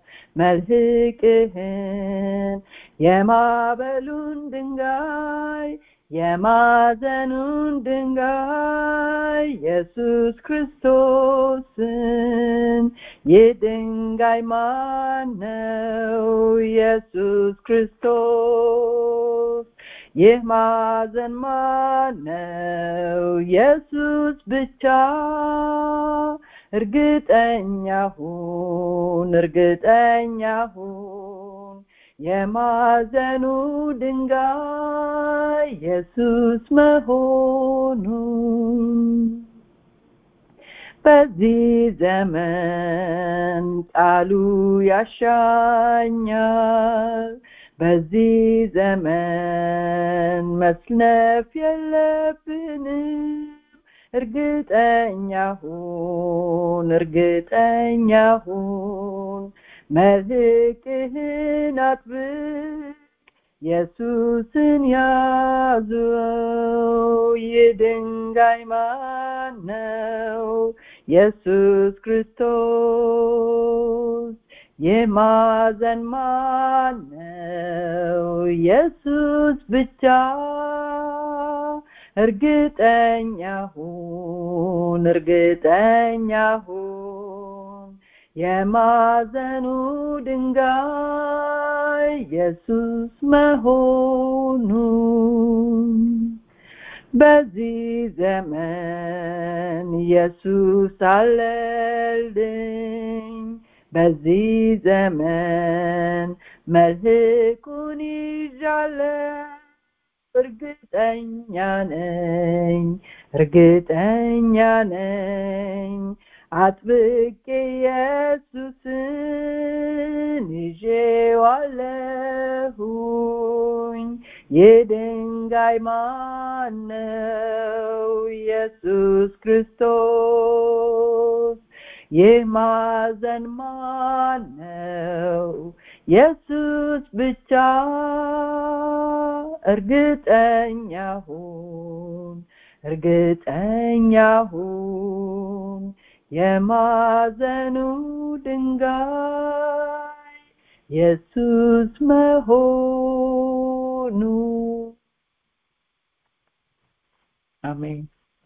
መልህቅህን የማዕበሉን ድንጋይ የማዕዘኑን ድንጋይ ኢየሱስ ክርስቶስን የድንጋይ ማነው ኢየሱስ ክርስቶስ ይህ ማዕዘን ማነው ኢየሱስ ብቻ እርግጠኛ ሁን እርግጠኛ ሁን የማዕዘኑ ድንጋይ ኢየሱስ መሆኑን በዚህ ዘመን ቃሉ ያሻኛል በዚህ ዘመን መስነፍ የለብንም እርግጠኛ ሁን እርግጠኛ ሁን መልህቅህን አጥብቅ ኢየሱስን ያዙው የድንጋይ ማን ነው ኢየሱስ ክርስቶስ የማዘን ማን ነው ኢየሱስ ብቻ እርግጠኛ ሁን እርግጠኛ ሁን የማዘኑ ድንጋይ ኢየሱስ መሆኑን በዚህ ዘመን ኢየሱስ አለልኝ በዚህ ዘመን መልህቁን ይዣለሁ እርግጠኛ ነኝ እርግጠኛ ነኝ አጥብቄ ኢየሱስን ይዤዋለሁኝ የድንጋይ ማን ነው ኢየሱስ ክርስቶስ የማዘን ማን ነው ኢየሱስ ብቻ እርግጠኛ ሁን እርግጠኛ ሁን የማዘኑ ድንጋይ ኢየሱስ መሆኑ አሜን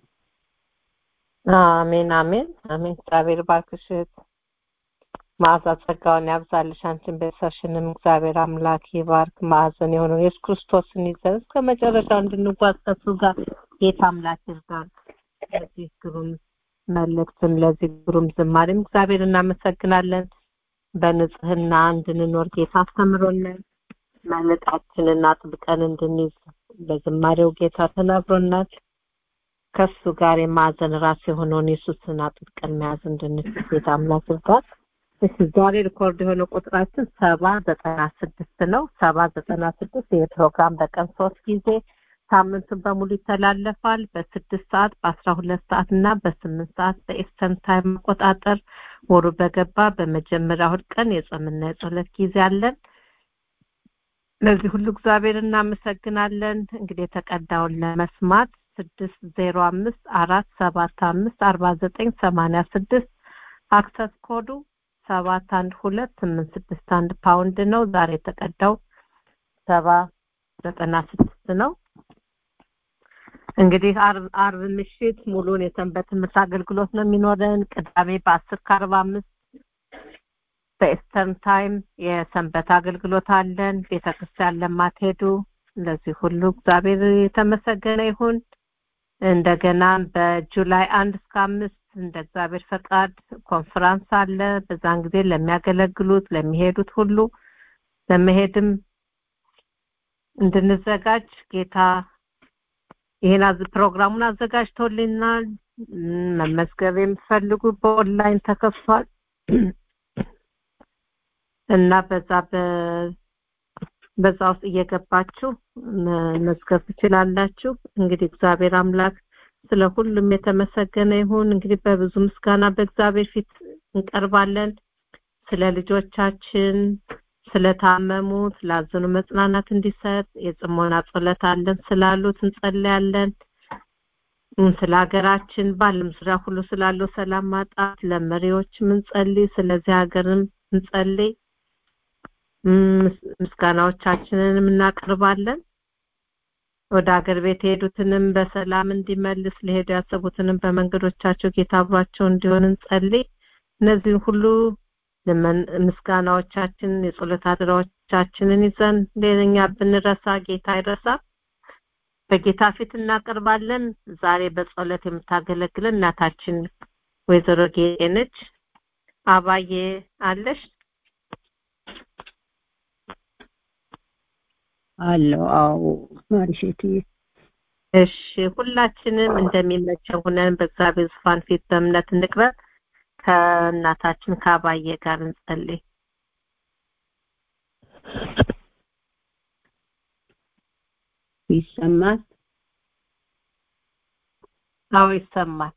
አሜን አሜን አሜን እግዚአብሔር ባርክሽ መዓዛ ጸጋውን ያብዛልሽ አንቺን ቤተሰብሽንም እግዚአብሔር አምላክ ይባርክ ማዕዘን የሆነው ኢየሱስ ክርስቶስን ይዘን እስከ መጨረሻው እንድንጓዝ ከሱ ጋር ጌታ አምላክ ይርዳን ለዚህ ግሩም መልእክትም ለዚህ ግሩም ዝማሬም እግዚአብሔር እናመሰግናለን በንጽህና እንድንኖር ጌታ አስተምሮናል መልቃችንን አጥብቀን እንድንይዝ በዝማሬው ጌታ ተናግሮናል ከሱ ጋር የማዕዘን ራስ የሆነውን ኢየሱስን አጥብቀን መያዝ እንድንችል ጌታ አምላክ ይርዳን እሺ ዛሬ ሪኮርድ የሆነ ቁጥራችን ሰባ ዘጠና ስድስት ነው ሰባ ዘጠና ስድስት ይህ ፕሮግራም በቀን ሶስት ጊዜ ሳምንቱን በሙሉ ይተላለፋል በስድስት ሰዓት በአስራ ሁለት ሰዓት እና በስምንት ሰዓት በኤስተርን ታይም አቆጣጠር ወሩ በገባ በመጀመሪያ እሑድ ቀን የጾምና የጸሎት ጊዜ አለን ለዚህ ሁሉ እግዚአብሔር እናመሰግናለን እንግዲህ የተቀዳውን ለመስማት ስድስት ዜሮ አምስት አራት ሰባት አምስት አርባ ዘጠኝ ሰማንያ ስድስት አክሰስ ኮዱ ሰባት አንድ ሁለት ስምንት ስድስት አንድ ፓውንድ ነው ዛሬ የተቀዳው ሰባ ዘጠና ስድስት ነው እንግዲህ አርብ ምሽት ሙሉን የሰንበት ትምህርት አገልግሎት ነው የሚኖረን ቅዳሜ በአስር ከአርባ አምስት በኤስተርን ታይም የሰንበት አገልግሎት አለን ቤተክርስቲያን ለማትሄዱ እንደዚህ ሁሉ እግዚአብሔር የተመሰገነ ይሁን እንደገና በጁላይ አንድ እስከ አምስት እንደ እግዚአብሔር ፈቃድ ኮንፈራንስ አለ በዛን ጊዜ ለሚያገለግሉት ለሚሄዱት ሁሉ ለመሄድም እንድንዘጋጅ ጌታ ይህን ፕሮግራሙን አዘጋጅቶልናል መመዝገብ የምትፈልጉ በኦንላይን ተከፍቷል እና በዛ በዛ ውስጥ እየገባችሁ መዝገብ ትችላላችሁ እንግዲህ እግዚአብሔር አምላክ ስለ ሁሉም የተመሰገነ ይሁን እንግዲህ በብዙ ምስጋና በእግዚአብሔር ፊት እንቀርባለን ስለ ልጆቻችን ስለታመሙት ላዘኑ መጽናናት እንዲሰጥ የጽሞና ጸሎት አለን ስላሉት እንጸልያለን ስለ ሀገራችን በዓለም ዙሪያ ሁሉ ስላለው ሰላም ማጣት ለመሪዎች ምንጸልይ ስለዚህ ሀገርም እንጸልይ ምስጋናዎቻችንን እናቀርባለን ወደ ሀገር ቤት የሄዱትንም በሰላም እንዲመልስ ለሄዱ ያሰቡትንም በመንገዶቻቸው ጌታ አብሯቸው እንዲሆን እንጸልይ እነዚህን ሁሉ ምስጋናዎቻችን የጸሎት አድራዎቻችንን ይዘን ሌላኛ ብንረሳ ጌታ አይረሳ በጌታ ፊት እናቀርባለን ዛሬ በጸሎት የምታገለግለን እናታችን ወይዘሮ ጌጤ ነች አባዬ አለሽ አለው አዎ ማርሼት እሺ ሁላችንም እንደሚመቸው ሆነን በእግዚአብሔር ዙፋን ፊት በእምነት እንቅረብ ከእናታችን ከአባዬ ጋር እንጸልይ ይሰማል አዎ ይሰማል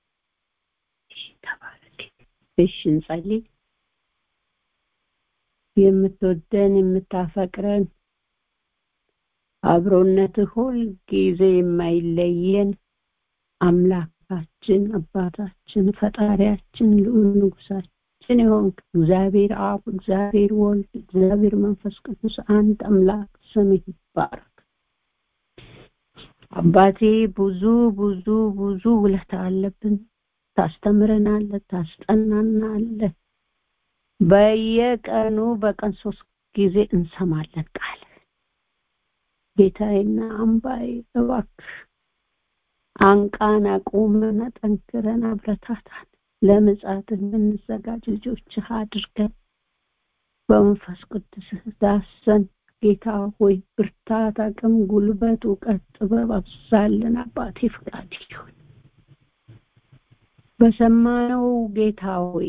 እሺ እንጸልይ የምትወደን የምታፈቅረን አብሮነትህ ሁል ጊዜ የማይለየን አምላካችን አባታችን ፈጣሪያችን ልዑል ንጉሳችን የሆንክ እግዚአብሔር አብ እግዚአብሔር ወልድ እግዚአብሔር መንፈስ ቅዱስ አንድ አምላክ ስምህ ይባረክ አባቴ ብዙ ብዙ ብዙ ውለታ አለብን ታስተምረናለህ ታስጠናናለህ በየቀኑ በቀን ሶስት ጊዜ እንሰማለን ቃል ጌታዬና አምባዬ እባክህ አንቃን አቁመን አጠንክረን አብረታታን ለምጻትህ የምንዘጋጅ ልጆችህ አድርገን በመንፈስ ቅዱስህ ዳሰን ጌታ ሆይ ብርታት አቅም ጉልበት እውቀት ጥበብ አብዛልን አባቴ ፍቃድ ይሁን በሰማነው ጌታ ሆይ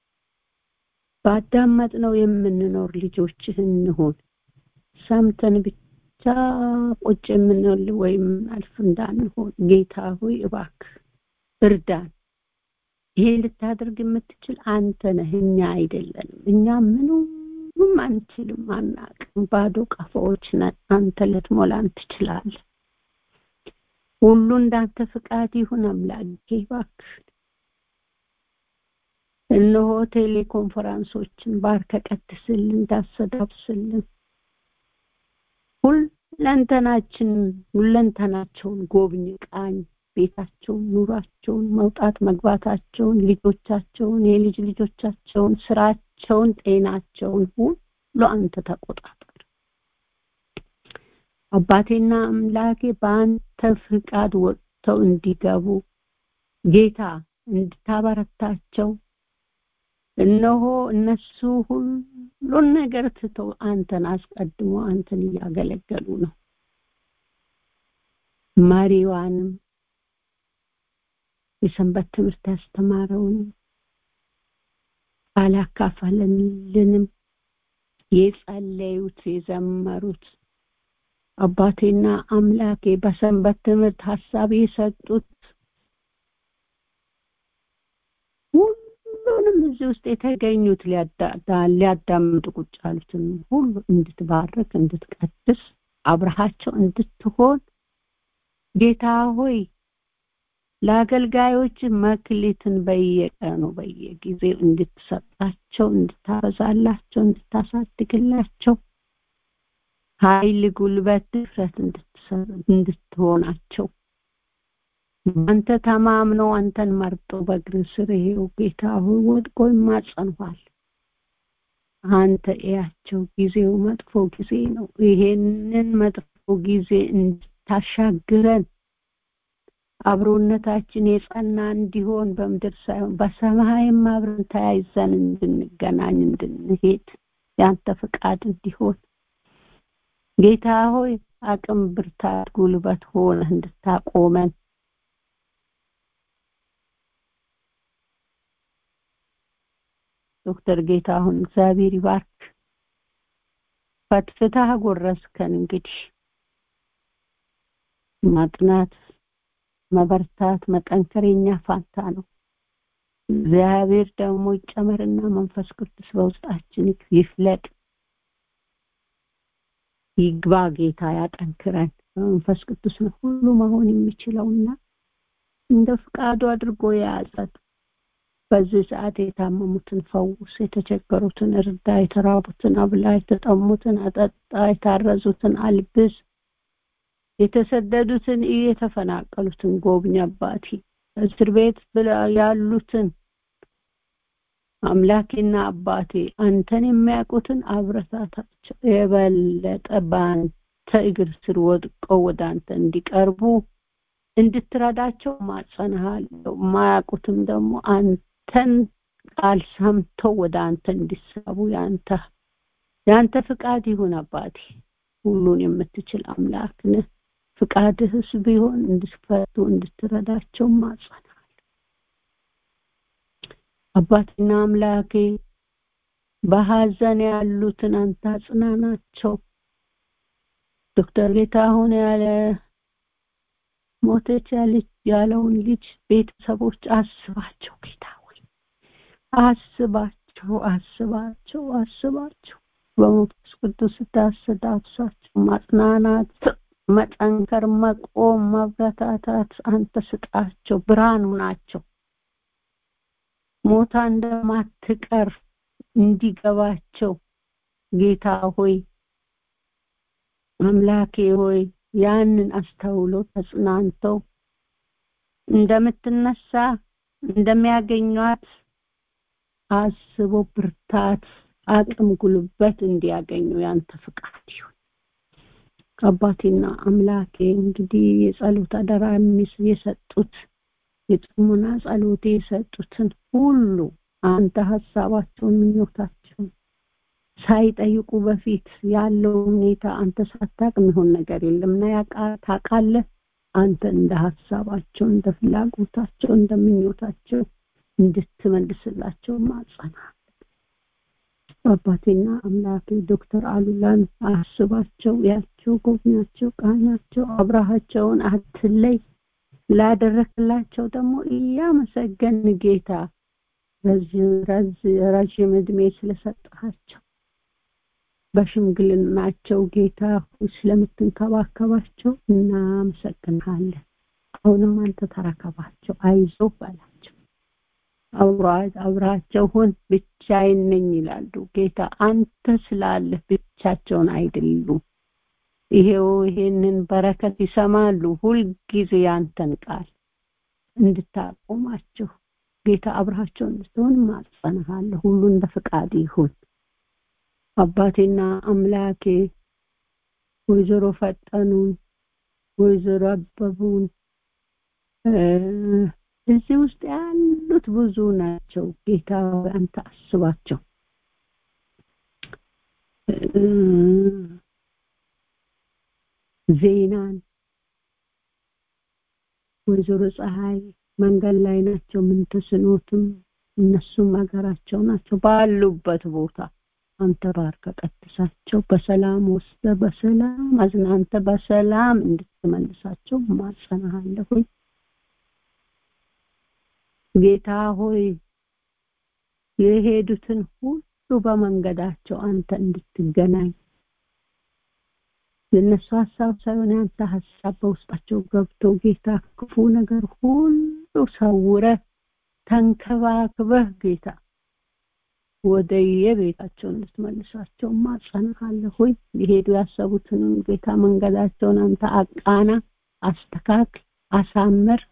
ባዳመጥነው የምንኖር ልጆችህ እንሆን ሰምተን ብቻ ቁጭ የምንል ወይም አልፍ እንዳንሆን ጌታ ሆይ እባክህ እርዳን ይሄን ልታደርግ የምትችል አንተ ነህ እኛ አይደለንም እኛ ምንም አንችልም አናቅም ባዶ ቀፎዎች ነን አንተ ልትሞላን ትችላለህ ሁሉ እንዳንተ ፍቃድ ይሁን አምላኬ እባክህ እነሆ ቴሌኮንፈረንሶችን ባርከ ቀድስልን እንዳሰዳብስልን ሁለንተናችን ሁለንተናቸውን ጎብኝ ቃኝ ቤታቸውን ኑሯቸውን መውጣት መግባታቸውን ልጆቻቸውን የልጅ ልጆቻቸውን ስራቸውን ጤናቸውን ሁሉ አንተ ተቆጣጠር አባቴና አምላኬ በአንተ ፍቃድ ወጥተው እንዲገቡ ጌታ እንድታበረታቸው እነሆ እነሱ ሁሉን ነገር ትተው አንተን አስቀድሞ አንተን እያገለገሉ ነው መሪዋንም የሰንበት ትምህርት ያስተማረውንም ቃል ያካፈለልንም የጸለዩት የዘመሩት አባቴና አምላኬ በሰንበት ትምህርት ሀሳብ የሰጡት ሁሉንም እዚህ ውስጥ የተገኙት ሊያዳምጡ ቁጭ ያሉትን ሁሉ እንድትባርክ እንድትቀድስ አብረሃቸው እንድትሆን ጌታ ሆይ ለአገልጋዮች መክሊትን በየቀኑ በየጊዜው እንድትሰጣቸው እንድታበዛላቸው እንድታሳድግላቸው ኃይል ጉልበት ድፍረት እንድትሆናቸው አንተ ተማምነው አንተን መርጦ በእግር ስር ይሄው ጌታ ሆይ ወድቆ ይማጸንኋል አንተ እያቸው ጊዜው መጥፎ ጊዜ ነው ይሄንን መጥፎ ጊዜ እንድታሻግረን አብሮነታችን የጸና እንዲሆን በምድር ሳይሆን በሰማይም አብረን ተያይዘን እንድንገናኝ እንድንሄድ ያንተ ፍቃድ እንዲሆን ጌታ ሆይ አቅም ብርታት ጉልበት ሆነ እንድታቆመን ዶክተር ጌታሁን እግዚአብሔር ይባርክ ፈትፍታ ጎረስከን እንግዲህ ማጥናት መበርታት መጠንከር የኛ ፋንታ ነው እግዚአብሔር ደግሞ ይጨመርና መንፈስ ቅዱስ በውስጣችን ይፍለቅ ይግባ ጌታ ያጠንክረን በመንፈስ ቅዱስ ነው ሁሉ መሆን የሚችለውና እንደ ፍቃዱ አድርጎ የያዘን በዚህ ሰዓት የታመሙትን ፈውስ የተቸገሩትን እርዳ የተራቡትን አብላ የተጠሙትን አጠጣ የታረዙትን አልብስ የተሰደዱትን የተፈናቀሉትን ጎብኝ አባቴ እስር ቤት ያሉትን አምላኬና አባቴ አንተን የሚያውቁትን አብረታታቸው የበለጠ በአንተ እግር ስር ወድቀው ወደ አንተ እንዲቀርቡ እንድትረዳቸው ማጸንሃለሁ ማያውቁትም ደግሞ አንተን ቃል ሰምተው ወደ አንተ እንዲሳቡ ያንተ ያንተ ፍቃድ ይሁን አባቴ ሁሉን የምትችል አምላክ ነህ ፍቃድህስ ቢሆን እንድትፈቱ እንድትረዳቸው ማጸናል አባትና አምላኬ በሀዘን ያሉትን አንተ አጽናናቸው ዶክተር ጌታሁን ያለ ሞተች ያለች ያለውን ልጅ ቤተሰቦች አስባቸው ጌታ ሆይ አስባቸው አስባቸው አስባቸው በመንፈስ ቅዱስ ስታስዳብሳቸው ማጽናናት መጠንከር መቆም ማበረታታት አንተ ስጣቸው ብርሃኑ ናቸው ሞታ እንደማትቀር እንዲገባቸው ጌታ ሆይ አምላኬ ሆይ ያንን አስተውሎ ተጽናንተው እንደምትነሳ እንደሚያገኟት አስቦ ብርታት አቅም ጉልበት እንዲያገኙ ያንተ ፍቃድ ይሁን አባቴና አምላኬ እንግዲህ የጸሎት አደራ የሰጡት የጥሙና ጸሎቴ የሰጡትን ሁሉ አንተ ሀሳባቸውን ምኞታቸውን ሳይጠይቁ በፊት ያለው ሁኔታ አንተ ሳታቅ የሚሆን ነገር የለም እና ታውቃለህ አንተ እንደ ሀሳባቸው እንደ ፍላጎታቸው እንደ ምኞታቸው እንድትመልስላቸው ማጸና አባቴና አምላኬ ዶክተር አሉላን አስባቸው ያቸው ጎብኛቸው ቃኛቸው አብረሃቸውን አትለይ ላደረክላቸው ደግሞ እያመሰገን ጌታ ረዥም እድሜ ስለሰጠሃቸው በሽምግልናቸው ጌታ ስለምትንከባከባቸው እናመሰግንሃለን አሁንም አንተ ተረከባቸው አይዞ በላቸው አብራቸው ሁን ብቻዬን ነኝ ይላሉ ጌታ አንተ ስላለህ ብቻቸውን አይደሉም ይሄው ይሄንን በረከት ይሰማሉ ሁልጊዜ ያንተን ቃል እንድታቆማቸው ጌታ አብርሃቸው እንድትሆን ማጸንሃለሁ ሁሉ እንደ ፍቃድ ይሁን አባቴና አምላኬ ወይዘሮ ፈጠኑን ወይዘሮ አበቡን እዚህ ውስጥ ያሉት ብዙ ናቸው ጌታ አንተ አስባቸው ዜናን ወይዘሮ ፀሐይ መንገድ ላይ ናቸው ምን ተስኖትም እነሱም ሀገራቸው ናቸው ባሉበት ቦታ አንተ ባርከ ቀድሳቸው በሰላም ወስደ በሰላም አዝናንተ በሰላም እንድትመልሳቸው ማጸናሃለሁኝ ጌታ ሆይ የሄዱትን ሁሉ በመንገዳቸው አንተ እንድትገናኝ የእነሱ ሀሳብ ሳይሆን ያንተ ሀሳብ በውስጣቸው ገብቶ ጌታ ክፉ ነገር ሁሉ ሰውረ ተንከባክበህ ጌታ ወደ የቤታቸው እንድትመልሳቸው ማጸናሃለሁኝ ሊሄዱ ያሰቡትንም ጌታ መንገዳቸውን አንተ አቃና አስተካክል አሳምር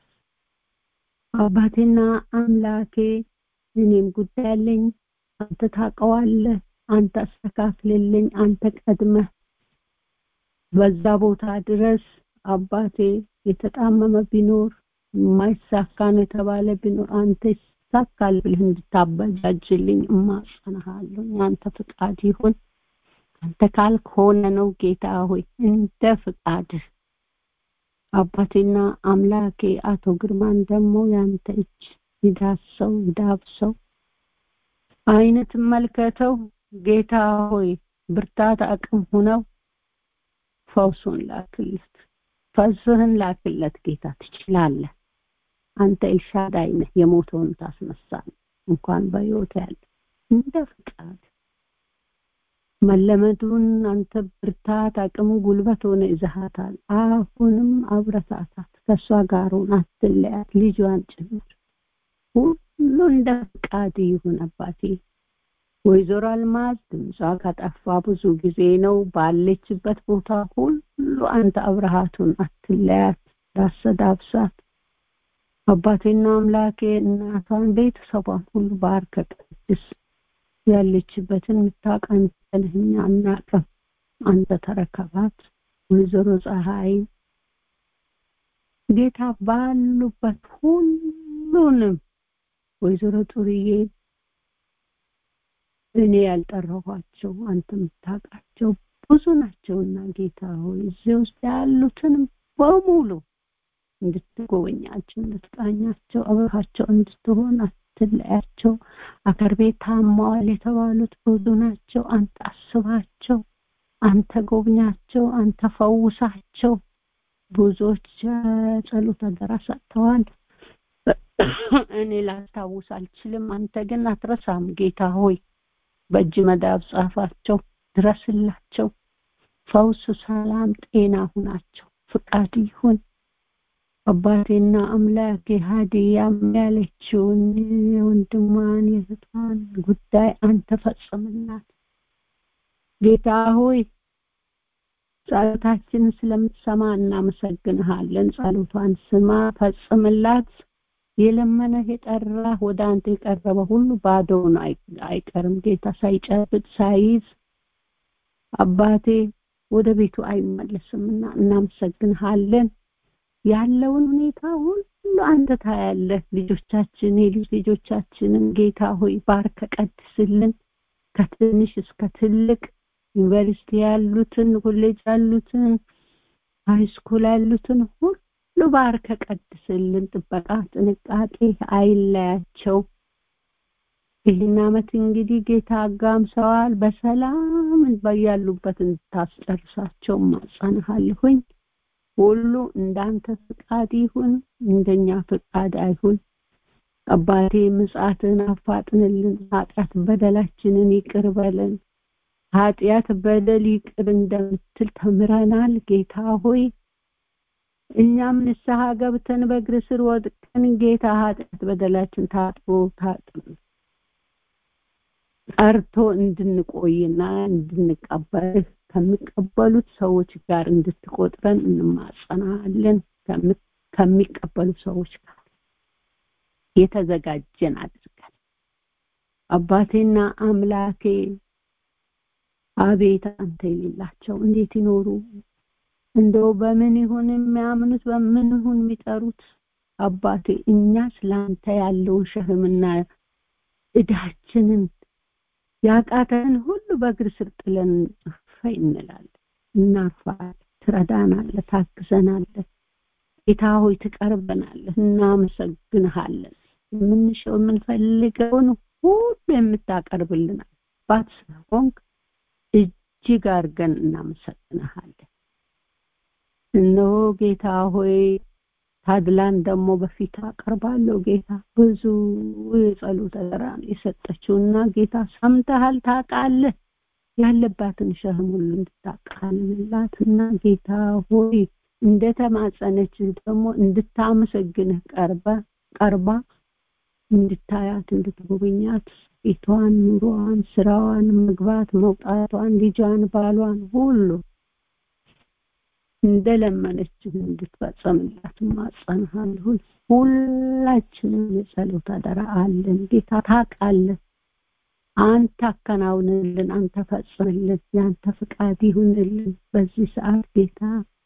አባቴና አምላኬ እኔም ጉዳይ አለኝ አንተ ታውቀዋለህ አንተ አስተካክልልኝ አንተ ቀድመህ በዛ ቦታ ድረስ አባቴ የተጣመመ ቢኖር የማይሳካ ነው የተባለ ቢኖር አንተ ይሳካል ብለህ እንድታበጃጅልኝ እማጸናሃለሁ አንተ ፍቃድ ይሁን አንተ ካልክ ሆነ ነው ጌታ ሆይ እንደ ፍቃድህ አባቴና አምላኬ አቶ ግርማን ደግሞ ያንተ እጅ ይዳሰው ይዳብሰው አይነት መልከተው ጌታ ሆይ ብርታት አቅም ሁነው ፈውሱን ላክለት ፈውስህን ላክለት ጌታ ትችላለህ አንተ ኤልሻዳይ ነህ የሞተውን ታስነሳል እንኳን በህይወት ያለ እንደ ፍቃድ መለመዱን አንተ ብርታት አቅም ጉልበት ሆነ ይዘሃታል አሁንም አብረታታት ከእሷ ጋር ሆን አትለያት ልጇን ጭምር ሁሉ እንደ ፍቃድ ይሁን አባቴ ወይዘሮ አልማዝ ድምጿ ከጠፋ ብዙ ጊዜ ነው ባለችበት ቦታ ሁሉ አንተ አብረሃቱን አትለያት ዳሰዳብሳት አባቴና አምላኬ እናቷን ቤተሰቧን ሁሉ ባርከ ቅድስ ያለችበትን የምታውቅ አንተ ነህ እኛ አናውቅም አንተ ተረከባት ወይዘሮ ፀሐይ ጌታ ባሉበት ሁሉንም ወይዘሮ ጡርዬ እኔ ያልጠራኋቸው አንተ የምታውቃቸው ብዙ ናቸውና ጌታ ሆይ እዚህ ውስጥ ያሉትንም በሙሉ እንድትጎበኛቸው እንድትቃኛቸው አብረሃቸው እንድትሆን አትለያቸው አገር ቤት ታማዋል የተባሉት ብዙ ናቸው አንተ አስባቸው አንተ ጎብኛቸው አንተ ፈውሳቸው ብዙዎች ጸሎት አደራ ሰጥተዋል እኔ ላስታውስ አልችልም አንተ ግን አትረሳም ጌታ ሆይ በእጅ መዳብ ጻፋቸው ድረስላቸው ፈውስ ሰላም ጤና ሁናቸው ፍቃድ ይሁን አባቴና አምላኬ ሀዲያም ያለችውን የወንድሟን የእህቷን ጉዳይ አንተ ፈጽምላት ጌታ ሆይ ጸሎታችንን ስለምትሰማ እናመሰግንሃለን ጸሎቷን ስማ ፈጽምላት የለመነህ የጠራህ ወደ አንተ የቀረበ ሁሉ ባዶውን አይቀርም ጌታ ሳይጨብጥ ሳይዝ አባቴ ወደ ቤቱ አይመለስምና እናመሰግንሃለን ያለውን ሁኔታ ሁሉ አንተ ታያለህ ልጆቻችን የልጅ ልጆቻችንን ጌታ ሆይ ባርከ ቀድስልን ከትንሽ እስከ ትልቅ ዩኒቨርሲቲ ያሉትን ኮሌጅ ያሉትን ሃይስኩል ያሉትን ሁሉ ባርከ ቀድስልን ጥበቃ ጥንቃቄ አይለያቸው ይህን አመት እንግዲህ ጌታ አጋምሰዋል በሰላም በያሉበት እንድታስጨርሳቸው ማጸንሃለሁኝ ሁሉ እንዳንተ ፍቃድ ይሁን እንደኛ ፍቃድ አይሁን አባቴ ምጽአትን አፋጥንልን ኃጢአት በደላችንን ይቅር በለን ኃጢአት በደል ይቅር እንደምትል ተምረናል ጌታ ሆይ እኛም ንስሐ ገብተን በእግር ስር ወድቀን ጌታ ኃጢአት በደላችን ታጥቦ ታጥብ ጠርቶ እንድንቆይና እንድንቀበልህ ከሚቀበሉት ሰዎች ጋር እንድትቆጥረን እንማጸናለን ከሚቀበሉ ሰዎች ጋር የተዘጋጀን አድርገን አባቴና አምላኬ አቤት አንተ የሌላቸው እንዴት ይኖሩ እንደው በምን ይሁን የሚያምኑት በምን ይሁን የሚጠሩት አባቴ እኛ ስለአንተ ያለውን ሸህምና እዳችንን ያቃተን ሁሉ በእግር ስር ጥለን ፈይ እንላለን እናርፋለን ትረዳናለህ ታግዘናለህ ጌታ ሆይ ትቀርበናለህ እናመሰግንሃለን የምንሸው የምንፈልገውን ሁሉ የምታቀርብልን አባት ስለሆንክ እጅግ አድርገን እናመሰግንሃለን እነሆ ጌታ ሆይ ታድላን ደግሞ በፊት አቀርባለሁ ጌታ ብዙ የጸሎት አደራን የሰጠችውና ጌታ ሰምተሃል ታውቃለህ ያለባትን ሸህም ሁሉ እንድታቃልላት እና ጌታ ሆይ እንደተማጸነች ደግሞ እንድታመሰግንህ ቀርባ ቀርባ እንድታያት እንድትጎበኛት ቤቷን ኑሮዋን ስራዋን መግባት መውጣቷን ልጇን ባሏን ሁሉ እንደለመነችን እንድትፈጸምላት ማጸንሃለሁ ሁላችንም የጸሎት አደራ አለን ጌታ ታውቃለህ አንተ አከናውንልን አንተ ፈጽምልን ያንተ ፍቃድ ይሁንልን በዚህ ሰዓት ጌታ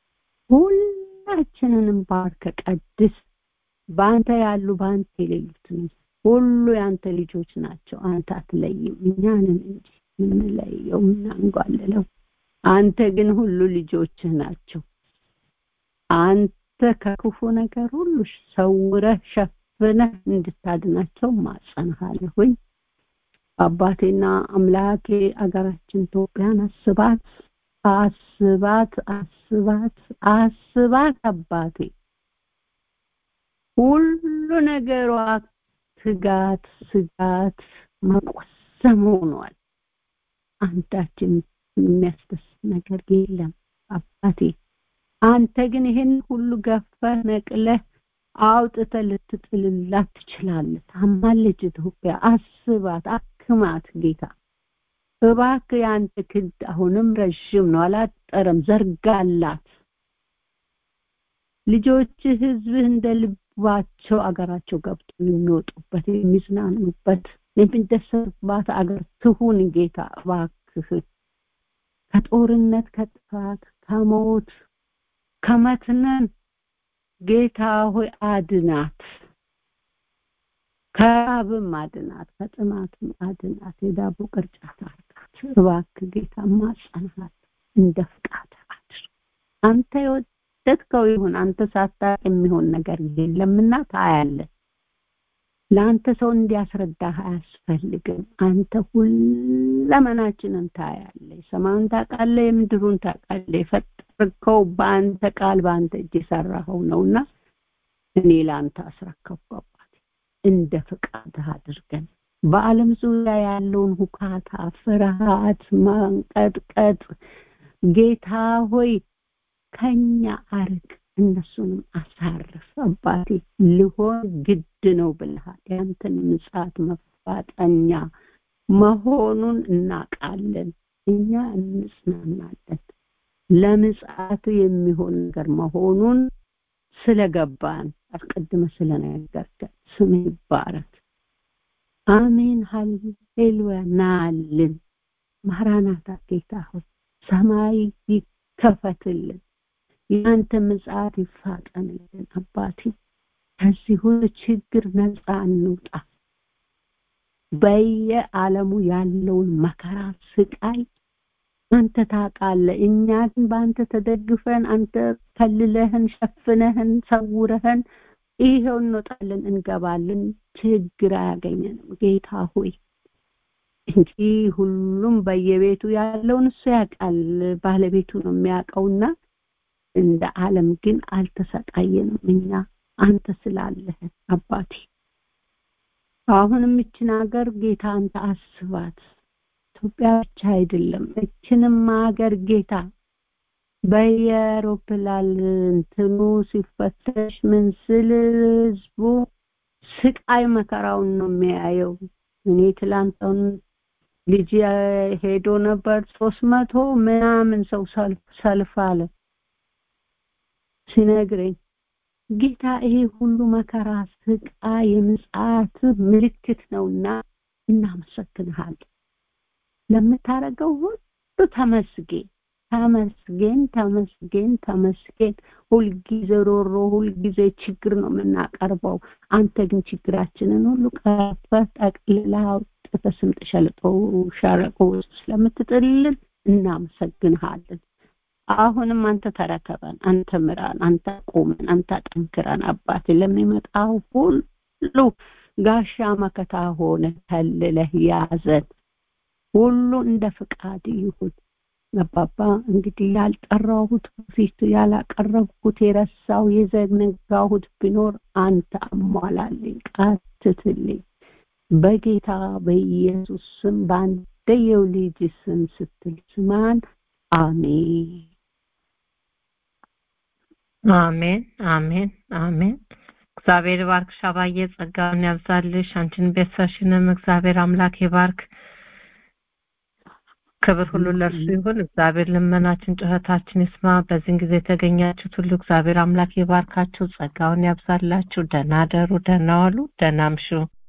ሁላችንንም ባርከ ቀድስ በአንተ ያሉ በአንተ የሌሉትንም ሁሉ የአንተ ልጆች ናቸው አንተ አትለይም እኛንን እንጂ የምንለየው የምናንጓልለው አንተ ግን ሁሉ ልጆችህ ናቸው አንተ ከክፉ ነገር ሁሉ ሰውረህ ሸፍነህ እንድታድናቸው ማጸንሃለሁኝ አባቴና አምላኬ አገራችን ኢትዮጵያን አስባት አስባት አስባት አስባት አባቴ ሁሉ ነገሯ ትጋት ስጋት መቆሰም ሆኗል አንዳችን የሚያስደስት ነገር የለም አባቴ አንተ ግን ይህን ሁሉ ገፈህ ነቅለህ አውጥተ ልትጥልላት ትችላለህ ታማለች ኢትዮጵያ አስባት አክማት ጌታ እባክ የአንተ ክንድ አሁንም ረዥም ነው አላጠረም ዘርጋላት ልጆች ህዝብህ እንደ ልባቸው አገራቸው ገብቶ የሚወጡበት የሚዝናኑበት የሚደሰቱባት አገር ትሁን ጌታ እባክህ ከጦርነት ከጥፋት ከሞት ከመትነን ጌታ ሆይ አድናት ከራብም አድናት ከጥማትም አድናት የዳቦ ቅርጫት አርጋት እባክ ጌታ ማጸናት እንደ ፍቃድ አድር አንተ የወደድከው ይሁን አንተ ሳታቅ የሚሆን ነገር የለምና ታያለህ ለአንተ ሰው እንዲያስረዳህ አያስፈልግም አንተ ሁለመናችንን ታያለህ ሰማዩን ታውቃለህ የምድሩን ታውቃለህ የፈጠርከው በአንተ ቃል በአንተ እጅ የሰራኸው ነውና እኔ ለአንተ አስረከብኩ አባት እንደ ፍቃድህ አድርገን በዓለም ዙሪያ ያለውን ሁካታ፣ ፍርሃት፣ ማንቀጥቀጥ ጌታ ሆይ ከኛ አርቅ፣ እነሱንም አሳርፍ። አባቴ ሊሆን ግድ ነው ብልሃል። ያንተን ምጽአት መፋጠኛ መሆኑን እናውቃለን። እኛ እንጽናናለን። ለምጽአቱ የሚሆን ነገር መሆኑን ስለገባን አስቀድመ ስለነገርከን ስም ይባረክ። አሜን ሃሌሉያ። ናልን ማራናታ ጌታ ሆይ ሰማይ ይከፈትልን፣ የአንተ ምጽአት ይፋጠንልን። አባቴ ከዚህ ሁሉ ችግር ነፃ እንውጣ። በየዓለሙ ያለውን መከራ ስቃይ አንተ ታውቃለህ። እኛ ግን በአንተ ተደግፈን አንተ ከልለህን፣ ሸፍነህን፣ ሰውረህን ይሄው እንወጣለን እንገባለን። ችግር አያገኘንም ጌታ ሆይ እንጂ ሁሉም በየቤቱ ያለውን እሱ ያውቃል። ባለቤቱ ነው የሚያውቀውና እንደ ዓለም ግን አልተሰቃየንም። እኛ አንተ ስላለህን አባቴ አሁንም እችን ሀገር ጌታ አንተ አስባት። ኢትዮጵያ ብቻ አይደለም እችንም ሀገር ጌታ በየአውሮፕላን እንትኑ ሲፈተሽ ምን ስል ህዝቡ ስቃይ መከራውን ነው የሚያየው። እኔ ትላንትን ልጅ ሄዶ ነበር ሶስት መቶ ምናምን ሰው ሰልፍ አለ ሲነግረኝ ጌታ ይሄ ሁሉ መከራ ስቃይ የምጽአት ምልክት ነውና እናመሰግንሃለን። ለምታረገው ሁሉ ተመስገን ተመስገን ተመስገን ተመስገን። ሁልጊዜ ሮሮ፣ ሁልጊዜ ችግር ነው የምናቀርበው። አንተ ግን ችግራችንን ሁሉ ቀርፈህ ጠቅልለህ አውጥተህ ስምጥ ሸለቆ ሸለቆ ውስጥ ስለምትጥልልን እናመሰግንሃለን። አሁንም አንተ ተረከበን፣ አንተ ምራን፣ አንተ ቁመን፣ አንተ ጠንክረን አባቴ ለሚመጣው ሁሉ ጋሻ መከታ ሆነ ከልለህ ያዘን። ሁሉ እንደ ፍቃድ ይሁን። አባባ እንግዲህ ያልጠራሁት ፊት ያላቀረብኩት የረሳው የዘነጋሁት ቢኖር አንተ አሟላልኝ፣ ቃትትልኝ በጌታ በኢየሱስ ስም በአንደየው ልጅ ስም ስትል ስማን። አሜን አሜን አሜን አሜን። እግዚአብሔር ባርክሽ አባዬ፣ ጸጋውን ያብዛልሽ። አንቺን ቤተሰብሽንም እግዚአብሔር አምላክ ይባርክ። ክብር ሁሉ ለእርሱ ይሁን። እግዚአብሔር ልመናችን ጩኸታችን ይስማ። በዚህን ጊዜ የተገኛችሁት ሁሉ እግዚአብሔር አምላክ ይባርካችሁ፣ ጸጋውን ያብዛላችሁ። ደህና ደሩ፣ ደህና ዋሉ፣ ደህና አምሹ።